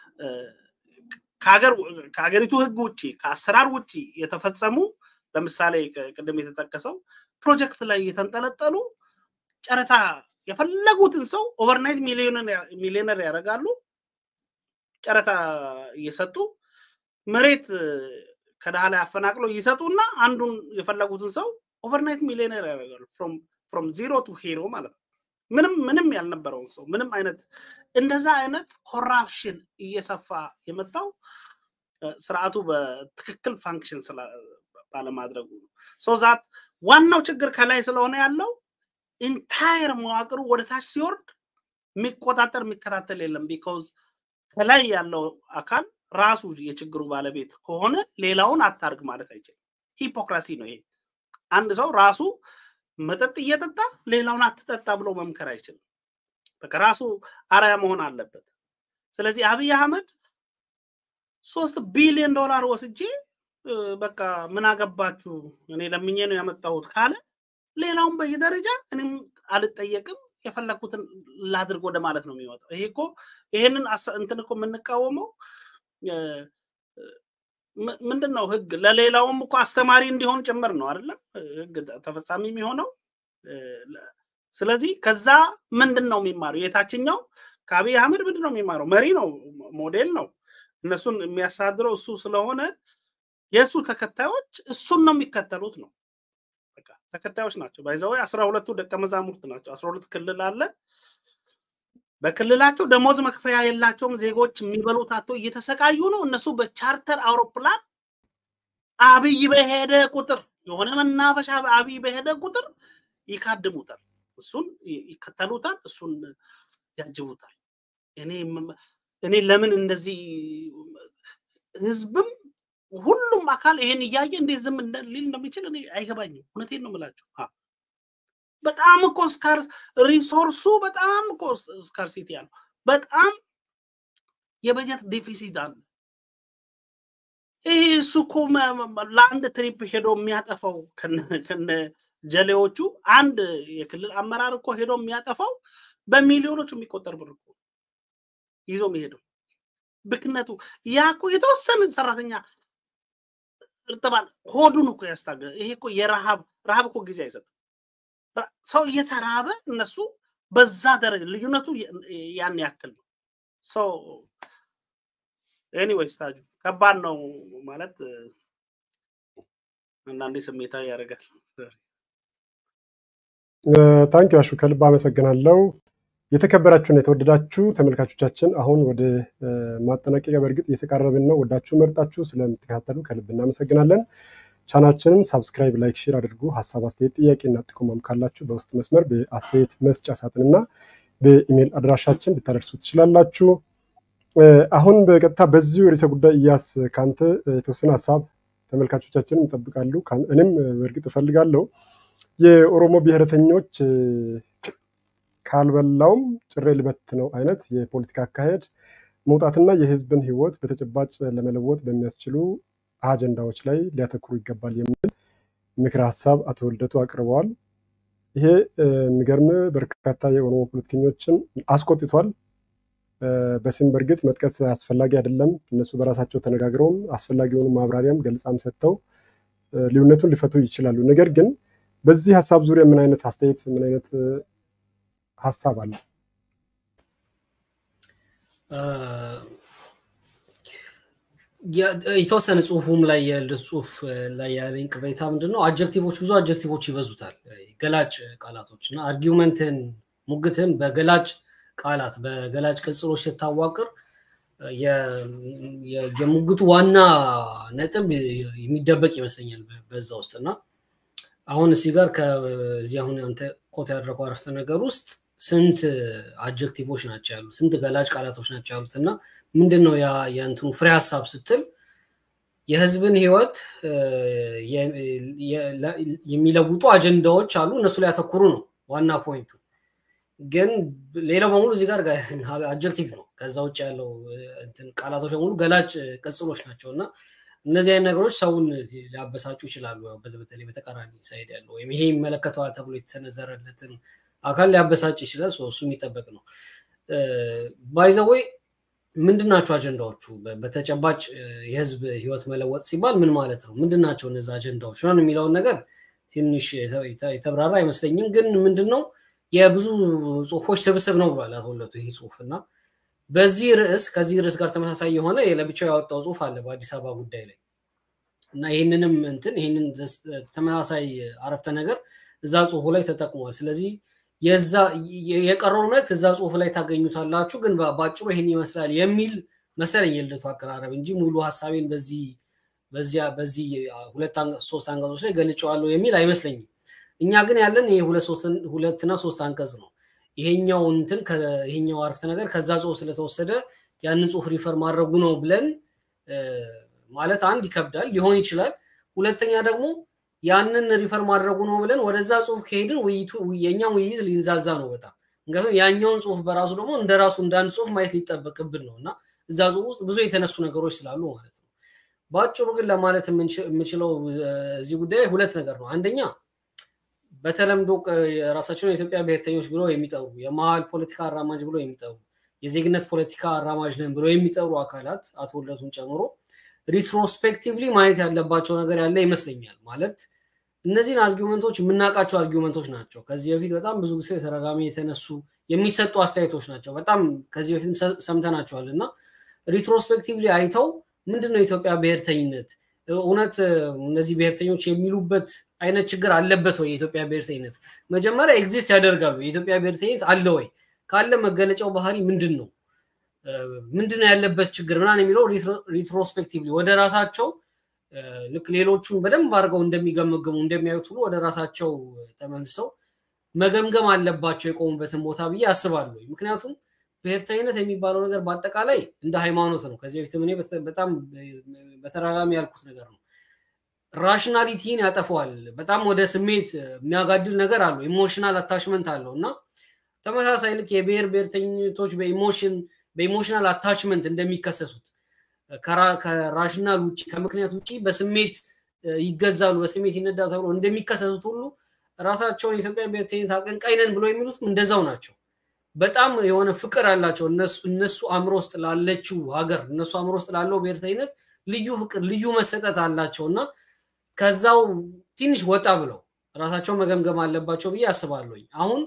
[SPEAKER 3] ከሀገሪቱ ህግ ውጭ ከአሰራር ውጭ የተፈጸሙ ለምሳሌ ቅድም የተጠቀሰው ፕሮጀክት ላይ የተንጠለጠሉ ጨረታ የፈለጉትን ሰው ኦቨርናይት ሚሊዮነር ያደርጋሉ። ጨረታ እየሰጡ መሬት ከድሃ ላይ አፈናቅለው ይሰጡና አንዱን የፈለጉትን ሰው ኦቨርናይት ሚሊዮነር ያደርጋሉ። ፍሮም ዚሮ ቱ ሂሮ ማለት ነው። ምንም ምንም ያልነበረውን ሰው ምንም አይነት እንደዛ አይነት ኮራፕሽን እየሰፋ የመጣው ስርዓቱ በትክክል ፋንክሽን ባለማድረጉ ነው። ሶ ዛት ዋናው ችግር ከላይ ስለሆነ ያለው ኢንታየር መዋቅሩ ወደ ታች ሲወርድ የሚቆጣጠር የሚከታተል የለም። ቢኮዝ ከላይ ያለው አካል ራሱ የችግሩ ባለቤት ከሆነ ሌላውን አታርግ ማለት አይችልም። ሂፖክራሲ ነው ይሄ። አንድ ሰው ራሱ መጠጥ እየጠጣ ሌላውን አትጠጣ ብሎ መምከር አይችልም። በቃ ራሱ አርአያ መሆን አለበት። ስለዚህ አብይ አህመድ ሶስት ቢሊዮን ዶላር ወስጄ በቃ ምን አገባችሁ እኔ ለምኜ ነው ያመጣሁት ካለ ሌላውን በየደረጃ እኔም አልጠየቅም የፈለግኩትን ላድርግ ወደ ማለት ነው የሚወጣው። ይሄ እኮ ይሄንን እንትን እኮ የምንቃወመው ምንድን ነው ህግ ለሌላውም እኮ አስተማሪ እንዲሆን ጭምር ነው አይደለም ህግ ተፈጻሚ የሚሆነው። ስለዚህ ከዛ ምንድን ነው የሚማረው? የታችኛው ከአብይ አህመድ ምንድን ነው የሚማረው? መሪ ነው፣ ሞዴል ነው። እነሱን የሚያስተዳድረው እሱ ስለሆነ የእሱ ተከታዮች እሱን ነው የሚከተሉት ነው ተከታዮች ናቸው። ባይዘው አስራ ሁለቱ ደቀ መዛሙርት ናቸው። አስራ ሁለት ክልል አለ። በክልላቸው ደሞዝ መክፈያ የላቸውም። ዜጎች የሚበሉት አቶ እየተሰቃዩ ነው። እነሱ በቻርተር አውሮፕላን አብይ በሄደ ቁጥር የሆነ መናፈሻ አብይ በሄደ ቁጥር ይካድሙታል፣ እሱን ይከተሉታል፣ እሱን ያጅቡታል። እኔ ለምን እንደዚህ ህዝብም ሁሉም አካል ይሄን እያየ እንዴት ዝም ሊል እንደሚችል እኔ አይገባኝም። እውነቴን ነው የምላቸው። በጣም እኮ ስካር ሪሶርሱ በጣም እኮ ስካርሲቲ ያለው በጣም የበጀት ዴፊሲት አለ። ይህ እሱ እኮ ለአንድ ትሪፕ ሄዶ የሚያጠፋው ከነ ጀሌዎቹ አንድ የክልል አመራር እኮ ሄዶ የሚያጠፋው በሚሊዮኖች የሚቆጠር ብር እኮ ይዞ የሚሄደው ብክነቱ ያ እኮ የተወሰነ ሰራተኛ እርጥባን ሆዱን እኮ ያስታገ ይሄ እኮ የረሃብ ረሃብ እኮ ጊዜ አይሰጥም። ሰው እየተራበ እነሱ በዛ ደረጃ ልዩነቱ ያን ያክል ነው። ሰው ኤኒዌይስ ታጁ ከባድ ነው ማለት አንዳንዴ ስሜታዊ ያደርጋል።
[SPEAKER 1] ታንኪ አሹ ከልብ አመሰግናለሁ። የተከበራችሁና የተወደዳችሁ ተመልካቾቻችን አሁን ወደ ማጠናቀቂያ በእርግጥ እየተቃረብን ነው። ወዳችሁ መርጣችሁ ስለምትከታተሉ ከልብ እናመሰግናለን። ቻናችንን ሳብስክራይብ፣ ላይክ፣ ሼር አድርጉ። ሀሳብ፣ አስተያየት፣ ጥያቄና ጥቆማም ካላችሁ በውስጥ መስመር በአስተያየት መስጫ ሳጥንና በኢሜይል አድራሻችን ልታደርሱ ትችላላችሁ። አሁን በቀጥታ በዚሁ ርዕሰ ጉዳይ እያስ ከአንተ የተወሰነ ሀሳብ ተመልካቾቻችንም ይጠብቃሉ። እኔም በእርግጥ እፈልጋለሁ የኦሮሞ ብሔረተኞች ካልበላውም ጭሬ ልበት ነው አይነት የፖለቲካ አካሄድ መውጣትና የህዝብን ህይወት በተጨባጭ ለመለወጥ በሚያስችሉ አጀንዳዎች ላይ ሊያተኩሩ ይገባል የሚል ምክር ሀሳብ አቶ ልደቱ አቅርበዋል። ይሄ የሚገርም በርካታ የኦሮሞ ፖለቲከኞችን አስቆጥቷል። በስም በእርግጥ መጥቀስ አስፈላጊ አይደለም። እነሱ በራሳቸው ተነጋግረውም አስፈላጊውን ማብራሪያም ገልጻም ሰጥተው ልዩነቱን ሊፈቱ ይችላሉ። ነገር ግን በዚህ ሀሳብ ዙሪያ ምን አይነት አስተያየት ምን አይነት ሀሳብ አለ?
[SPEAKER 2] የተወሰነ ጽሁፉም ላይ የልደት ጽሁፍ ላይ ያለኝ ቅሬታ ምንድን ነው? አጀክቲቮች ብዙ አጀክቲቮች ይበዙታል። ገላጭ ቃላቶች እና አርጊውመንትን ሙግትን በገላጭ ቃላት በገላጭ ቅጽሎች ስታዋቅር የሙግቱ ዋና ነጥብ የሚደበቅ ይመስለኛል በዛ ውስጥ እና አሁን እዚህ ጋር ከዚህ አሁን አንተ ኮት ያደረገው አረፍተ ነገር ውስጥ ስንት አጀክቲቮች ናቸው ያሉት? ስንት ገላጭ ቃላቶች ናቸው ያሉት? እና ምንድን ነው የእንትኑ ፍሬ ሀሳብ ስትል የህዝብን ህይወት የሚለውጡ አጀንዳዎች አሉ፣ እነሱ ላይ ያተኩሩ ነው ዋና ፖይንቱ። ግን ሌላው በሙሉ እዚህ ጋር አጀክቲቭ ነው። ከዛ ውጭ ያለው ቃላቶች በሙሉ ገላጭ ቅጽሎች ናቸው እና እነዚህ አይነት ነገሮች ሰውን ሊያበሳጩ ይችላሉ። በተለይ በተቃራኒ ሳይድ ያለው ወይም ይሄ ይመለከተዋል ተብሎ የተሰነዘረለትን አካል ሊያበሳጭ ይችላል። እሱ የሚጠበቅ ነው። ባይዘወይ ምንድን ናቸው አጀንዳዎቹ? በተጨባጭ የህዝብ ህይወት መለወጥ ሲባል ምን ማለት ነው? ምንድን ናቸው እነዚ አጀንዳዎች ሆን የሚለውን ነገር ትንሽ የተብራራ አይመስለኝም። ግን ምንድን ነው የብዙ ጽሁፎች ስብስብ ነው ብሏል አቶ ልደቱ ይህ ጽሁፍ እና በዚህ ርዕስ ከዚህ ርዕስ ጋር ተመሳሳይ የሆነ ለብቻው ያወጣው ጽሁፍ አለ በአዲስ አበባ ጉዳይ ላይ እና ይህንንም እንትን ይህንን ተመሳሳይ አረፍተ ነገር እዛ ጽሁፉ ላይ ተጠቅሟል። ስለዚህ የዛ የቀረውን መልዕክት እዛ ጽሁፍ ላይ ታገኙታላችሁ። ግን በአጭሩ ይህን ይመስላል የሚል መሰለኝ የልደቱ አቀራረብ እንጂ ሙሉ ሀሳቤን በዚህ በዚያ በዚህ ሁለት ሶስት አንቀጾች ላይ ገልጨዋለሁ የሚል አይመስለኝም። እኛ ግን ያለን ይሄ ሁለትና ሶስት አንቀጽ ነው። ይሄኛው እንትን ይሄኛው አረፍተ ነገር ከዛ ጽሁፍ ስለተወሰደ ያንን ጽሁፍ ሪፈር ማድረጉ ነው ብለን ማለት አንድ ይከብዳል፣ ሊሆን ይችላል። ሁለተኛ ደግሞ ያንን ሪፈር ማድረጉ ነው ብለን ወደዛ ጽሁፍ ከሄድን ውይይቱ የኛም ውይይት ሊንዛዛ ነው በጣም ምክንያቱም ያኛውን ጽሁፍ በራሱ ደግሞ እንደ ራሱ እንዳንድ ጽሁፍ ማየት ሊጠበቅብን ነው እና እዛ ጽሁፍ ውስጥ ብዙ የተነሱ ነገሮች ስላሉ ማለት ነው። በአጭሩ ግን ለማለት የምችለው እዚህ ጉዳይ ሁለት ነገር ነው። አንደኛ በተለምዶ ራሳቸውን የኢትዮጵያ ብሔርተኞች ብለው የሚጠሩ የመሀል ፖለቲካ አራማጅ ብለው የሚጠሩ የዜግነት ፖለቲካ አራማጅ ነን ብለው የሚጠሩ አካላት አቶ ልደቱን ጨምሮ ሪትሮስፔክቲቭሊ ማየት ያለባቸው ነገር ያለ ይመስለኛል። ማለት እነዚህን አርጊመንቶች የምናውቃቸው አርጊመንቶች ናቸው። ከዚህ በፊት በጣም ብዙ ጊዜ ተደጋጋሚ የተነሱ የሚሰጡ አስተያየቶች ናቸው። በጣም ከዚህ በፊትም ሰምተናቸዋል እና ሪትሮስፔክቲቭሊ አይተው ምንድነው የኢትዮጵያ ብሔርተኝነት እውነት እነዚህ ብሔርተኞች የሚሉበት አይነት ችግር አለበት ወይ? የኢትዮጵያ ብሔርተኝነት መጀመሪያ ኤግዚስት ያደርጋሉ። የኢትዮጵያ ብሔርተኝነት አለ ወይ? ካለ መገለጫው ባህሪ ምንድን ነው? ምንድን ነው ያለበት ችግር ምናምን የሚለው ሪትሮስፔክቲቭሊ ወደ ራሳቸው ልክ ሌሎቹን በደንብ አድርገው እንደሚገመግሙ እንደሚያዩት ሁሉ ወደ ራሳቸው ተመልሰው መገምገም አለባቸው የቆሙበትን ቦታ ብዬ አስባለሁ። ምክንያቱም ብሔርተኝነት የሚባለው ነገር በአጠቃላይ እንደ ሃይማኖት ነው። ከዚህ በፊት እኔ በጣም በተደጋጋሚ ያልኩት ነገር ነው። ራሽናሊቲን ያጠፈዋል። በጣም ወደ ስሜት የሚያጋድል ነገር አለው። ኢሞሽናል አታችመንት አለው እና ተመሳሳይ ልክ የብሔር ብሔርተኝነቶች በኢሞሽን በኢሞሽናል አታችመንት እንደሚከሰሱት ከራሽናል ውጭ ከምክንያት ውጭ በስሜት ይገዛሉ፣ በስሜት ይነዳሉ ተብሎ እንደሚከሰሱት ሁሉ ራሳቸውን የኢትዮጵያ ብሔርተኝነት አቀንቃኝ ነን ብሎ የሚሉትም እንደዛው ናቸው። በጣም የሆነ ፍቅር አላቸው። እነሱ አእምሮ ውስጥ ላለችው ሀገር እነሱ አእምሮ ውስጥ ላለው ብሔርተኝነት ልዩ ፍቅር፣ ልዩ መሰጠት አላቸው እና ከዛው ትንሽ ወጣ ብለው ራሳቸው መገምገም አለባቸው ብዬ አስባለሁኝ። አሁን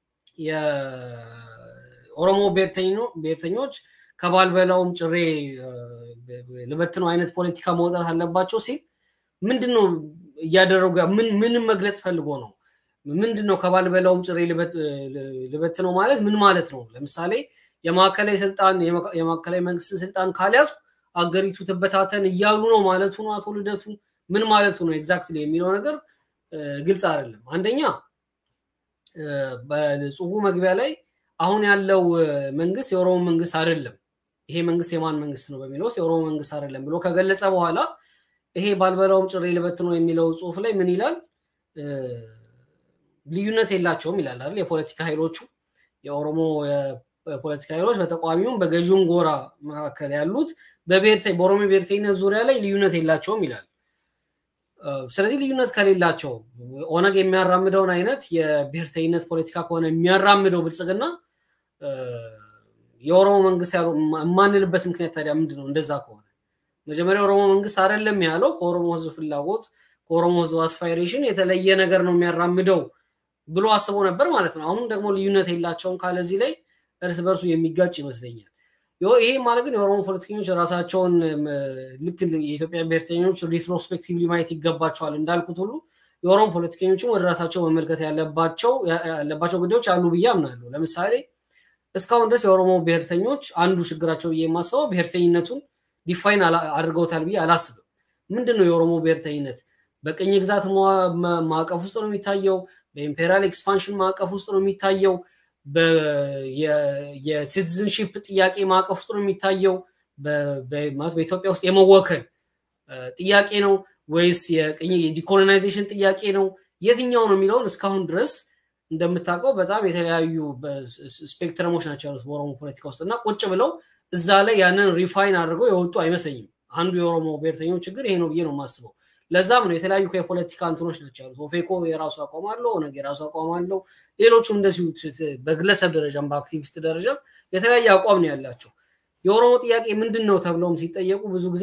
[SPEAKER 2] የኦሮሞ ብሔርተኞች ከባልበላውም ጭሬ ልበትነው አይነት ፖለቲካ መውጣት አለባቸው ሲል ምንድን ነው እያደረጉ ምንም መግለጽ ፈልጎ ነው? ምንድን ነው ከባልበላውም ጭሬ ልበት ነው ማለት ምን ማለት ነው? ለምሳሌ የማዕከላዊ ስልጣን የማዕከላዊ መንግስትን ስልጣን ካልያዙ አገሪቱ ትበታተን እያሉ ነው ማለቱ ነው አቶ ልደቱ? ምን ማለቱ ነው ኤግዛክትሊ የሚለው ነገር ግልጽ አይደለም። አንደኛ በጽሁፉ መግቢያ ላይ አሁን ያለው መንግስት የኦሮሞ መንግስት አይደለም፣ ይሄ መንግስት የማን መንግስት ነው በሚለው ውስጥ የኦሮሞ መንግስት አይደለም ብሎ ከገለጸ በኋላ ይሄ ባልበላውም ጭሬ ልበት ነው የሚለው ጽሁፍ ላይ ምን ይላል? ልዩነት የላቸውም ይላል አይደል? የፖለቲካ ኃይሎቹ የኦሮሞ የፖለቲካ ኃይሎች በተቃዋሚውም በገዢውም ጎራ መካከል ያሉት በኦሮሞ ብሔርተኝነት ዙሪያ ላይ ልዩነት የላቸውም ይላል። ስለዚህ ልዩነት ከሌላቸው ኦነግ የሚያራምደውን አይነት የብሔርተኝነት ፖለቲካ ከሆነ የሚያራምደው ብልጽግና የኦሮሞ መንግስት ያለው የማንልበት ምክንያት ታዲያ ምንድን ነው? እንደዛ ከሆነ መጀመሪያ የኦሮሞ መንግስት አይደለም ያለው ከኦሮሞ ህዝብ ፍላጎት ከኦሮሞ ህዝብ አስፓይሬሽን የተለየ ነገር ነው የሚያራምደው ብሎ አስቦ ነበር ማለት ነው። አሁን ደግሞ ልዩነት የላቸውም ካለዚህ ላይ እርስ በርሱ የሚጋጭ ይመስለኛል። ይሄ ማለት ግን የኦሮሞ ፖለቲከኞች ራሳቸውን ልክ የኢትዮጵያ ብሔርተኞች ሪትሮስፔክቲቭሊ ማየት ይገባቸዋል እንዳልኩት ሁሉ የኦሮሞ ፖለቲከኞችም ወደ ራሳቸው መመልከት ያለባቸው ያለባቸው ጉዳዮች አሉ ብዬ አምናለሁ። ለምሳሌ እስካሁን ድረስ የኦሮሞ ብሔርተኞች አንዱ ችግራቸው ብዬ የማስበው ብሔርተኝነቱን ዲፋይን አድርገውታል ብዬ አላስብም። ምንድን ነው የኦሮሞ ብሔርተኝነት? በቅኝ ግዛት ማዕቀፍ ውስጥ ነው የሚታየው? በኢምፔሪያል ኤክስፓንሽን ማዕቀፍ ውስጥ ነው የሚታየው? የሲቲዝንሺፕ ጥያቄ ማዕቀፍ ውስጥ ነው የሚታየው? በኢትዮጵያ ውስጥ የመወከል ጥያቄ ነው ወይስ የቅኝ የዲኮሎናይዜሽን ጥያቄ ነው? የትኛው ነው የሚለውን እስካሁን ድረስ እንደምታውቀው በጣም የተለያዩ ስፔክትረሞች ናቸው ያሉት በኦሮሞ ፖለቲካ ውስጥ እና ቁጭ ብለው እዛ ላይ ያንን ሪፋይን አድርገው የወጡ አይመስለኝም። አንዱ የኦሮሞ ብሔርተኞች ችግር ይሄ ነው ብዬ ነው የማስበው። ለዛም ነው የተለያዩ የፖለቲካ እንትኖች ናቸው ያሉት። ኦፌኮ የራሱ አቋም አለው፣ ኦነግ የራሱ አቋም አለው። ሌሎቹም እንደዚሁ በግለሰብ ደረጃም በአክቲቪስት ደረጃም የተለያየ አቋም ነው ያላቸው። የኦሮሞ ጥያቄ ምንድን ነው ተብለውም ሲጠየቁ ብዙ ጊዜ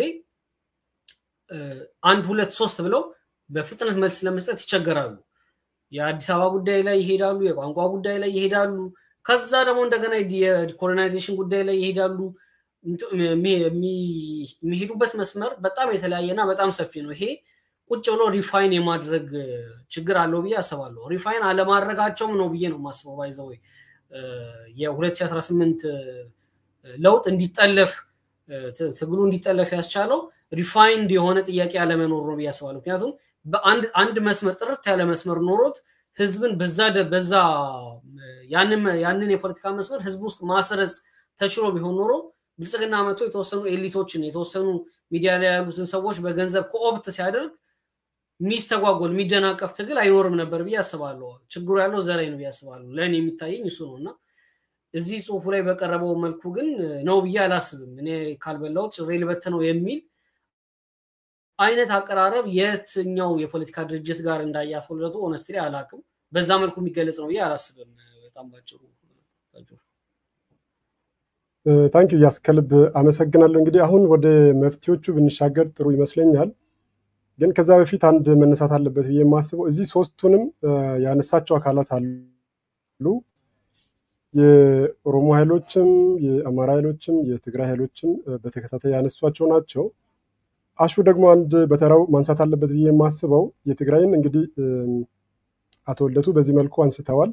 [SPEAKER 2] አንድ ሁለት ሶስት ብለው በፍጥነት መልስ ለመስጠት ይቸገራሉ። የአዲስ አበባ ጉዳይ ላይ ይሄዳሉ፣ የቋንቋ ጉዳይ ላይ ይሄዳሉ። ከዛ ደግሞ እንደገና የኮሎናይዜሽን ጉዳይ ላይ ይሄዳሉ። የሚሄዱበት መስመር በጣም የተለያየና በጣም ሰፊ ነው። ይሄ ቁጭ ብሎ ሪፋይን የማድረግ ችግር አለው ብዬ አስባለሁ። ሪፋይን አለማድረጋቸውም ነው ብዬ ነው የማስበው። ባይዘው የ2018 ለውጥ እንዲጠለፍ ትግሉ እንዲጠለፍ ያስቻለው ሪፋይንድ የሆነ ጥያቄ አለመኖር ነው ብዬ አስባለሁ። ምክንያቱም በአንድ መስመር ጥርት ያለ መስመር ኖሮት ህዝብን በዛ በዛ ያንን የፖለቲካ መስመር ህዝብ ውስጥ ማስረጽ ተችሎ ቢሆን ኖሮ ብልጽግና መጥቶ የተወሰኑ ኤሊቶችን የተወሰኑ ሚዲያ ላይ ያሉትን ሰዎች በገንዘብ ኮኦፕት ሲያደርግ ሚስተጓጎል የሚደናቀፍ ትግል አይኖርም ነበር ብዬ አስባለሁ። ችግሩ ያለው እዛ ላይ ነው ብዬ አስባለሁ። ለእኔ የሚታየኝ እሱ ነው እና እዚህ ጽሁፉ ላይ በቀረበው መልኩ ግን ነው ብዬ አላስብም። እኔ ካልበላሁት ጭሬ ልበት ነው የሚል አይነት አቀራረብ የትኛው የፖለቲካ ድርጅት ጋር እንዳያስወለቱ ኦነስትሊ አላቅም። በዛ መልኩ የሚገለጽ ነው ብዬ አላስብም። በጣም ባጭሩ
[SPEAKER 1] ታንኪ ያስ ከልብ አመሰግናለሁ። እንግዲህ አሁን ወደ መፍትሄዎቹ ብንሻገር ጥሩ ይመስለኛል። ግን ከዛ በፊት አንድ መነሳት አለበት ብዬ የማስበው እዚህ ሶስቱንም ያነሳቸው አካላት አሉ። የኦሮሞ ኃይሎችም፣ የአማራ ኃይሎችም፣ የትግራይ ኃይሎችም በተከታታይ ያነሷቸው ናቸው። አሹ ደግሞ አንድ በተራው ማንሳት አለበት ብዬ የማስበው የትግራይን እንግዲህ አቶ ልደቱ በዚህ መልኩ አንስተዋል።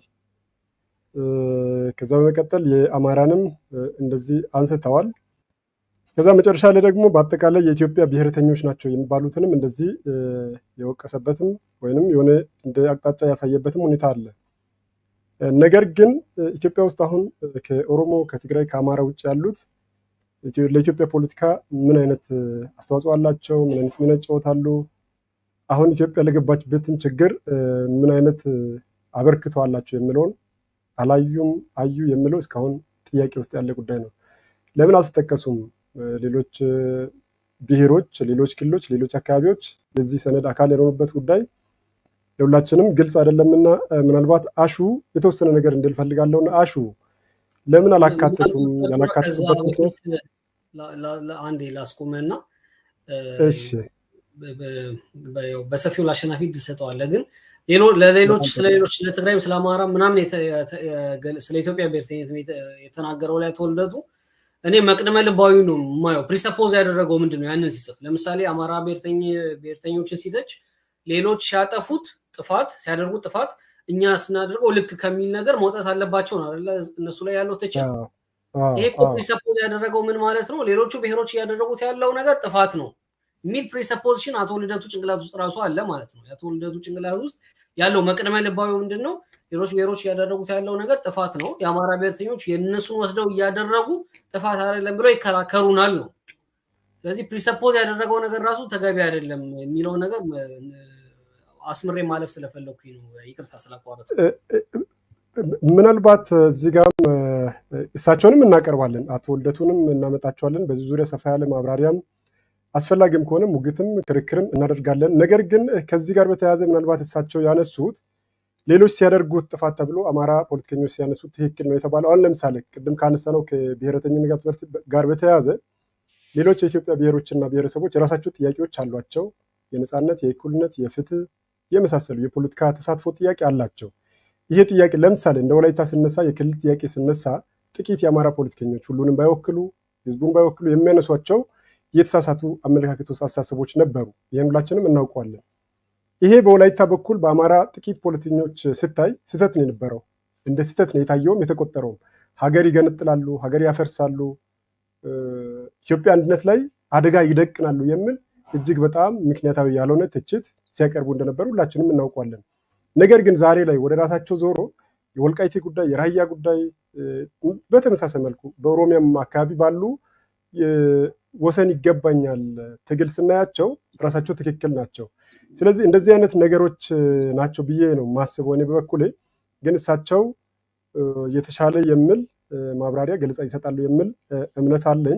[SPEAKER 1] ከዛ በመቀጠል የአማራንም እንደዚህ አንስተዋል። ከዛ መጨረሻ ላይ ደግሞ በአጠቃላይ የኢትዮጵያ ብሔርተኞች ናቸው የሚባሉትንም እንደዚህ የወቀሰበትም ወይንም የሆነ እንደ አቅጣጫ ያሳየበትም ሁኔታ አለ። ነገር ግን ኢትዮጵያ ውስጥ አሁን ከኦሮሞ ከትግራይ ከአማራ ውጭ ያሉት ለኢትዮጵያ ፖለቲካ ምን አይነት አስተዋጽኦ አላቸው? ምን አይነት ሚና ይጫወታሉ? አሁን ኢትዮጵያ ለገባችበትን ችግር ምን አይነት አበርክቶ አላቸው የሚለውን አላዩም አዩ የሚለው እስካሁን ጥያቄ ውስጥ ያለ ጉዳይ ነው። ለምን አልተጠቀሱም? ሌሎች ብሔሮች፣ ሌሎች ክልሎች፣ ሌሎች አካባቢዎች የዚህ ሰነድ አካል የሆኑበት ጉዳይ ለሁላችንም ግልጽ አይደለምና ምናልባት አሹ የተወሰነ ነገር እንድል ፈልጋለሁና አሹ ለምን አላካተቱም? ያላካተቱበት ምክንያት
[SPEAKER 2] አንዴ ላስቆመና
[SPEAKER 1] እሺ፣
[SPEAKER 2] በሰፊው ለአሸናፊ ትሰጠዋለህ ግን ለሌሎች ስለ ሌሎች ስለ ትግራይም ስለ አማራ ምናምን ስለ ኢትዮጵያ ብሔርተኝነት የተናገረው ላይ ተወልደቱ እኔ መቅድመ ልባዊ ነው የማየው። ፕሪሰፖዝ ያደረገው ምንድን ነው? ያንን ሲጽፍ ለምሳሌ አማራ ብሔርተኞችን ሲተች ሌሎች ሲያጠፉት ጥፋት ሲያደርጉት ጥፋት እኛ ስናደርገው ልክ ከሚል ነገር መውጣት አለባቸው ነው አይደለ? እነሱ ላይ ያለው ትችት። ይሄ ፕሪሰፖዝ ያደረገው ምን ማለት ነው? ሌሎቹ ብሔሮች እያደረጉት ያለው ነገር ጥፋት ነው የሚል ፕሪሰፖዚሽን አቶ ልደቱ ጭንቅላት ውስጥ ራሱ አለ ማለት ነው። የአቶ ልደቱ ጭንቅላት ውስጥ ያለው መቅደመ ልባዊ ምንድን ነው? ሌሎች ብሔሮች እያደረጉት ያለው ነገር ጥፋት ነው። የአማራ ብሔርተኞች የእነሱን ወስደው እያደረጉ ጥፋት አይደለም ብለው ይከራከሩናል ነው። ስለዚህ ፕሪሰፖዝ ያደረገው ነገር ራሱ ተገቢ አይደለም የሚለው ነገር አስምሬ ማለፍ ስለፈለግኩኝ ነው። ይቅርታ ስላቋረጥ።
[SPEAKER 1] ምናልባት እዚህ ጋም እሳቸውንም እናቀርባለን፣ አቶ ልደቱንም እናመጣቸዋለን። በዚህ ዙሪያ ሰፋ ያለ ማብራሪያም አስፈላጊም ከሆነ ሙግትም ክርክርም እናደርጋለን። ነገር ግን ከዚህ ጋር በተያያዘ ምናልባት እሳቸው ያነሱት ሌሎች ሲያደርጉት ጥፋት ተብሎ አማራ ፖለቲከኞች ሲያነሱት ትክክል ነው የተባለው አሁን ለምሳሌ ቅድም ካነሳነው ከብሔረተኝነት ጋር በተያያዘ ሌሎች የኢትዮጵያ ብሔሮችና ብሔረሰቦች የራሳቸው ጥያቄዎች አሏቸው። የነፃነት፣ የእኩልነት፣ የፍትህ የመሳሰሉ የፖለቲካ ተሳትፎ ጥያቄ አላቸው። ይሄ ጥያቄ ለምሳሌ እንደ ወላይታ ስነሳ የክልል ጥያቄ ስነሳ ጥቂት የአማራ ፖለቲከኞች ሁሉንም ባይወክሉ ህዝቡን ባይወክሉ የሚያነሷቸው የተሳሳቱ አመለካከቶች፣ አስተሳሰቦች ነበሩ። ይህን ሁላችንም እናውቀዋለን። ይሄ በወላይታ በኩል በአማራ ጥቂት ፖለቲከኞች ስታይ ስህተት ነው የነበረው። እንደ ስህተት ነው የታየውም የተቆጠረውም። ሀገር ይገነጥላሉ፣ ሀገር ያፈርሳሉ፣ ኢትዮጵያ አንድነት ላይ አደጋ ይደቅናሉ የሚል እጅግ በጣም ምክንያታዊ ያልሆነ ትችት ሲያቀርቡ እንደነበሩ ሁላችንም እናውቋለን። ነገር ግን ዛሬ ላይ ወደ ራሳቸው ዞሮ የወልቃይቴ ጉዳይ፣ የራያ ጉዳይ በተመሳሳይ መልኩ በኦሮሚያም አካባቢ ባሉ ወሰን ይገባኛል ትግል ስናያቸው ራሳቸው ትክክል ናቸው። ስለዚህ እንደዚህ አይነት ነገሮች ናቸው ብዬ ነው ማስበው እኔ በበኩሌ። ግን እሳቸው የተሻለ የሚል ማብራሪያ ገለጻ ይሰጣሉ የሚል እምነት አለኝ።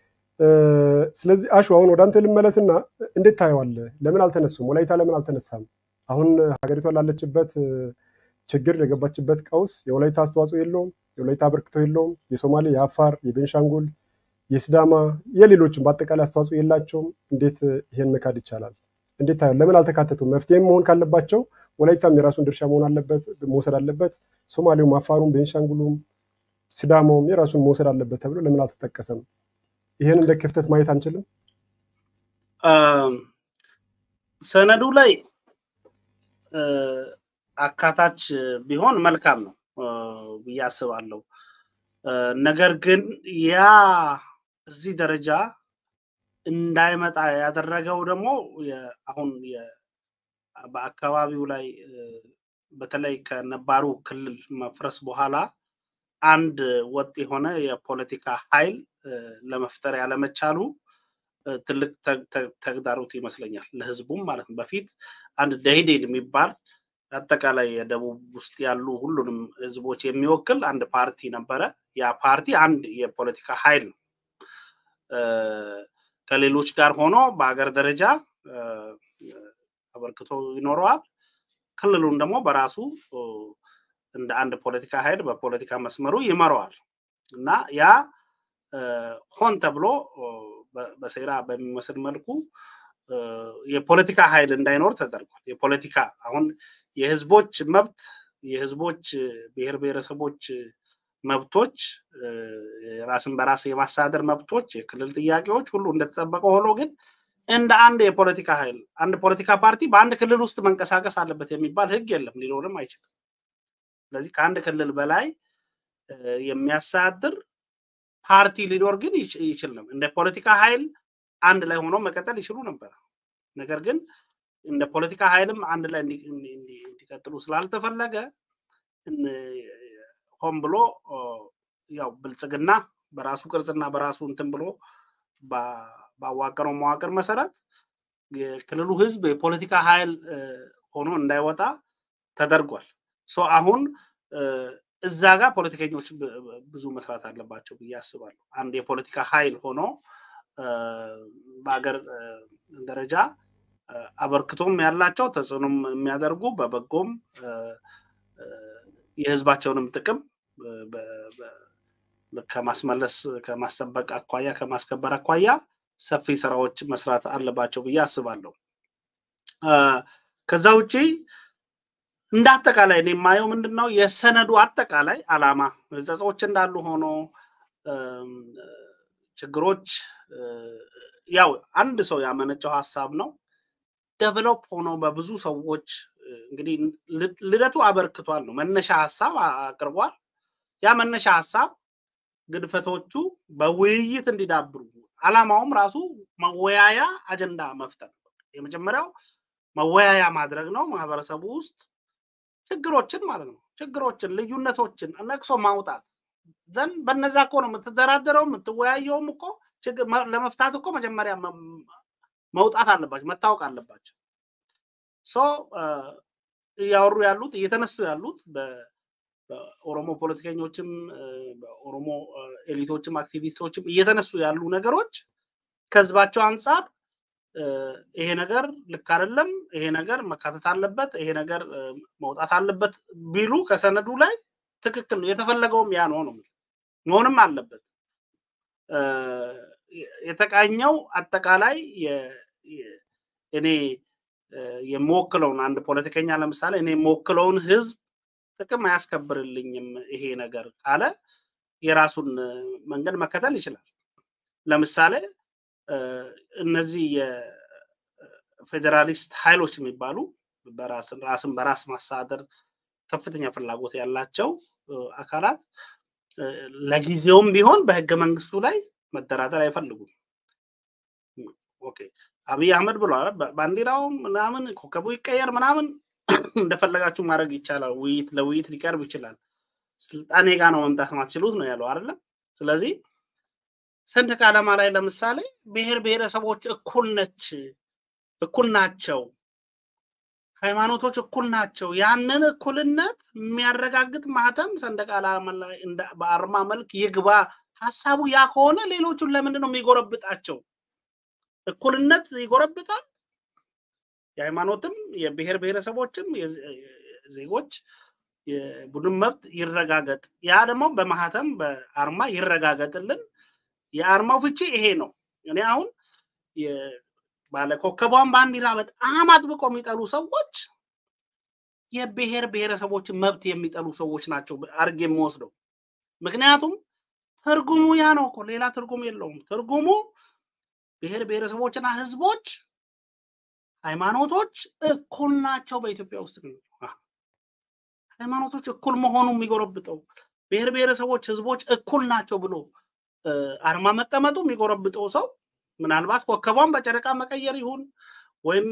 [SPEAKER 1] ስለዚህ አሹ አሁን ወደ አንተ ልመለስና እንዴት ታየዋለህ? ለምን አልተነሱም? ወላይታ ለምን አልተነሳም? አሁን ሀገሪቷ ላለችበት ችግር የገባችበት ቀውስ የወላይታ አስተዋጽኦ የለውም? የወላይታ አበርክቶ የለውም? የሶማሌ፣ የአፋር፣ የቤንሻንጉል፣ የስዳማ የሌሎችም በአጠቃላይ አስተዋጽኦ የላቸውም? እንዴት ይሄን መካድ ይቻላል? እንዴት ታየው? ለምን አልተካተቱም? መፍትሄም መሆን ካለባቸው ወላይታም የራሱን ድርሻ መሆን አለበት መውሰድ አለበት። ሶማሌውም፣ አፋሩም፣ ቤንሻንጉሉም፣ ስዳማውም የራሱን መውሰድ አለበት ተብሎ ለምን አልተጠቀሰም? ይህን እንደ ክፍተት ማየት አንችልም?
[SPEAKER 3] ሰነዱ ላይ አካታች ቢሆን መልካም ነው ብዬ አስባለሁ። ነገር ግን ያ እዚህ ደረጃ እንዳይመጣ ያደረገው ደግሞ አሁን በአካባቢው ላይ በተለይ ከነባሩ ክልል መፍረስ በኋላ አንድ ወጥ የሆነ የፖለቲካ ኃይል ለመፍጠር ያለመቻሉ ትልቅ ተግዳሮት ይመስለኛል፣ ለህዝቡም ማለት ነው። በፊት አንድ ደኢህዴን የሚባል አጠቃላይ የደቡብ ውስጥ ያሉ ሁሉንም ህዝቦች የሚወክል አንድ ፓርቲ ነበረ። ያ ፓርቲ አንድ የፖለቲካ ኃይል ነው። ከሌሎች ጋር ሆኖ በሀገር ደረጃ አበርክቶ ይኖረዋል። ክልሉን ደግሞ በራሱ እንደ አንድ ፖለቲካ ኃይል በፖለቲካ መስመሩ ይመረዋል እና ያ ሆን ተብሎ በሴራ በሚመስል መልኩ የፖለቲካ ኃይል እንዳይኖር ተደርጓል። የፖለቲካ አሁን የህዝቦች መብት የህዝቦች ብሔር ብሔረሰቦች መብቶች ራስን በራስ የማስተዳደር መብቶች፣ የክልል ጥያቄዎች ሁሉ እንደተጠበቀ ሆኖ ግን እንደ አንድ የፖለቲካ ኃይል አንድ ፖለቲካ ፓርቲ በአንድ ክልል ውስጥ መንቀሳቀስ አለበት የሚባል ህግ የለም፣ ሊኖርም አይችልም። ስለዚህ ከአንድ ክልል በላይ የሚያስተዳድር ፓርቲ ሊኖር ግን ይችል ነው። እንደ ፖለቲካ ኃይል አንድ ላይ ሆኖ መቀጠል ይችሉ ነበር። ነገር ግን እንደ ፖለቲካ ኃይልም አንድ ላይ እንዲቀጥሉ ስላልተፈለገ ሆን ብሎ ያው ብልጽግና በራሱ ቅርጽና በራሱ እንትን ብሎ ባዋቀረው መዋቅር መሰረት የክልሉ ህዝብ የፖለቲካ ኃይል ሆኖ እንዳይወጣ ተደርጓል። አሁን እዛ ጋር ፖለቲከኞች ብዙ መስራት አለባቸው ብዬ አስባለሁ። አንድ የፖለቲካ ኃይል ሆኖ በሀገር ደረጃ አበርክቶም ያላቸው ተጽዕኖም የሚያደርጉ በበጎም የህዝባቸውንም ጥቅም ከማስመለስ ከማስጠበቅ አኳያ ከማስከበር አኳያ ሰፊ ስራዎች መስራት አለባቸው ብዬ አስባለሁ። ከዛ ውጪ እንደ አጠቃላይ እኔ የማየው ምንድን ነው የሰነዱ አጠቃላይ አላማ ጸጾች እንዳሉ ሆኖ ችግሮች ያው አንድ ሰው ያመነጨው ሀሳብ ነው። ደቨሎፕ ሆኖ በብዙ ሰዎች እንግዲህ ልደቱ አበርክቷል ነው መነሻ ሀሳብ አቅርቧል። ያ መነሻ ሀሳብ ግድፈቶቹ በውይይት እንዲዳብሩ አላማውም ራሱ መወያያ አጀንዳ መፍጠር የመጀመሪያው መወያያ ማድረግ ነው። ማህበረሰቡ ውስጥ ችግሮችን ማለት ነው ችግሮችን፣ ልዩነቶችን ነቅሶ ማውጣት ዘንድ በነዛ እኮ ነው የምትደራደረው የምትወያየውም እኮ ለመፍታት እኮ መጀመሪያ መውጣት አለባቸው መታወቅ አለባቸው። ሶ እያወሩ ያሉት እየተነሱ ያሉት በኦሮሞ ፖለቲከኞችም በኦሮሞ ኤሊቶችም አክቲቪስቶችም እየተነሱ ያሉ ነገሮች ከህዝባቸው አንጻር ይሄ ነገር ልክ አይደለም፣ ይሄ ነገር መካተት አለበት፣ ይሄ ነገር መውጣት አለበት ቢሉ ከሰነዱ ላይ ትክክል ነው። የተፈለገውም ያ ነው ነው መሆንም አለበት። የተቃኘው አጠቃላይ እኔ የምወክለውን አንድ ፖለቲከኛ ለምሳሌ እኔ የምወክለውን ህዝብ ጥቅም አያስከብርልኝም ይሄ ነገር ካለ የራሱን መንገድ መከተል ይችላል። ለምሳሌ እነዚህ የፌዴራሊስት ኃይሎች የሚባሉ ራስን በራስ ማስተዳደር ከፍተኛ ፍላጎት ያላቸው አካላት ለጊዜውም ቢሆን በህገ መንግስቱ ላይ መደራደር አይፈልጉም። ኦኬ አብይ አህመድ ብሏል። ባንዲራው ምናምን ኮከቡ ይቀየር ምናምን እንደፈለጋችሁ ማድረግ ይቻላል። ውይይት ለውይይት ሊቀርብ ይችላል። ስልጣኔ ጋ ነው መምጣት ማትችሉት ነው ያለው አይደለም። ስለዚህ ሰንደቅ ዓላማ ላይ ለምሳሌ ብሔር ብሔረሰቦች እኩል ነች እኩል ናቸው፣ ሃይማኖቶች እኩል ናቸው። ያንን እኩልነት የሚያረጋግጥ ማህተም ሰንደቅ ዓላማ ላይ በአርማ መልክ ይግባ። ሀሳቡ ያ ከሆነ ሌሎቹን ለምንድን ነው የሚጎረብጣቸው? እኩልነት ይጎረብጣል። የሃይማኖትም የብሔር ብሔረሰቦችም ዜጎች የቡድን መብት ይረጋገጥ። ያ ደግሞ በማህተም በአርማ ይረጋገጥልን። የአርማው ፍቺ ይሄ ነው። እኔ አሁን ባለ ኮከቧን ባንዲራ በጣም አጥብቆ የሚጠሉ ሰዎች የብሔር ብሔረሰቦችን መብት የሚጠሉ ሰዎች ናቸው አድርጌ የምወስደው። ምክንያቱም ትርጉሙ ያ ነው እኮ ሌላ ትርጉም የለውም። ትርጉሙ ብሔር ብሔረሰቦችና ህዝቦች ሃይማኖቶች እኩል ናቸው በኢትዮጵያ ውስጥ ነው። ሃይማኖቶች እኩል መሆኑ የሚጎረብጠው ብሔር ብሔረሰቦች ህዝቦች እኩል ናቸው ብሎ አርማ መቀመጡ የሚጎረብጠው ሰው ምናልባት ኮከቧን በጨረቃ መቀየር ይሁን ወይም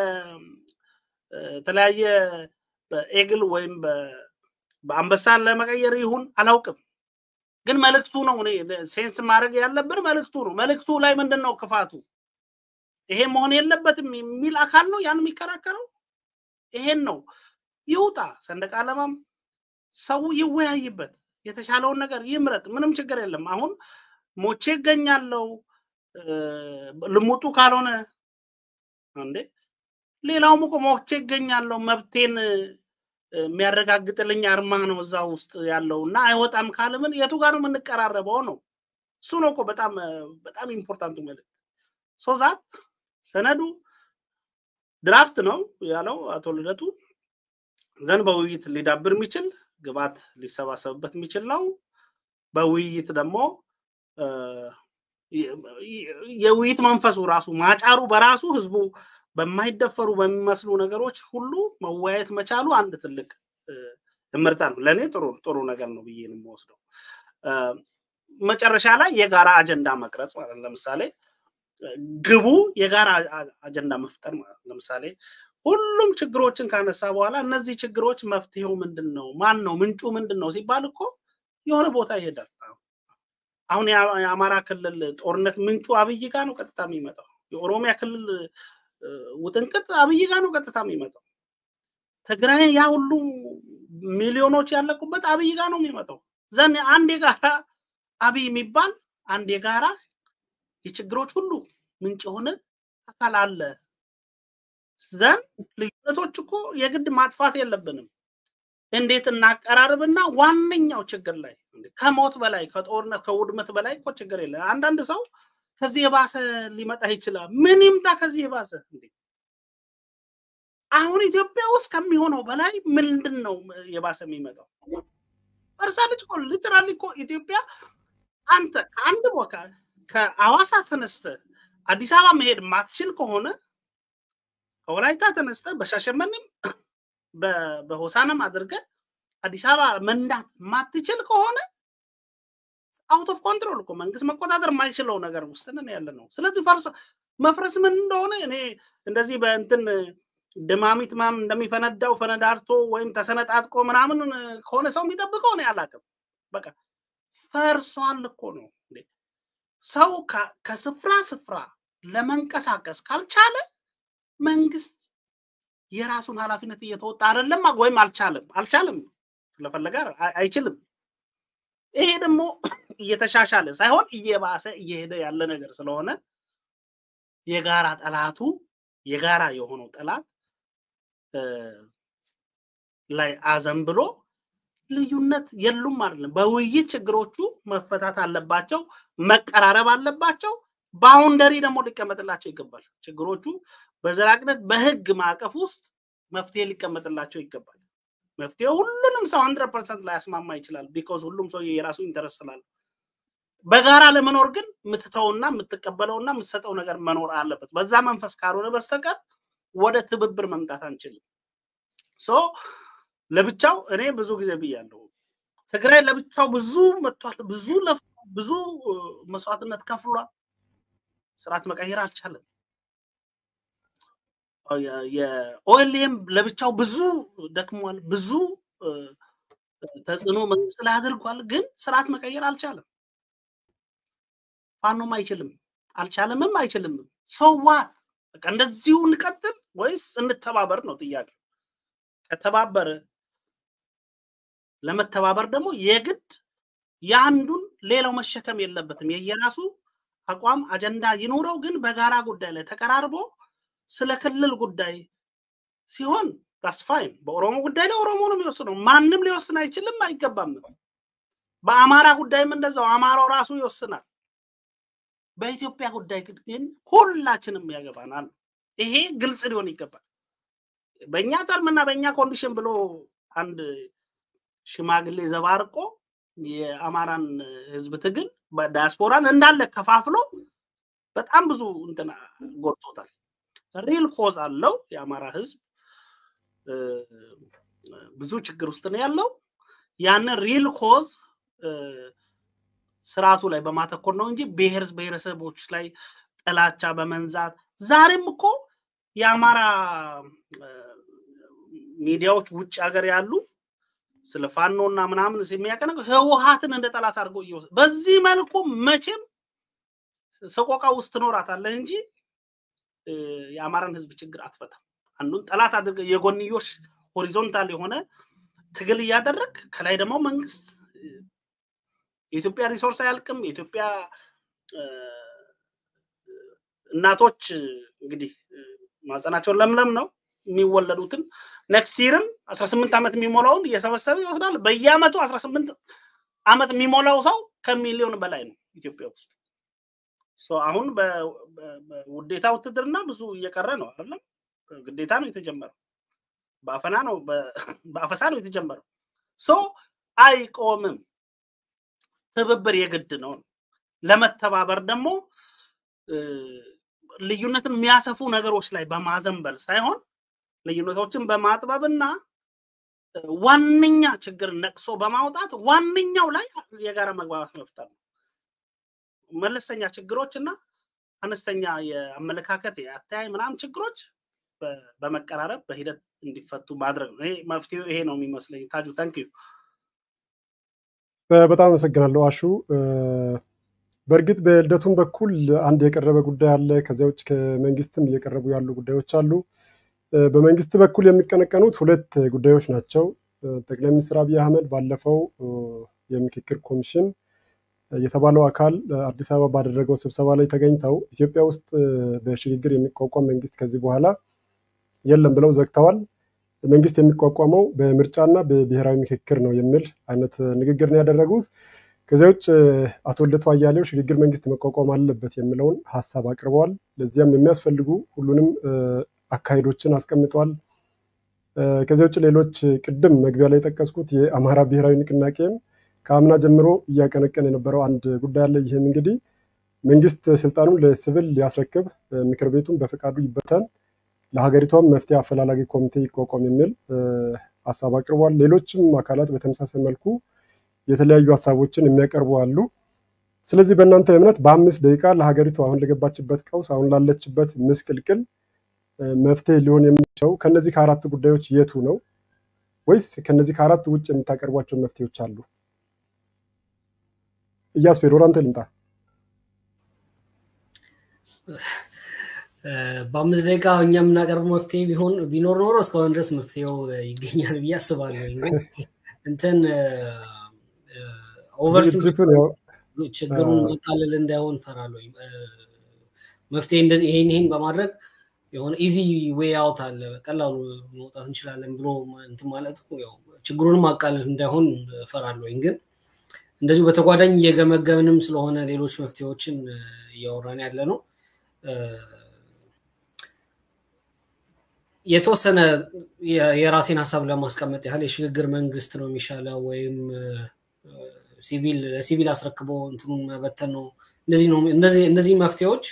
[SPEAKER 3] በተለያየ በኤግል ወይም በአንበሳን ለመቀየር ይሁን አላውቅም። ግን መልእክቱ ነው እኔ ሴንስ ማድረግ ያለብን መልእክቱ ነው። መልእክቱ ላይ ምንድን ነው ክፋቱ? ይሄ መሆን የለበትም የሚል አካል ነው ያን የሚከራከረው። ይሄን ነው ይውጣ። ሰንደቅ ዓላማም ሰው ይወያይበት፣ የተሻለውን ነገር ይምረጥ። ምንም ችግር የለም። አሁን ሞቼ ይገኛለው ልሙጡ ካልሆነ እንዴ ሌላውም እኮ ሞቼ ይገኛለሁ መብቴን የሚያረጋግጥልኝ አርማ ነው እዛ ውስጥ ያለው እና አይወጣም ካለምን የቱ ጋር ነው የምንቀራረበው ነው እሱ ነው እኮ በጣም በጣም ኢምፖርታንቱ መልዕክት ሶዛት ሰነዱ ድራፍት ነው ያለው አቶ ልደቱ ዘንድ በውይይት ሊዳብር የሚችል ግባት ሊሰባሰብበት የሚችል ነው በውይይት ደግሞ የውይይት መንፈሱ ራሱ ማጫሩ በራሱ ህዝቡ በማይደፈሩ በሚመስሉ ነገሮች ሁሉ መወያየት መቻሉ አንድ ትልቅ እምርታ ነው። ለእኔ ጥሩ ጥሩ ነገር ነው ብዬ ነው የምወስደው። መጨረሻ ላይ የጋራ አጀንዳ መቅረጽ ማለት ለምሳሌ ግቡ የጋራ አጀንዳ መፍጠር ማለት ለምሳሌ ሁሉም ችግሮችን ካነሳ በኋላ እነዚህ ችግሮች መፍትሄው ምንድን ነው? ማን ነው? ምንጩ ምንድን ነው ሲባል እኮ የሆነ ቦታ ይሄዳል። አሁን የአማራ ክልል ጦርነት ምንጩ አብይ ጋር ነው ቀጥታ የሚመጣው። የኦሮሚያ ክልል ውጥንቅጥ አብይ ጋር ነው ቀጥታ የሚመጣው። ትግራይን ያ ሁሉ ሚሊዮኖች ያለቁበት አብይ ጋር ነው የሚመጣው። ዘን አንድ የጋራ አብይ የሚባል አንድ የጋራ የችግሮች ሁሉ ምንጭ የሆነ አካል አለ። ዘን ልዩነቶች እኮ የግድ ማጥፋት የለብንም። እንዴት እናቀራርብና ዋነኛው ችግር ላይ ከሞት በላይ ከጦርነት ከውድመት በላይ እኮ ችግር የለም። አንዳንድ ሰው ከዚህ የባሰ ሊመጣ ይችላል። ምን ይምጣ ከዚህ የባሰ እንዴ? አሁን ኢትዮጵያ ውስጥ ከሚሆነው በላይ ምንድን ነው የባሰ የሚመጣው? በርሳለች እኮ ሊትራሊ እኮ ኢትዮጵያ አንተ ከአንድ ቦታ ከአዋሳ ተነስተ አዲስ አበባ መሄድ ማትችል ከሆነ ከወላይታ ተነስተ በሻሸመኔም በሆሳናም አድርገ አዲስ አበባ መንዳት ማትችል ከሆነ አውት ኦፍ ኮንትሮል እኮ መንግስት መቆጣጠር የማይችለው ነገር ውስጥ ነን ያለ ነው። ስለዚህ ፈርስ መፍረስ ምን እንደሆነ እኔ እንደዚህ በእንትን ድማሚት ምናምን እንደሚፈነዳው ፈነዳርቶ ወይም ተሰነጣጥቆ ምናምን ከሆነ ሰው የሚጠብቀው እኔ አላውቅም። በቃ ፈርሷል እኮ ነው። ሰው ከስፍራ ስፍራ ለመንቀሳቀስ ካልቻለ መንግስት የራሱን ኃላፊነት እየተወጣ አይደለም ወይም አልቻለም አልቻለም ስለፈለገ አይችልም። ይሄ ደግሞ እየተሻሻለ ሳይሆን እየባሰ እየሄደ ያለ ነገር ስለሆነ የጋራ ጠላቱ የጋራ የሆነው ጠላት ላይ አዘንብሎ ልዩነት የሉም አይደለም። በውይይት ችግሮቹ መፈታት አለባቸው፣ መቀራረብ አለባቸው። ባውንደሪ ደግሞ ሊቀመጥላቸው ይገባል። ችግሮቹ በዘላቂነት በህግ ማዕቀፍ ውስጥ መፍትሄ ሊቀመጥላቸው ይገባል። መፍትሄው ሁሉንም ሰው ሀንድረድ ፐርሰንት ላያስማማ ይችላል። ቢኮዝ ሁሉም ሰው የራሱ ኢንተረስት ስላለ በጋራ ለመኖር ግን የምትተውና የምትቀበለውና የምትሰጠው ነገር መኖር አለበት። በዛ መንፈስ ካልሆነ በስተቀር ወደ ትብብር መምጣት አንችልም። ሶ ለብቻው እኔ ብዙ ጊዜ ብያለሁ፣ ትግራይ ለብቻው ብዙ መጥቷል፣ ብዙ ለፍቷል፣ ብዙ መስዋዕትነት ከፍሏል። ስርዓት መቀየር አልቻለም። የኦኤልኤም ለብቻው ብዙ ደክሟል፣ ብዙ ተጽዕኖ መንግስት ላይ አድርጓል፣ ግን ስርዓት መቀየር አልቻለም። ፋኖም አይችልም፣ አልቻለምም፣ አይችልምም። ሶዋት በቃ እንደዚሁ እንቀጥል ወይስ እንተባበር ነው ጥያቄ። ከተባበረ ለመተባበር ደግሞ የግድ የአንዱን ሌላው መሸከም የለበትም። የየራሱ አቋም አጀንዳ ይኑረው፣ ግን በጋራ ጉዳይ ላይ ተቀራርቦ ስለ ክልል ጉዳይ ሲሆን ዳስፋይን በኦሮሞ ጉዳይ ላይ ኦሮሞ ነው የሚወስነው። ማንም ሊወስን አይችልም፣ አይገባም። በአማራ ጉዳይም እንደዛው አማራው ራሱ ይወስናል። በኢትዮጵያ ጉዳይ ግን ሁላችንም ያገባናል። ይሄ ግልጽ ሊሆን ይገባል። በእኛ ተርምና በእኛ ኮንዲሽን ብሎ አንድ ሽማግሌ ዘባርቆ የአማራን ህዝብ ትግል በዲያስፖራን እንዳለ ከፋፍሎ በጣም ብዙ እንትና ጎድቶታል። ሪል ኮዝ አለው። የአማራ ህዝብ ብዙ ችግር ውስጥ ነው ያለው። ያንን ሪል ኮዝ ስርዓቱ ላይ በማተኮር ነው እንጂ ብሔር ብሔረሰቦች ላይ ጥላቻ በመንዛት ዛሬም እኮ የአማራ ሚዲያዎች ውጭ ሀገር ያሉ ስለ ፋኖ እና ምናምን የሚያቀነ ህወሀትን እንደ ጠላት አድርገው እየወሰ በዚህ መልኩ መቼም ሰቆቃ ውስጥ ትኖራታለህ እንጂ የአማራን ህዝብ ችግር አትፈታም። አንዱን ጠላት አድርገህ የጎንዮሽ ሆሪዞንታል የሆነ ትግል እያደረግ ከላይ ደግሞ መንግስት የኢትዮጵያ ሪሶርስ አያልቅም። የኢትዮጵያ እናቶች እንግዲህ ማህፀናቸው ለምለም ነው። የሚወለዱትን ኔክስት ይርም አስራ ስምንት ዓመት የሚሞላውን እየሰበሰበ ይወስዳል። በየአመቱ አስራ ስምንት ዓመት የሚሞላው ሰው ከሚሊዮን በላይ ነው ኢትዮጵያ ውስጥ። አሁን በውዴታ ውትድርና ብዙ እየቀረ ነው አይደለም። ግዴታ ነው የተጀመረው፣ በአፈና ነው በአፈሳ ነው የተጀመረው። ሶ አይቆምም። ትብብር የግድ ነው። ለመተባበር ደግሞ ልዩነትን የሚያሰፉ ነገሮች ላይ በማዘንበል ሳይሆን ልዩነቶችን በማጥበብና ዋነኛ ችግር ነቅሶ በማውጣት ዋነኛው ላይ የጋራ መግባባት መፍጠር ነው። መለስተኛ ችግሮች እና አነስተኛ የአመለካከት የአተያይ ምናምን ችግሮች በመቀራረብ በሂደት እንዲፈቱ ማድረግ ነው። መፍትሄው ይሄ ነው የሚመስለኝ። ታጁ ተንክዩ።
[SPEAKER 1] በጣም አመሰግናለሁ አሹ። በእርግጥ በልደቱም በኩል አንድ የቀረበ ጉዳይ አለ። ከዚያ ውጭ ከመንግስትም እየቀረቡ ያሉ ጉዳዮች አሉ። በመንግስት በኩል የሚቀነቀኑት ሁለት ጉዳዮች ናቸው። ጠቅላይ ሚኒስትር አብይ አህመድ ባለፈው የምክክር ኮሚሽን የተባለው አካል አዲስ አበባ ባደረገው ስብሰባ ላይ ተገኝተው ኢትዮጵያ ውስጥ በሽግግር የሚቋቋም መንግስት ከዚህ በኋላ የለም ብለው ዘግተዋል። መንግስት የሚቋቋመው በምርጫና በብሔራዊ ምክክር ነው የሚል አይነት ንግግር ነው ያደረጉት። ከዚያ ውጭ አቶ ልደቱ አያሌው ሽግግር መንግስት መቋቋም አለበት የሚለውን ሀሳብ አቅርበዋል። ለዚያም የሚያስፈልጉ ሁሉንም አካሄዶችን አስቀምጠዋል። ከዚያ ውጭ ሌሎች ቅድም መግቢያ ላይ የጠቀስኩት የአማራ ብሔራዊ ንቅናቄም ከአምና ጀምሮ እያቀነቀን የነበረው አንድ ጉዳይ አለ። ይህም እንግዲህ መንግስት ስልጣኑን ለሲቪል ሊያስረክብ፣ ምክር ቤቱን በፈቃዱ ይበተን፣ ለሀገሪቷም መፍትሄ አፈላላጊ ኮሚቴ ይቋቋም የሚል ሀሳብ አቅርቧል። ሌሎችም አካላት በተመሳሳይ መልኩ የተለያዩ ሀሳቦችን የሚያቀርቡ አሉ። ስለዚህ በእናንተ እምነት በአምስት ደቂቃ ለሀገሪቱ አሁን ለገባችበት ቀውስ፣ አሁን ላለችበት ምስቅልቅል መፍትሄ ሊሆን የሚችለው ከነዚህ ከአራት ጉዳዮች የቱ ነው? ወይስ ከነዚህ ከአራቱ ውጭ የምታቀርቧቸው መፍትሄዎች አሉ? እያስፔድ ወደ አንተ ልምጣ።
[SPEAKER 2] በአምስት ደቂቃ እኛ የምናቀርበው መፍትሄ ቢሆን ቢኖር ኖሮ እስካሁን ድረስ መፍትሄው ይገኛል ብዬ አስባለሁ። ግን እንትን ኦቨር ችግሩን ማቃለል እንዳይሆን ፈራለሁ። መፍትሄ ይሄን ይሄን በማድረግ የሆነ ኢዚ ዌይ አውት አለ በቀላሉ መውጣት እንችላለን ብሎ እንትን ማለት ችግሩንም ማቃለል እንዳይሆን ፈራለሁ። ግን እንደዚሁ በተጓዳኝ እየገመገምንም ስለሆነ ሌሎች መፍትሄዎችን እያወራን ያለ ነው። የተወሰነ የራሴን ሀሳብ ለማስቀመጥ ያህል የሽግግር መንግስት ነው የሚሻለው ወይም ሲቪል ለሲቪል አስረክቦ እንትኑን መበተን ነው። እነዚህ መፍትሄዎች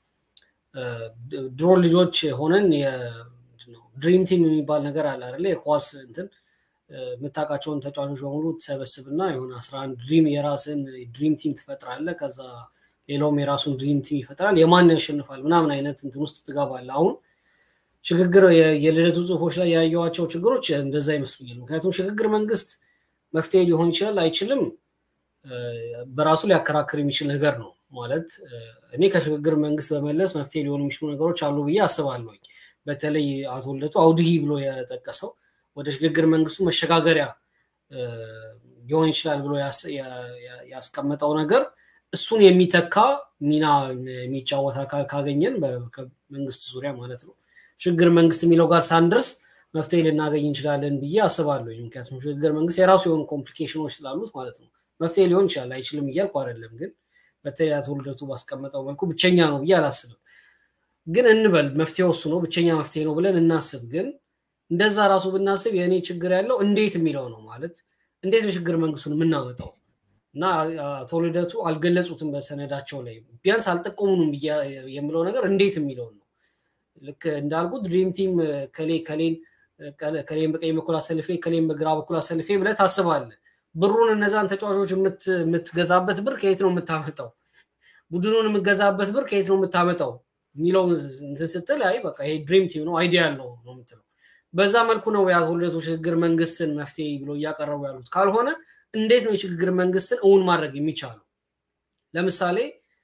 [SPEAKER 2] ድሮ ልጆች ሆነን ድሪም ቲም የሚባል ነገር አለ አይደለ? የኳስ እንትን የምታውቃቸውን ተጫዋቾች በሙሉ ትሰበስብና የሆነ አስራ አንድ ድሪም የራስን ድሪም ቲም ትፈጥራለ። ከዛ ሌላውም የራሱን ድሪም ቲም ይፈጥራል። የማን ያሸንፋል ምናምን አይነት እንትን ውስጥ ትገባለ። አሁን ሽግግር የልደቱ ጽሁፎች ላይ ያየዋቸው ችግሮች እንደዛ ይመስሉኛል። ምክንያቱም ሽግግር መንግስት መፍትሄ ሊሆን ይችላል አይችልም፣ በራሱ ሊያከራክር የሚችል ነገር ነው ማለት እኔ ከሽግግር መንግስት በመለስ መፍትሄ ሊሆኑ የሚችሉ ነገሮች አሉ ብዬ አስባለሁኝ። በተለይ አቶ ልደቱ አውድሂ ብሎ የጠቀሰው ወደ ሽግግር መንግስቱ መሸጋገሪያ ሊሆን ይችላል ብሎ ያስቀመጠው ነገር እሱን የሚተካ ሚና የሚጫወት አካል ካገኘን በመንግስት ዙሪያ ማለት ነው ሽግግር መንግስት የሚለው ጋር ሳንደርስ መፍትሄ ልናገኝ እንችላለን ብዬ አስባለሁ። ምክንያቱም ሽግግር መንግስት የራሱ የሆኑ ኮምፕሊኬሽኖች ስላሉት ማለት ነው። መፍትሄ ሊሆን ይችላል አይችልም እያልኩ አይደለም፣ ግን በተለይ አቶ ልደቱ ባስቀመጠው መልኩ ብቸኛ ነው ብዬ አላስብም። ግን እንበል መፍትሄው እሱ ነው ብቸኛ መፍትሄ ነው ብለን እናስብ። ግን እንደዛ ራሱ ብናስብ የእኔ ችግር ያለው እንዴት የሚለው ነው ማለት እንዴት ነው ሽግግር መንግስቱን የምናመጣው? እና አቶ ልደቱ አልገለጹትም በሰነዳቸው ላይ ቢያንስ አልጠቆሙንም የምለው ነገር እንዴት የሚለውን ነው። ልክ እንዳልኩት ድሪም ቲም ከሌ ከሌን ከሌን በቀኝ በኩል አሰልፌ ከሌን በግራ በኩል አሰልፌ ብለህ ታስባለህ። ብሩን እነዛን ተጫዋቾች የምትገዛበት ብር ከየት ነው የምታመጣው? ቡድኑን የምትገዛበት ብር ከየት ነው የምታመጣው የሚለው እንትን ስትል አይ በቃ ይሄ ድሪም ቲም ነው አይዲያ ያለው ነው የምትለው። በዛ መልኩ ነው የአቶ ልደቱ ሽግግር መንግስትን መፍትሄ ብሎ እያቀረቡ ያሉት። ካልሆነ እንዴት ነው የሽግግር መንግስትን እውን ማድረግ የሚቻለው? ለምሳሌ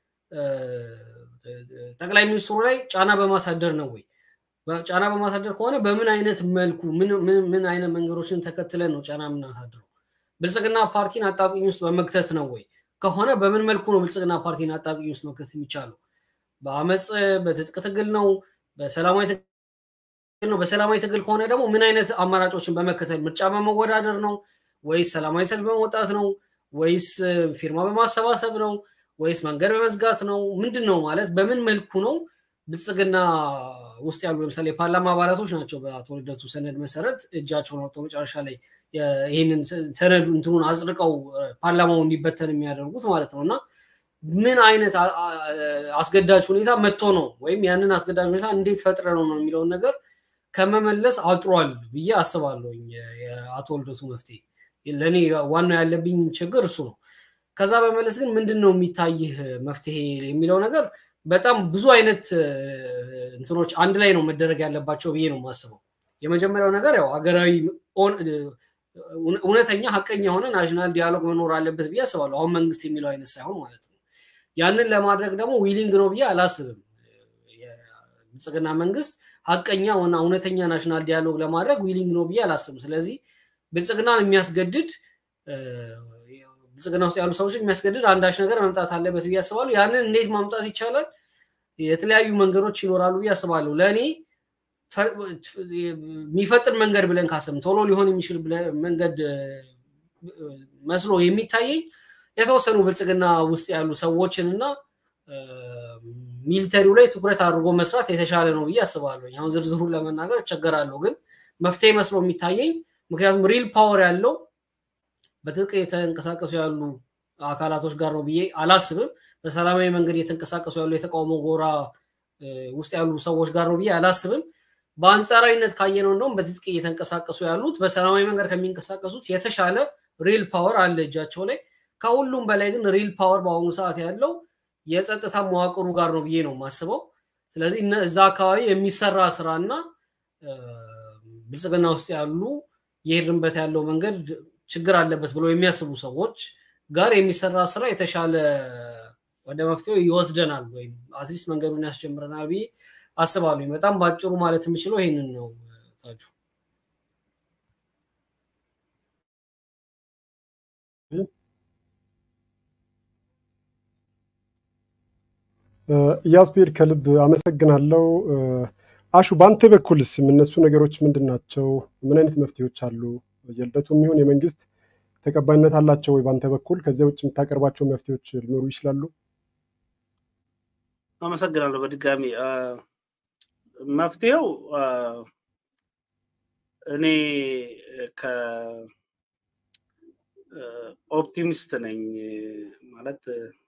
[SPEAKER 2] ጠቅላይ ሚኒስትሩ ላይ ጫና በማሳደር ነው ወይ? ጫና በማሳደር ከሆነ በምን አይነት መልኩ ምን አይነት መንገዶችን ተከትለን ነው ጫና የምናሳድረው? ብልጽግና ፓርቲን አጣብቂኝ ውስጥ በመክተት ነው ወይ? ከሆነ በምን መልኩ ነው ብልጽግና ፓርቲን አጣብቂኝ ውስጥ መክተት የሚቻለው? በአመፅ በትጥቅ ትግል ነው? በሰላማዊ ነው። በሰላማዊ ትግል ከሆነ ደግሞ ምን አይነት አማራጮችን በመከተል ምርጫ በመወዳደር ነው ወይስ ሰላማዊ ሰልፍ በመውጣት ነው ወይስ ፊርማ በማሰባሰብ ነው ወይስ መንገድ በመዝጋት ነው? ምንድን ነው ማለት በምን መልኩ ነው ብልጽግና ውስጥ ያሉ ለምሳሌ የፓርላማ አባላቶች ናቸው በአቶ ልደቱ ሰነድ መሰረት እጃቸውን አውጥተው መጨረሻ ላይ ይህንን ሰነዱ እንትኑን አጽድቀው ፓርላማው እንዲበተን የሚያደርጉት ማለት ነው እና ምን አይነት አስገዳጅ ሁኔታ መጥቶ ነው ወይም ያንን አስገዳጅ ሁኔታ እንዴት ፈጥረ ነው ነው የሚለውን ነገር ከመመለስ አጥሯል ብዬ አስባለሁ። የአቶ ልደቱ መፍትሄ ለእኔ ዋናው ያለብኝ ችግር እሱ ነው። ከዛ በመለስ ግን ምንድን ነው የሚታይህ መፍትሄ የሚለው ነገር በጣም ብዙ አይነት እንትኖች አንድ ላይ ነው መደረግ ያለባቸው ብዬ ነው የማስበው። የመጀመሪያው ነገር ያው ሀገራዊ እውነተኛ ሀቀኛ የሆነ ናሽናል ዲያሎግ መኖር አለበት ብዬ አስባለሁ። አሁን መንግስት የሚለው አይነት ሳይሆን ማለት ነው። ያንን ለማድረግ ደግሞ ዊሊንግ ነው ብዬ አላስብም። የብልጽግና መንግስት ሀቀኛ ሆና እውነተኛ ናሽናል ዲያሎግ ለማድረግ ዊሊንግ ነው ብዬ አላስብም። ስለዚህ ብልጽግናን የሚያስገድድ ብልጽግና ውስጥ ያሉ ሰዎች የሚያስገድድ አንዳች ነገር መምጣት አለበት ብዬ አስባለሁ። ያንን እንዴት ማምጣት ይቻላል? የተለያዩ መንገዶች ይኖራሉ ብዬ አስባለሁ። ለእኔ የሚፈጥን መንገድ ብለን ካሰብን ቶሎ ሊሆን የሚችል መንገድ መስሎ የሚታየኝ የተወሰኑ ብልጽግና ውስጥ ያሉ ሰዎችን እና ሚሊተሪው ላይ ትኩረት አድርጎ መስራት የተሻለ ነው ብዬ አስባለሁ። አሁን ዝርዝሩን ለመናገር እቸገራለሁ፣ ግን መፍትሄ መስሎ የሚታየኝ ምክንያቱም ሪል ፓወር ያለው በትጥቅ የተንቀሳቀሱ ያሉ አካላቶች ጋር ነው ብዬ አላስብም። በሰላማዊ መንገድ የተንቀሳቀሱ ያሉ የተቃውሞ ጎራ ውስጥ ያሉ ሰዎች ጋር ነው ብዬ አላስብም። በአንጻራዊነት ካየነው እንደውም በትጥቅ እየተንቀሳቀሱ ያሉት በሰላማዊ መንገድ ከሚንቀሳቀሱት የተሻለ ሪል ፓወር አለ እጃቸው ላይ። ከሁሉም በላይ ግን ሪል ፓወር በአሁኑ ሰዓት ያለው የጸጥታ መዋቅሩ ጋር ነው ብዬ ነው የማስበው። ስለዚህ እዛ አካባቢ የሚሰራ ስራና ብልጽግና ውስጥ ያሉ የሄድንበት ያለው መንገድ ችግር አለበት ብለው የሚያስቡ ሰዎች ጋር የሚሰራ ስራ የተሻለ ወደ መፍትሄው ይወስደናል ወይም አትሊስት መንገዱን ያስጀምረናል ብዬ አስባለሁ። በጣም በአጭሩ ማለት የምችለው ይህንን ነው። ታጁ
[SPEAKER 1] ኢያስፔድ ከልብ አመሰግናለሁ። አሹ በአንተ በኩልስ የሚነሱ ነገሮች ምንድን ናቸው? ምን አይነት መፍትሄዎች አሉ? የልደቱ የሚሆን የመንግስት ተቀባይነት አላቸው ወይ በአንተ በኩል? ከዚያ ውጭ የምታቀርባቸው መፍትሄዎች ሊኖሩ ይችላሉ?
[SPEAKER 3] አመሰግናለሁ። በድጋሚ መፍትሄው እኔ ከኦፕቲሚስት ነኝ ማለት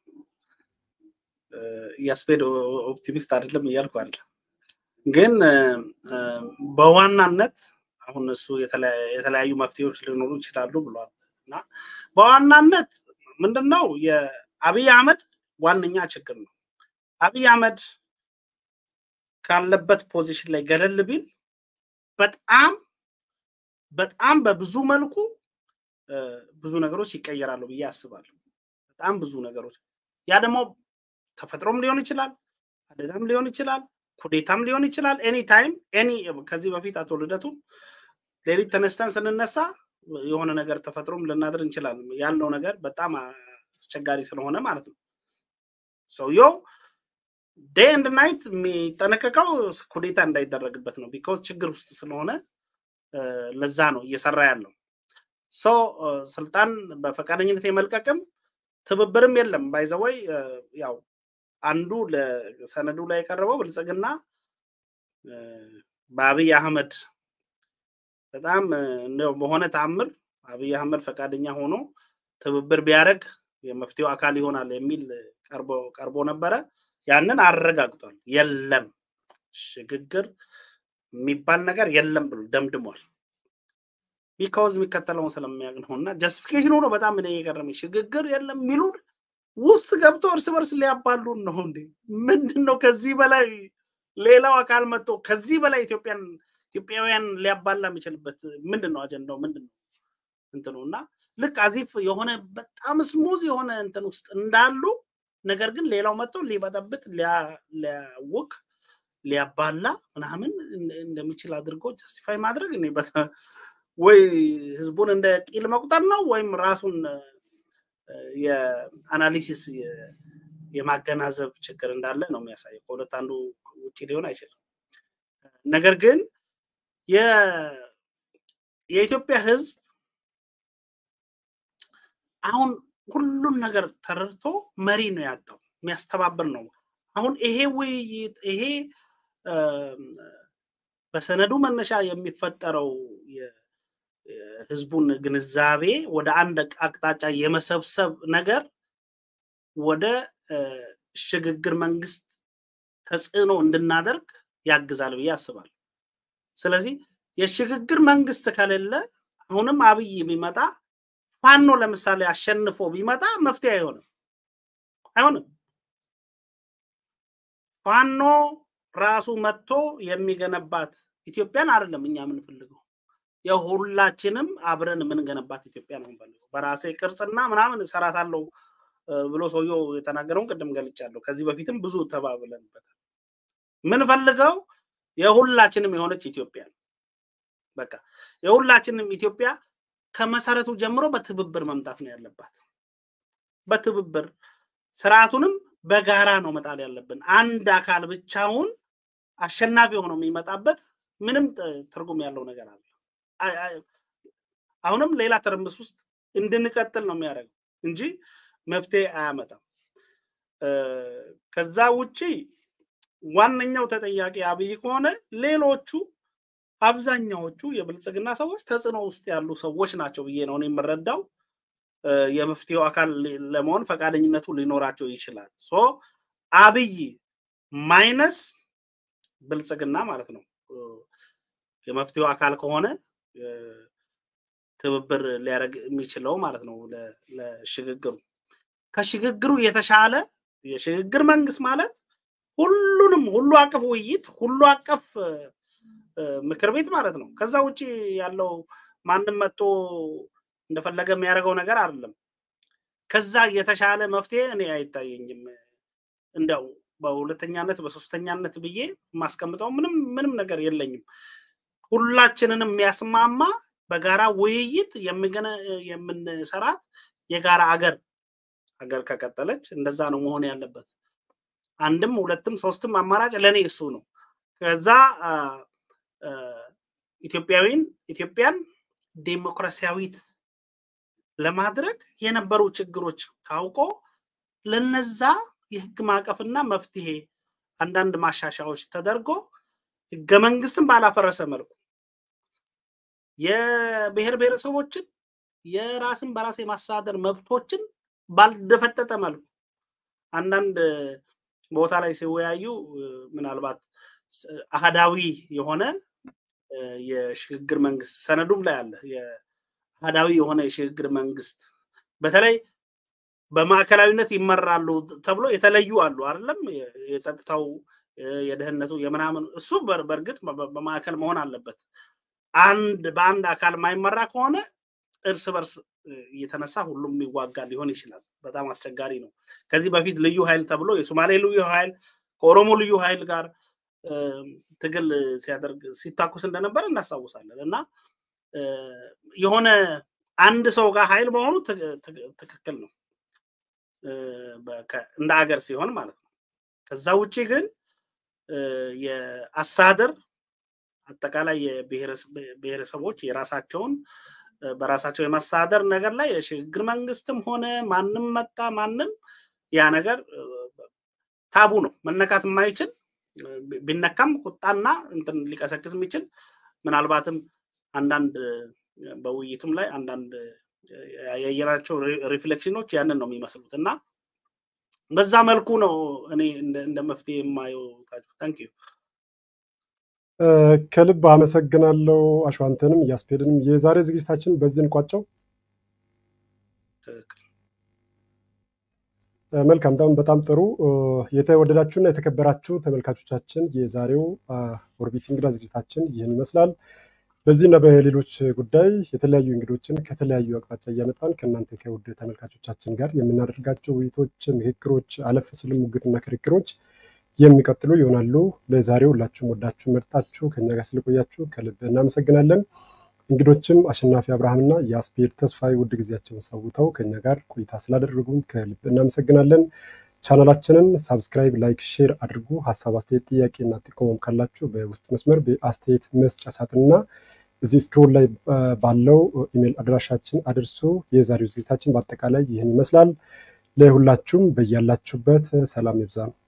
[SPEAKER 3] ኢያስፔድ ኦፕቲሚስት አይደለም እያልኩ አለ ግን በዋናነት አሁን እሱ የተለያዩ መፍትሄዎች ሊኖሩ ይችላሉ ብሏል እና በዋናነት ምንድነው የአብይ አህመድ ዋነኛ ችግር ነው። አብይ አህመድ ካለበት ፖዚሽን ላይ ገለል ቢል በጣም በጣም በብዙ መልኩ ብዙ ነገሮች ይቀየራሉ ብዬ አስባለሁ። በጣም ብዙ ነገሮች ያ ደግሞ ተፈጥሮም ሊሆን ይችላል፣ አደጋም ሊሆን ይችላል፣ ኩዴታም ሊሆን ይችላል። ኤኒ ታይም ኤኒ ከዚህ በፊት አቶ ልደቱ ሌሊት ተነስተን ስንነሳ የሆነ ነገር ተፈጥሮም ልናድር እንችላለን። ያለው ነገር በጣም አስቸጋሪ ስለሆነ ማለት ነው። ሰውየው ዴይ ኤንድ ናይት የሚጠነቀቀው ኩዴታ እንዳይደረግበት ነው። ቢካውዝ ችግር ውስጥ ስለሆነ ለዛ ነው እየሰራ ያለው። ሰው ስልጣን በፈቃደኝነት የመልቀቅም ትብብርም የለም። ባይዘወይ ያው አንዱ ለሰነዱ ላይ የቀረበው ብልጽግና በአብይ አህመድ በጣም በሆነ ተአምር አብይ አህመድ ፈቃደኛ ሆኖ ትብብር ቢያደርግ የመፍትሄው አካል ይሆናል የሚል ቀርቦ ነበረ። ያንን አረጋግጧል። የለም ሽግግር የሚባል ነገር የለም ብሎ ደምድሟል። ቢካውዝ የሚከተለውን ስለሚያውቅ ነው እና ጀስቲፊኬሽን ሆኖ በጣም እኔ የገረመኝ ሽግግር የለም የሚሉን ውስጥ ገብቶ እርስ በርስ ሊያባሉን ነው እንዴ? ምንድን ነው ከዚህ በላይ ሌላው አካል መጥቶ ከዚህ በላይ ኢትዮጵያን ኢትዮጵያውያን ሊያባላ የሚችልበት ምንድን ነው? አጀንዳው ምንድን ነው? እንትኑ እና ልክ አዚፍ የሆነ በጣም ስሙዝ የሆነ እንትን ውስጥ እንዳሉ ነገር ግን ሌላው መጥቶ ሊበጠብጥ ሊያውቅ ሊያባላ ምናምን እንደሚችል አድርጎ ጀስቲፋይ ማድረግ እኔ ወይ ህዝቡን እንደ ቂል መቁጠር ነው ወይም ራሱን የአናሊሲስ የማገናዘብ ችግር እንዳለ ነው የሚያሳየው። ከሁለት አንዱ ውጭ ሊሆን አይችልም። ነገር ግን የኢትዮጵያ ህዝብ አሁን ሁሉን ነገር ተረድቶ መሪ ነው ያጣው፣ የሚያስተባብር ነው። አሁን ይሄ ውይይት ይሄ በሰነዱ መነሻ የሚፈጠረው ህዝቡን ግንዛቤ ወደ አንድ አቅጣጫ የመሰብሰብ ነገር ወደ ሽግግር መንግስት ተጽዕኖ እንድናደርግ ያግዛል ብዬ አስባለሁ። ስለዚህ የሽግግር መንግስት ከሌለ አሁንም አብይ ቢመጣ ፋኖ ለምሳሌ አሸንፎ ቢመጣ መፍትሄ አይሆንም አይሆንም። ፋኖ ራሱ መጥቶ የሚገነባት ኢትዮጵያን አይደለም እኛ የምንፈልገው የሁላችንም አብረን የምንገነባት ኢትዮጵያ ነው የምንፈልገው። በራሴ ቅርጽና ምናምን እሰራታለሁ ብሎ ሰውየው የተናገረውን ቅድም ገልጫለሁ። ከዚህ በፊትም ብዙ ተባብለንበታል። ምንፈልገው የሁላችንም የሆነች ኢትዮጵያ ነው። በቃ የሁላችንም ኢትዮጵያ ከመሰረቱ ጀምሮ በትብብር መምጣት ነው ያለባት። በትብብር ስርዓቱንም በጋራ ነው መጣል ያለብን። አንድ አካል ብቻውን አሸናፊ ሆኖ የሚመጣበት ምንም ትርጉም ያለው ነገር አለ። አሁንም ሌላ ትርምስ ውስጥ እንድንቀጥል ነው የሚያደርገው እንጂ መፍትሄ አያመጣም። ከዛ ውጪ ዋነኛው ተጠያቂ አብይ ከሆነ ሌሎቹ አብዛኛዎቹ የብልጽግና ሰዎች ተጽዕኖ ውስጥ ያሉ ሰዎች ናቸው ብዬ ነው የምረዳው። የመፍትሄው አካል ለመሆን ፈቃደኝነቱ ሊኖራቸው ይችላል። ሶ አብይ ማይነስ ብልጽግና ማለት ነው የመፍትሄው አካል ከሆነ ትብብር ሊያደርግ የሚችለው ማለት ነው ለሽግግሩ። ከሽግግሩ የተሻለ የሽግግር መንግስት ማለት ሁሉንም ሁሉ አቀፍ ውይይት፣ ሁሉ አቀፍ ምክር ቤት ማለት ነው። ከዛ ውጭ ያለው ማንም መጥቶ እንደፈለገ የሚያደርገው ነገር አይደለም። ከዛ የተሻለ መፍትሄ እኔ አይታየኝም። እንደው በሁለተኛነት በሶስተኛነት ብዬ የማስቀምጠው ምንም ምንም ነገር የለኝም። ሁላችንንም የሚያስማማ በጋራ ውይይት የምንሰራት የጋራ አገር ሀገር ከቀጠለች እንደዛ ነው መሆን ያለበት። አንድም ሁለትም ሶስትም አማራጭ ለእኔ እሱ ነው። ከዛ ኢትዮጵያዊን ኢትዮጵያን ዴሞክራሲያዊት ለማድረግ የነበሩ ችግሮች ታውቆ ለነዛ የህግ ማዕቀፍና መፍትሄ አንዳንድ ማሻሻያዎች ተደርጎ ህገ መንግስትን ባላፈረሰ መልኩ የብሔር ብሔረሰቦችን የራስን በራስ የማስተዳደር መብቶችን ባልደፈጠጠ መልኩ አንዳንድ ቦታ ላይ ሲወያዩ ምናልባት አህዳዊ የሆነ የሽግግር መንግስት ሰነዱም ላይ አለ። አህዳዊ የሆነ የሽግግር መንግስት በተለይ በማዕከላዊነት ይመራሉ ተብሎ የተለዩ አሉ አይደለም። የጸጥታው፣ የደህንነቱ፣ የምናምን እሱ በእርግጥ በማዕከል መሆን አለበት። አንድ በአንድ አካል የማይመራ ከሆነ እርስ በርስ እየተነሳ ሁሉም የሚዋጋ ሊሆን ይችላል። በጣም አስቸጋሪ ነው። ከዚህ በፊት ልዩ ኃይል ተብሎ የሶማሌ ልዩ ኃይል ከኦሮሞ ልዩ ኃይል ጋር ትግል ሲያደርግ ሲታኩስ እንደነበረ እናስታውሳለን። እና የሆነ አንድ ሰው ጋር ኃይል መሆኑ ትክክል ነው እንደ አገር ሲሆን ማለት ነው። ከዛ ውጭ ግን የአስተዳደር አጠቃላይ የብሔረሰቦች የራሳቸውን በራሳቸው የማስተዳደር ነገር ላይ የሽግግር መንግስትም ሆነ ማንም መጣ ማንም ያ ነገር ታቡ ነው፣ መነካት የማይችል ቢነካም ቁጣና እንትን ሊቀሰቅስ የሚችል ምናልባትም አንዳንድ በውይይቱም ላይ አንዳንድ ያየናቸው ሪፍሌክሽኖች ያንን ነው የሚመስሉት እና በዛ መልኩ ነው እኔ እንደ መፍትሄ የማየው። ታንክ ዩ
[SPEAKER 1] ከልብ አመሰግናለሁ። አሸዋንተንም እያስፔድንም የዛሬ ዝግጅታችን በዚህ እንቋጨው። መልካም በጣም በጣም ጥሩ። የተወደዳችሁና የተከበራችሁ ተመልካቾቻችን የዛሬው ኦርቢት እንግዳ ዝግጅታችን ይህን ይመስላል። በዚህና በሌሎች ጉዳይ የተለያዩ እንግዶችን ከተለያዩ አቅጣጫ እያመጣን ከእናንተ ከውድ ተመልካቾቻችን ጋር የምናደርጋቸው ውይይቶች፣ ምክክሮች፣ አለፍ ስልም ሙግትና ክርክሮች የሚቀጥሉ ይሆናሉ። ለዛሬው ሁላችሁም ወዳችሁ መርጣችሁ ከኛ ጋር ስለቆያችሁ ከልብ እናመሰግናለን። እንግዶችም አሸናፊ አብርሃምና የአስፔድ ተስፋዬ ውድ ጊዜያቸውን ሰውተው ከኛ ጋር ቆይታ ስላደረጉም ከልብ እናመሰግናለን። ቻናላችንን ሳብስክራይብ፣ ላይክ፣ ሼር አድርጉ። ሀሳብ አስተያየት፣ ጥያቄና ጥቆማም ካላችሁ በውስጥ መስመር በአስተያየት መስጫ ሳጥንና እዚህ ስክሮል ላይ ባለው ኢሜል አድራሻችን አድርሱ። የዛሬው ዝግጅታችን በአጠቃላይ ይህን ይመስላል። ለሁላችሁም በያላችሁበት ሰላም ይብዛ።